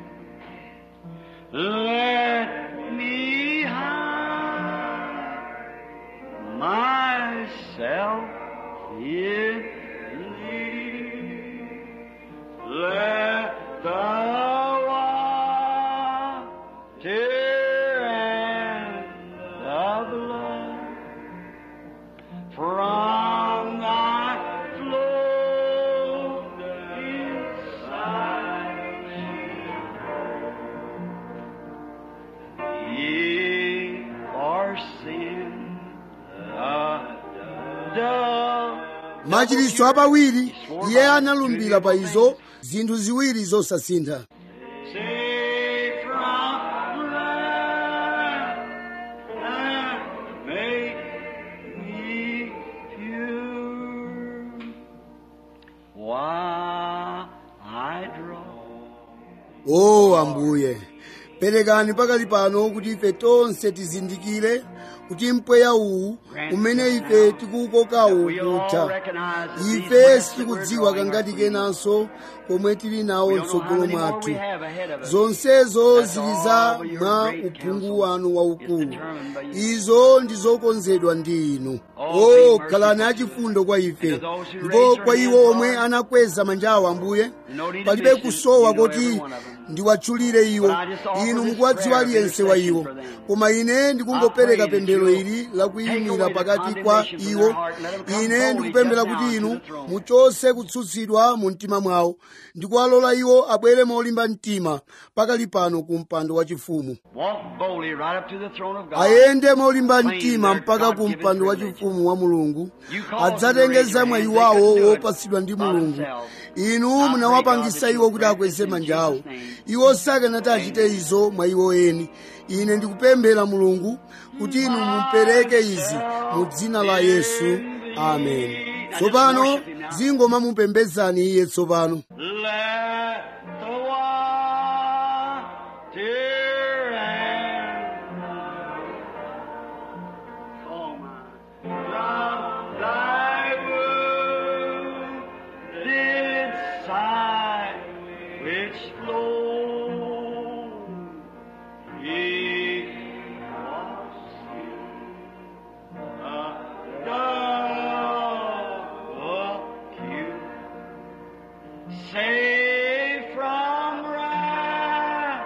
Let me hide myself in thee. Let the water and the blood from thy flow inside me. Ye are sin, the machiritso apawiri iye analumbira pa izo zinthu ziwiri zosasintha Save from blood and make me pure. While I draw o ambuye perekani pakali pano kuti ife tonse tizindikire kuti mpweya uwu umene ife tikuwukokawo kutha ife sitikudziwa kangati kenanso komwe tili nawo mtsogolo mwathu zonsezo zili za mwa uphungu wanu waukulu izo ndi zokonzedwa ndi inu o khalani achifundo kwa ife ndipo kwa iwo omwe anakweza manjawo ambuye palibe kusowa kuti ndiwatchulire iwo inu mukuwadziwa aliyense wa iwo koma ine ndikungopereka pemphero ili lakuyimira pakati kwa iwo ine ndikupemphera kuti inu muchose kutsutsidwa mu mtima mwawo ndikuwalola iwo abwere molimba mtima pakali pano ku mpando wachifumu walk boldly right up to the throne of God. ayende molimba mtima mpaka ku mpando wachifumu wa mulungu adzatengeza mwayi wawo wopatsidwa ndi mulungu inu munawapangisa iwo kuti akweze manja awo iwo sakanati achite izo mwa iwo eni ine ndikupemphera mulungu kuti inu mupereke izi mu dzina la yesu amen tsopano zingoma mupembedzani iye tsopano Let the water and oh my, from thy wounded side which flow ye wash you Save from wrath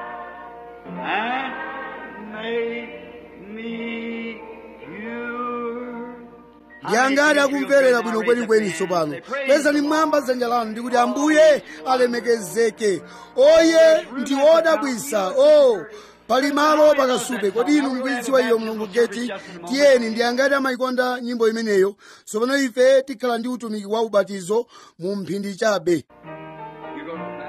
and make me pure. ndiyangati akumverera bwino kwenikweni tsopano kwezani mmwamba dzanja lanu ndikuti ambuye alemekezeke oye ndi odabwisa o pali malo pakasupe kodi inu mukuidziwa iyo mlongo geti tiyeni ndiyangati amayikonda nyimbo imeneyo tsopano ife tikhala ndi utumiki wa ubatizo mu mphindi chabe You're going to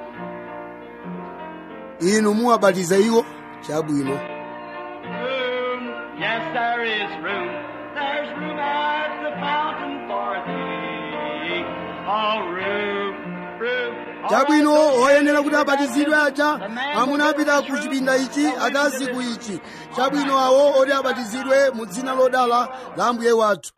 inu muwabatiza iwo chabwino room. Yes, there is room. There's room at the fountain for thee. Oh, room, room. chabwino oyenera kuti abatizidwe aja amuna apita ku chipinda ichi akazi ku ichi chabwino awo oti abatizidwe mu dzina lodala la ambuye wathu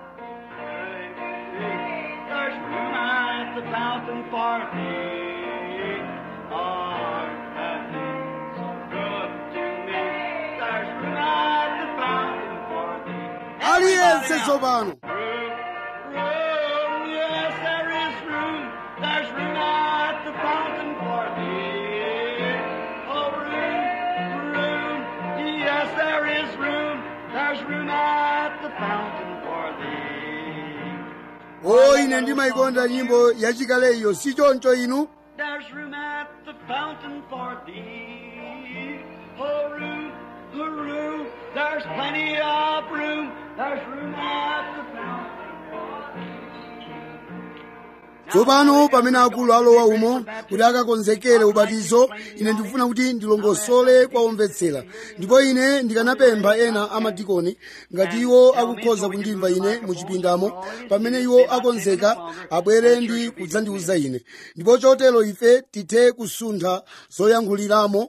There's room at the fountain for thee. Oh, that is so good to me. There's room at the fountain for thee. aliyense tsopano Room, room, yes, there is room. There's room at the fountain for thee. Oh, room, room, yes, there is room. There's room at the fountain for thee. o ine ndimayikonda nyimbo yachikale iyo si choncho inu There's room at the fountain for thee. Oh, room, oh, room, there's plenty of room. There's room at the fountain. tsopano pamene akulu alowa umo kuti akakonzekere ubatizo ine ndikufuna kuti ndilongosole kwa omvetsera ndipo ine ndikanapempha ena amadikoni ngati iwo akukhoza kundimva ine muchipindamo pamene iwo akonzeka abwere ndi kudzandiuza ine ndipo chotero ife tithe kusuntha zoyankhuliramo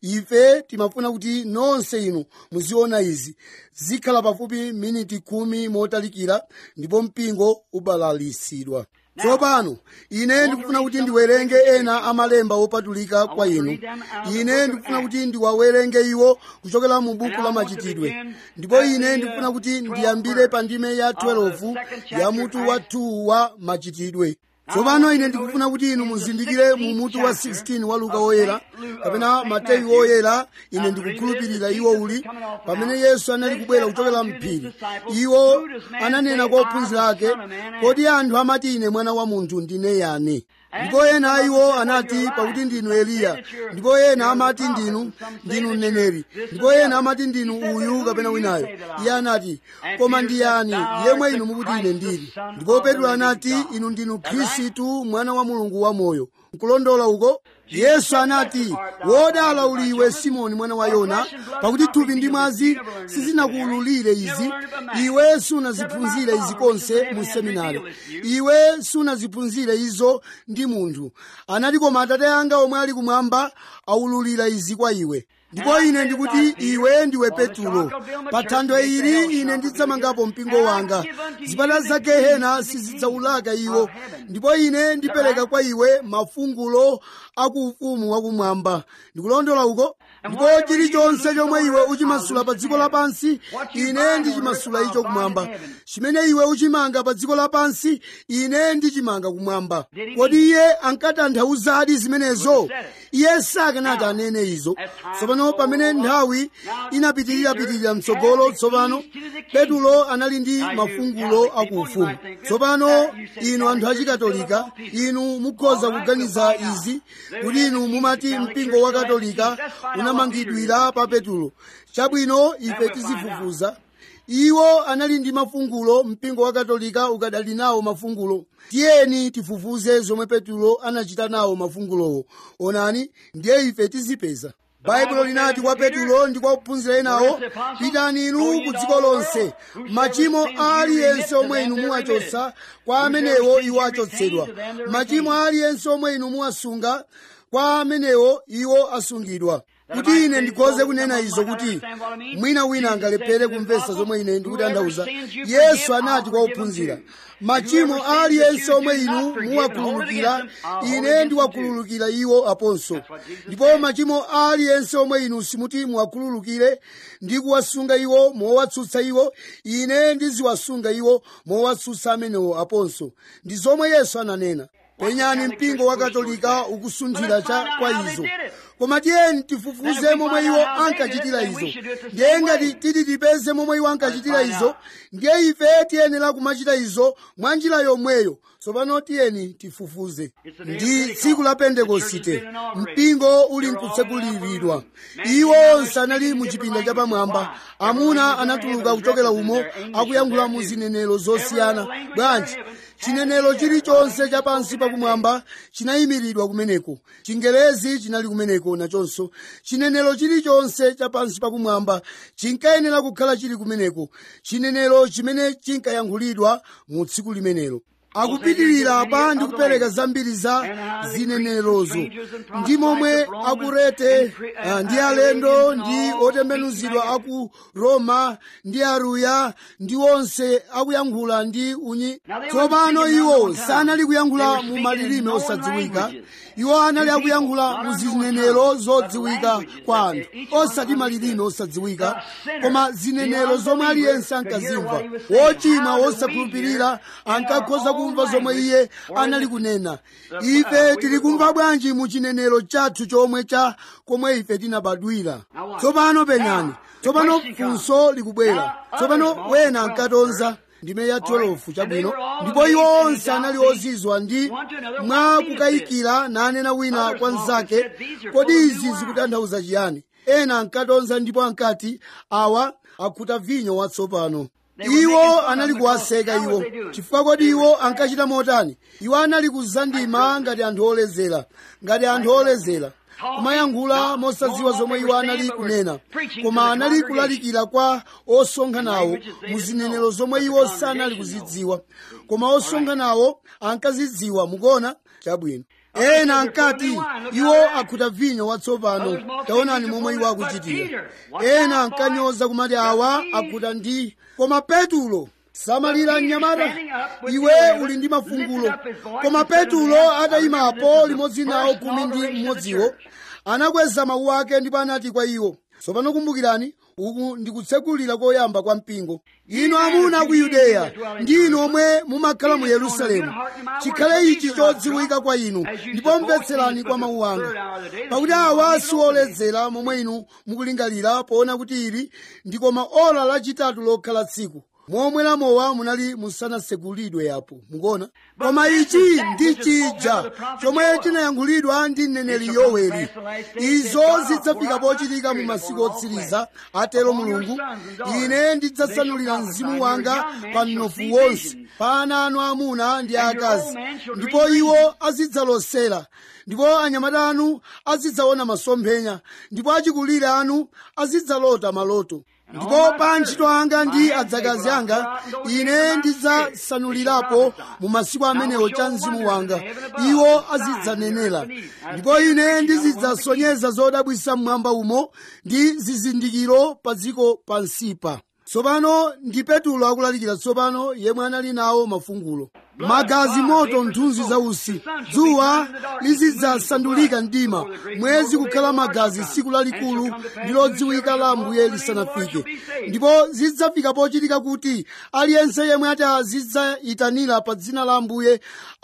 ife timafuna kuti nonse inu muziona izi zikhala pafupi miniti khumi motalikira ndipo mpingo ubalalisidwa tsopano ine ndikufuna kuti ndiwerenge ena amalemba opatulika kwa inu ine ndikufuna kuti ndiwawerenge iwo kuchokera mu buku la machitidwe ndipo ine ndikufuna kuti ndiyambire pa ndime ya 12 ya mutu wa 2 wa machitidwe tsopano ine ndikufuna kuti inu muzindikire mu mutu wa 16 wa luka woyera kapena mateyu woyera ine ndikukhulupirira iwo uli pamene yesu anali kubwera kuchokera mphiri iwo ananena kwa ophunzira ake kodi anthu amati ine mwana wa munthu ndine yani ndipo ena a iwo anati pakuti ndinu eliya ndipo ena amati ndinu ndinu mneneri ndipo ena amati ndinu uyu kapena winayo iye anati koma ndiyani yemwe inu mukuti ine ndili ndipo petro anati inu ndinu khristu mwana wa mulungu wamoyo nkulondola uko yesu anati wodala uli iwe simoni mwana wa yona pakuti thupi ndi mwazi sizinakuwululire izi iwe sunaziphunzire izi konse mu seminari iwe sunaziphunzire izo ndi munthu anati koma atate anga omwe ali kumwamba awululira izi kwa iwe ndipo ine ndikuti iwe ndiwe petulo pa thanthwe ili ine ndidzamangapo mpingo wanga zipata za gehena sizidzawulaka iwo ndipo ine ndipereka kwa iwe mafungulo akuufumu wakumwamba ndikulondola uko ndipo chilichonse chomwe iwe uchimasula pa dziko lapansi ine ndichimasula icho kumwamba chimene iwe uchimanga pa dziko lapansi ine ndichimanga kumwamba kodi iye ankatanthauzadi zimenezo iye sakanati anene izo tsopano pamene nthawi inapitirirapitirira mtsogolo tsopano petulo anali ndi mafungulo akuufumu tsopano inu anthu achikatolika inu mukhoza kuganiza izi kuti inu mumati mpingo wa katolika unamangidwira pa petulo chabwino ife tizifufuza iwo anali ndi mafungulo mpingo wa katolika ukadali nawo mafungulo tiyeni tifufuze zomwe petulo anachita nawo mafungulowo onani ndiye ife tizipeza baibulo linati kwa petulo ndi kwa ophunzira enawo pitani inu ku dziko lonse machimo a aliyense omwe inu muwachotsa kwa amenewo iwo achotsedwa machimo a aliyense omwe inu muwasunga kwa amenewo iwo asungidwa kuti ine ndikhoze kunena izo kuti mwina wina angalephere kumvetsa zomwe ine ndikutanthauza yesu anati kwa ophunzira machimo aliyense omwe inu muwakhululukira ine ndiwakhululukira iwo aponso ndipo machimo aliyense omwe inu simuti muwakhululukire ndi kuwasunga iwo mowatsutsa iwo ine ndiziwasunga iwo mowatsutsa amenewo aponso ndi zomwe yesu ananena penyani mpingo wa katolika ukusunthira cha kwa izo koma tiyeni tifufuze momwe iwo ankachitira izo ndiye ngati titi tipeze momwe iwo ankachitira izo ndiye ife tiyenera kumachita izo mwa njira yomweyo tsopano tiyeni tifufuze ndi tsiku la pentekosite mpingo uli nkutseguliridwa iwo onse anali mu chipinda chapamwamba amuna anatuluka kuchokera umo akuyankhula mu zinenero zosiyana bwanji chinenero chilichonse chapansi pakumwamba chinayimiridwa kumeneko chingelezi chinali kumeneko nachonso chinenero chilichonse chapansi pakumwamba chinkayenera kukhala chili kumeneko chinenero chimene chinkayankhulidwa mu tsiku limenelo akupitirira pa ndi kupereka zambiri za zinenerozo ndi momwe akurete ah, ndi alendo ndi otembenuzidwa aku roma ndi aruya ndi onse akuyankhula ndi unyi tsopano iwo sanali kuyankhula mu malilime osadziwika iwo anali akuyankhula mu zinenero zodziwika kwa anthu osati malilime osadziwika koma zinenero zomwe aliyense ankazimva wochimwa wosakhulupirira ankakhoza kumva zomwe iye anali kunena ife tili kumva bwanji mu chinenero chathu chomwe cha komwe ife tinabadwira tsopano penyani tsopano funso likubwera tsopano wena ankatonza ndime ya 12 chabwino ndipo iwo onse anali ozizwa ndi mwa kukayikira nanena wina kwa mnzake kodi izi zikutanthauza chiyani ena ankatonza ndipo ankati awa akhuta vinyo watsopano iwo anali kuwaseka iwo chifukwa kodi iwo ankachita motani iwo anali kuzandima ngati anthu oledzera ngati anthu oledzera kumayankhula mosadziwa zomwe iwo anali kunena koma anali kulalikira kwa osonkhanawo mu zinenero zomwe iwo sanali kuzidziwa koma osonkhanawo ankazidziwa mukuona chabwino ena ankati iwo akhuta vinyo watsopano taonani momwe iwo akuchitira ena ankanyoza kumati awa akhuta ndi koma petulo samalira mnyamata iwe uli ndi mafungulo koma petulo atayimapo limodzi nawo khumi ndi mmodziwo anakweza mawu ake ndipo anati kwa iwo tsopano kumbukirani uku ndikutsekulira koyamba kwa mpingo inu amuna ku yudeya ndi inu omwe mumakhala mu yerusalemu chikhale ichi chodziwika kwa inu ndipo mvetserani kwa mawu anga pakuti awa sioledzera momwe inu mukulingalira poona kuti ili ndi koma ola lachitatu lokhala tsiku momwe lamowa munali musanasegulidwe yapo mukuona koma ichi ndi chija chomwe chinayankhulidwa ndi mneneri yoweli izo zidzafika pochitika mu masiku otsiriza atero mulungu ine ndidzasanulira mzimu wanga pa mnofu wonse pa ana anu amuna ndi akazi ndipo iwo azidzalosera ndipo anyamata anu azidzaona masomphenya ndipo achikulire anu azidzalota maloto ndipo pa antchito anga ndi adzakazi anga ine ndidzasanulirapo mu masiku amenewo cha mzimu wanga iwo azidzanenera ndipo ine ndizidzasonyeza zodabwisa mmwamba umo ndi zizindikiro pa dziko pansipa tsopano ndi petulo akulalikira tsopano yemwe anali nawo mafungulo magazi moto mthunzi za usi dzuwa lizidzasandulika mdima mwezi kukhala magazi tsiku lalikulu ndi lodziwika la ambuye lisanafike ndipo zidzafika pochitika kuti aliyense yemwe ati azidzayitanira pa dzina la ambuye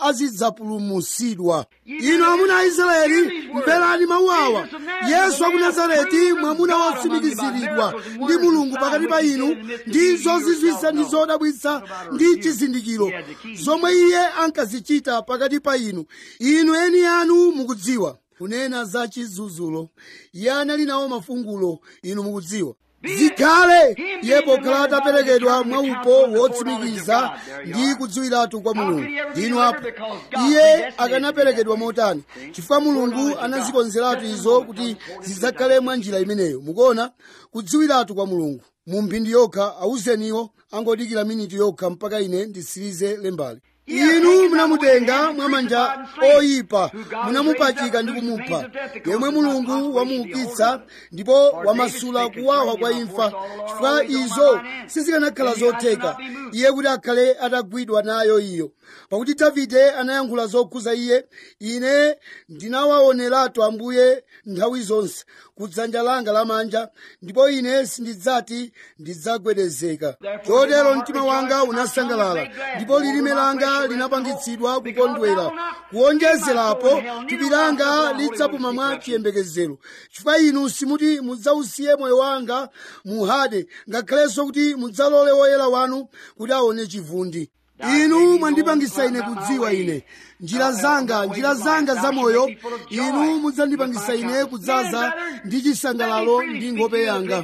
azidzapulumutsidwa inu amuna a israeli mverani mawu awa yesu aku nazareti mwamuna wotsimikiziridwa ndi mulungu pakati pa inu ndi zozizwisa ndi zodabwitsa ndi chizindikiro zomwe iye ankazichita pakati pa inu inu eni anu mukudziwa kunena za chidzudzulo iye anali nawo mafungulo inu mukudziwa zikhale iye pokhala ataperekedwa mwaupo wotsimikiza ndi kudziwiratu kwa mulungu ndinu apo iye akanaperekedwa motani chifukwa mulungu anazikonzeratu izo kuti zidzakhale mwa njira imeneyo mukuona kudziwiratu kwa mulungu mu mphindi yokha awuzeniwo angodikira miniti yokha mpaka ine ndisirize lembali inu munamutenga mwamanja oyipa munamupachika ndi kumupha yemwe mulungu wamuukitsa ndipo wamasula kuwawa kwa imfa chifukwa izo sizikanakhala zotheka iye kuti akhale atagwidwa nayo iyo pakuti davide anayankhula zokhuza iye ine ndinawaoneratu ambuye nthawi zonse kudzanja langa lamanja ndipo ine sindidzati ndidzagwedezeka chotero mtima wanga unasangalala ndipo lilime langa linapangitsidwa kukondwera kuonjezerapo thupi langa lidzapuma mwa chiyembekezero chifukwa inu simuti mudzausiye moyo wanga muhade ngakhalenso kuti mudzalole woyera wanu kuti aone chivundi inu mwandipangisa ine kudziwa ine njira zanga njira zanga za moyo inu mudzandipangisa ine kudzaza ndi chisangalalo ndi nkhope yanga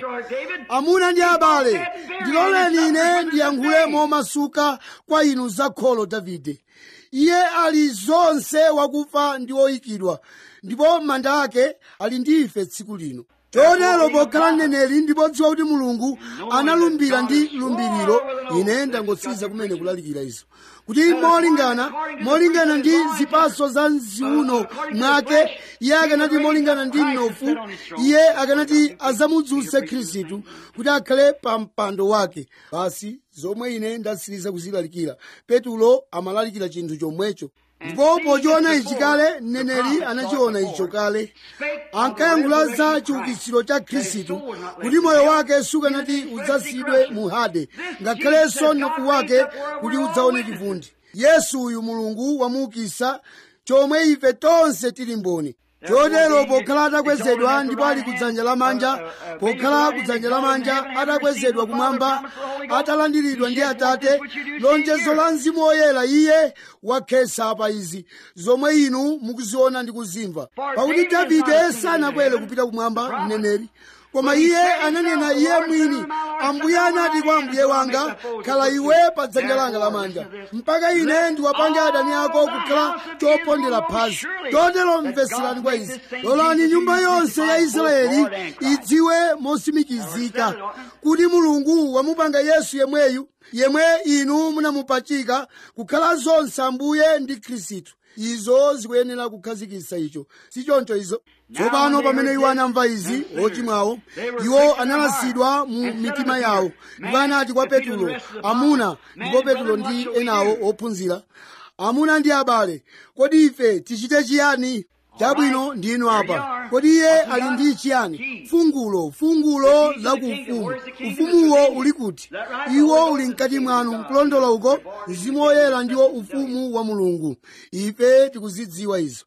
amuna ndi abale ndiloleni ine ndiyankhule momasuka kwa inu za kholo davide iye ali zonse wakufa ndi woyikidwa ndipo manda ake ali ndi ife tsiku lino chotero pokhala mneneri ndipo dziwa kuti mulungu analumbira ndi lumbiriro ine ndangotsiriza kumene kulalikira izo kuti molingana molingana ndi zipaso za mziuno mwake iye akanati molingana ndi mnofu iye akanati azamudzutse khristu kuti akhale pa mpando wake basi zomwe ine ndatsiriza kuzilalikira petulo amalalikira chinthu chomwecho ndipo pochiona ichi kale mneneri anachiona icho kale ankayankhula za chiukitsiro cha khristu kuti moyo wake sukanati udzasiyidwe mu hade ngakhalenso mnofu wake kuti udzaone chivundi yesu uyu mulungu wamuukitsa chomwe ife tonse tili mboni chotero pokhala atakwezedwa ndipo ali kudzanja lamanja pokhala kudzanja lamanja atakwezedwa kumwamba atalandiridwa ndi atate lonjezo la mzimu woyera iye wakhesa pa izi zomwe inu mukuziona ndi kuzimva pakuti davide sanakwere kupita kumwamba mneneri koma iye ananena iye mwini ambuye anati kwa ambuye wanga khala iwe pa dzanja langa lamanja mpaka ine ndiwapange adani ako kukhala chopondera phazi chotero mveserani kwa izi lolani nyumba yonse ya israeli idziwe mosimikizika kuti mulungu wamupanga yesu yemweyu yemwe inu munamupachika kukhala zonse ambuye ndi khristu izo zikuyenera kukhazikitsa icho sichoncho izo tsopano pamene iwo anamva izi ochimwawo iwo analasidwa mu mitima yawo ndipo anati kwa petulo amuna ndipo petulo ndi enawo ophunzira amuna ndi abale kodi ife tichite chiyani chabwino ndinu apa kodi iye ali ndi chiyani fungulo fungulo la ku ufumu ufumuwo uli kuti iwo uli mkati mwanu nkulondola uko mzimu woyera ndiwo ufumu wa mulungu ife tikuzidziwa izo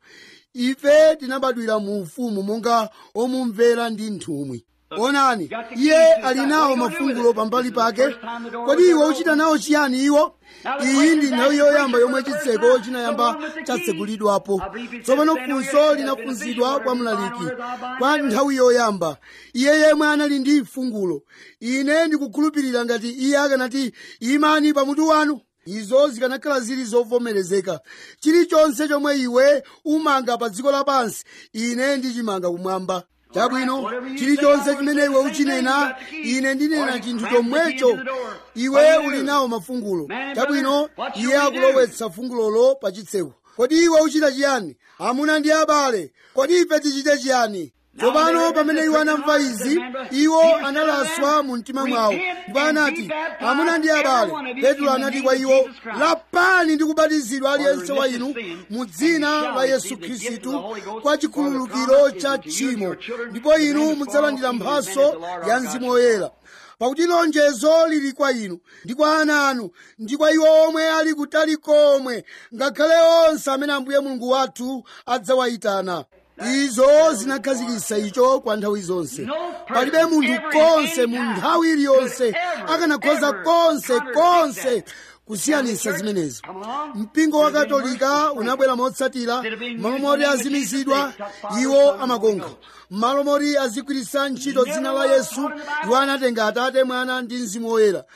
ife tinabadwira mu ufumu monga omumvera ndi nthumwi onani iye ali nawo mafungulo pambali pake kodi iwe uchita nawo chiyani iwo iyi ndi nthawi yoyamba yomwe chitseko chinayamba chatsegulidwapo tsopano funso linafunsidwa kwa mlaliki kwa nthawi yoyamba iye yemwe anali ndi fungulo ine ndikukhulupirira ngati iye akanati imani pamutu wanu izo zikanakhala zili zovomerezeka chilichonse chomwe iwe umanga pa dziko lapansi ine ndichimanga kumwamba chabwino chilichonse chimene iwe uchinena ine ndinena chinthu chomwecho iwe uli nawo mafungulo chabwino iye akulowetsa fungulolo pa chitseko kodi iwe uchita chiyani amuna ndi abale kodi ife tichite chiyani tsopano pamene iwo anamva izi iwo analaswa mu mtima mwawo ndipo anati amuna ndi abale petro anati kwa iwo lapani ndi kubatizidwa aliyense wa inu mu dzina la yesu khristu kwa chikhululukiro cha tchimo ndipo inu mudzalandira mphaso ya mzimu woyera pakuti lonjezo lili kwa inu ndi kwa ana anu ndi kwa iwo omwe ali kutali komwe ngakhale onse amene ambuye mulungu wathu adzawayitana izo zinakhazikitsa icho kwa nthawi zonse palibe munthu konse mu nthawi iliyonse akanakhoza konse konse kusiyanitsa zimenezo mpingo wa katolika unabwera motsatira malo moti azimizidwa iwo amakonkha malo moti azigwiritsa ntchito dzina la yesu iwo anatenga atate mwana ndi mzimu woyera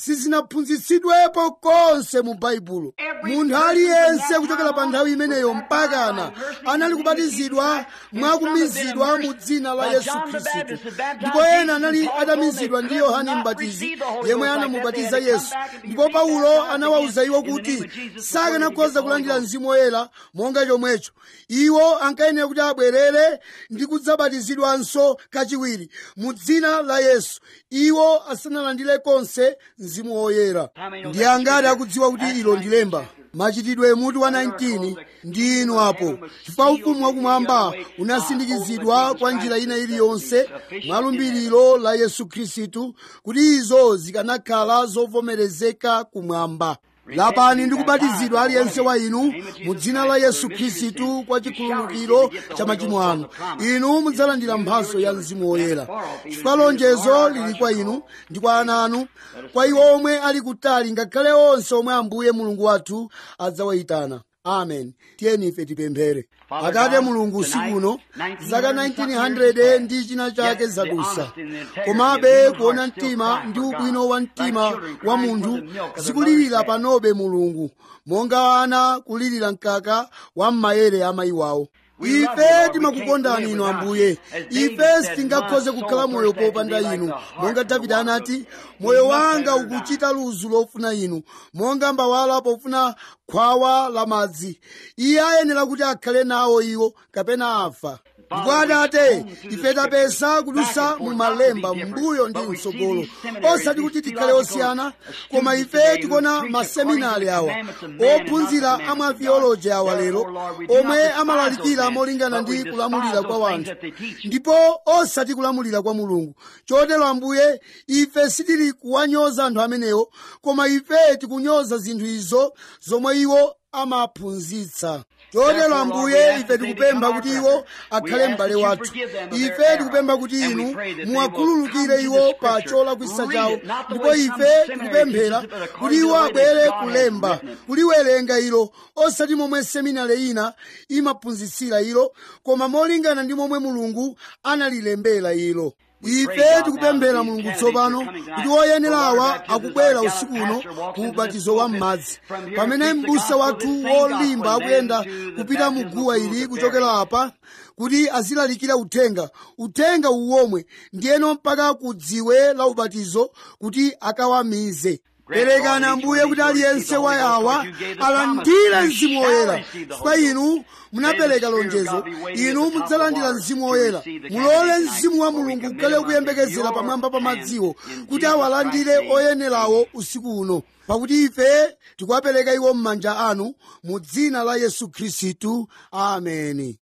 sizinaphunzitsidwepo konse mu baibulo munthu aliyense kuchokera pa nthawi imeneyo mpakana anali kubatizidwa mwakumizidwa mu dzina la yesu khristu ndipo ena anali atamizidwa ndi yohane mbatizi yemwe anamubatiza yesu ndipo paulo anawawuza iwo kuti sakanakhoza kulandira mzimu woyera monga chomwecho iwo ankayenera kuti abwerere ndi kudzabatizidwanso kachiwiri mu dzina la yesu iwo asanalandire konse mzimu woyera ndi angati akudziwa kuti ilo ndi lemba machitidwe mutu wa 19 ndi inu apo chifukwa ufumu wakumwamba unasindikizidwa kwa njira ina iliyonse mwa lumbiriro la yesu khristu kuti izo zikanakhala zovomerezeka kumwamba lapani ndi kubatizidwa aliyense wa inu mu dzina la yesu khristu kwa chikhululukiro cha machimo anu inu mudzalandira mphatso ya mzimu woyera chifukwa lonjezo lili kwa inu ndi kwa ana anu kwa iwo omwe ali kutali ngakhale onse omwe ambuye mulungu wathu adzawayitana amen tiyeni ife tipemphere akate mulungu usiku uno zaka 1900 ndi china chake zadusa komabe kuona mtima ndi ubwino wa mtima wa munthu zikulirira panobe mulungu monga ana kulirira mkaka wa m'mayere amayi wawo ife timakukondani inu ambuye ife sitingakhoze kukhala moyo popanda inu monga davide anati moyo wanga ukuchita luzu lofuna inu monga mbawala pofuna khwawa la madzi iye ayenera kuti akhale nawo iwo kapena afa ndipo atate ife tapeza kudusa mu malemba mbuyo ndi mtsogolo osati kuti tikhale osiyana koma ife tikuona maseminari awa ophunzira amwa theology awa lero omwe amalalikira molingana ndi kulamulira kwa wanthu ndipo osati kulamulira kwa mulungu chotero ambuye ife sitili kuwanyoza anthu amenewo koma ife tikunyoza zinthu izo zomwe iwo amaphunzitsa chotero ambuye ife tikupempha kuti iwo akhale m'bale wathu ife tikupempha kuti inu muwakhululukire iwo pa cholakwisa chawo ndipo ife tikupemphera kuti iwo abwere kulemba kuliwerenga ilo osati momwe seminari ina imaphunzitsira ilo koma molingana ndi momwe mulungu analilembera ilo ife tikupemphera mulungu tsopano kuti woyenerawa akubwera usiku uno ku ubatizo wa m'madzi pamene m'busa wathu wolimba akuyenda kupita mu guwa ili kuchokera apa kuti azilalikira uthenga uthenga uwomwe ndiyeno mpaka ku dziwe la ubatizo kuti akawamize perekani ambuye kuti aliyense wa yawa alandire mzimu woyera chifukwa inu munapereka lonjezo inu mudzalandira mzimu woyera mulole mzimu wa mulungu ukhale kuyembekezera pamwamba pa madziwo kuti awalandire oyenerawo usiku uno pakuti ife tikuwapereka iwo m'manja anu mu dzina la yesu khristu ameni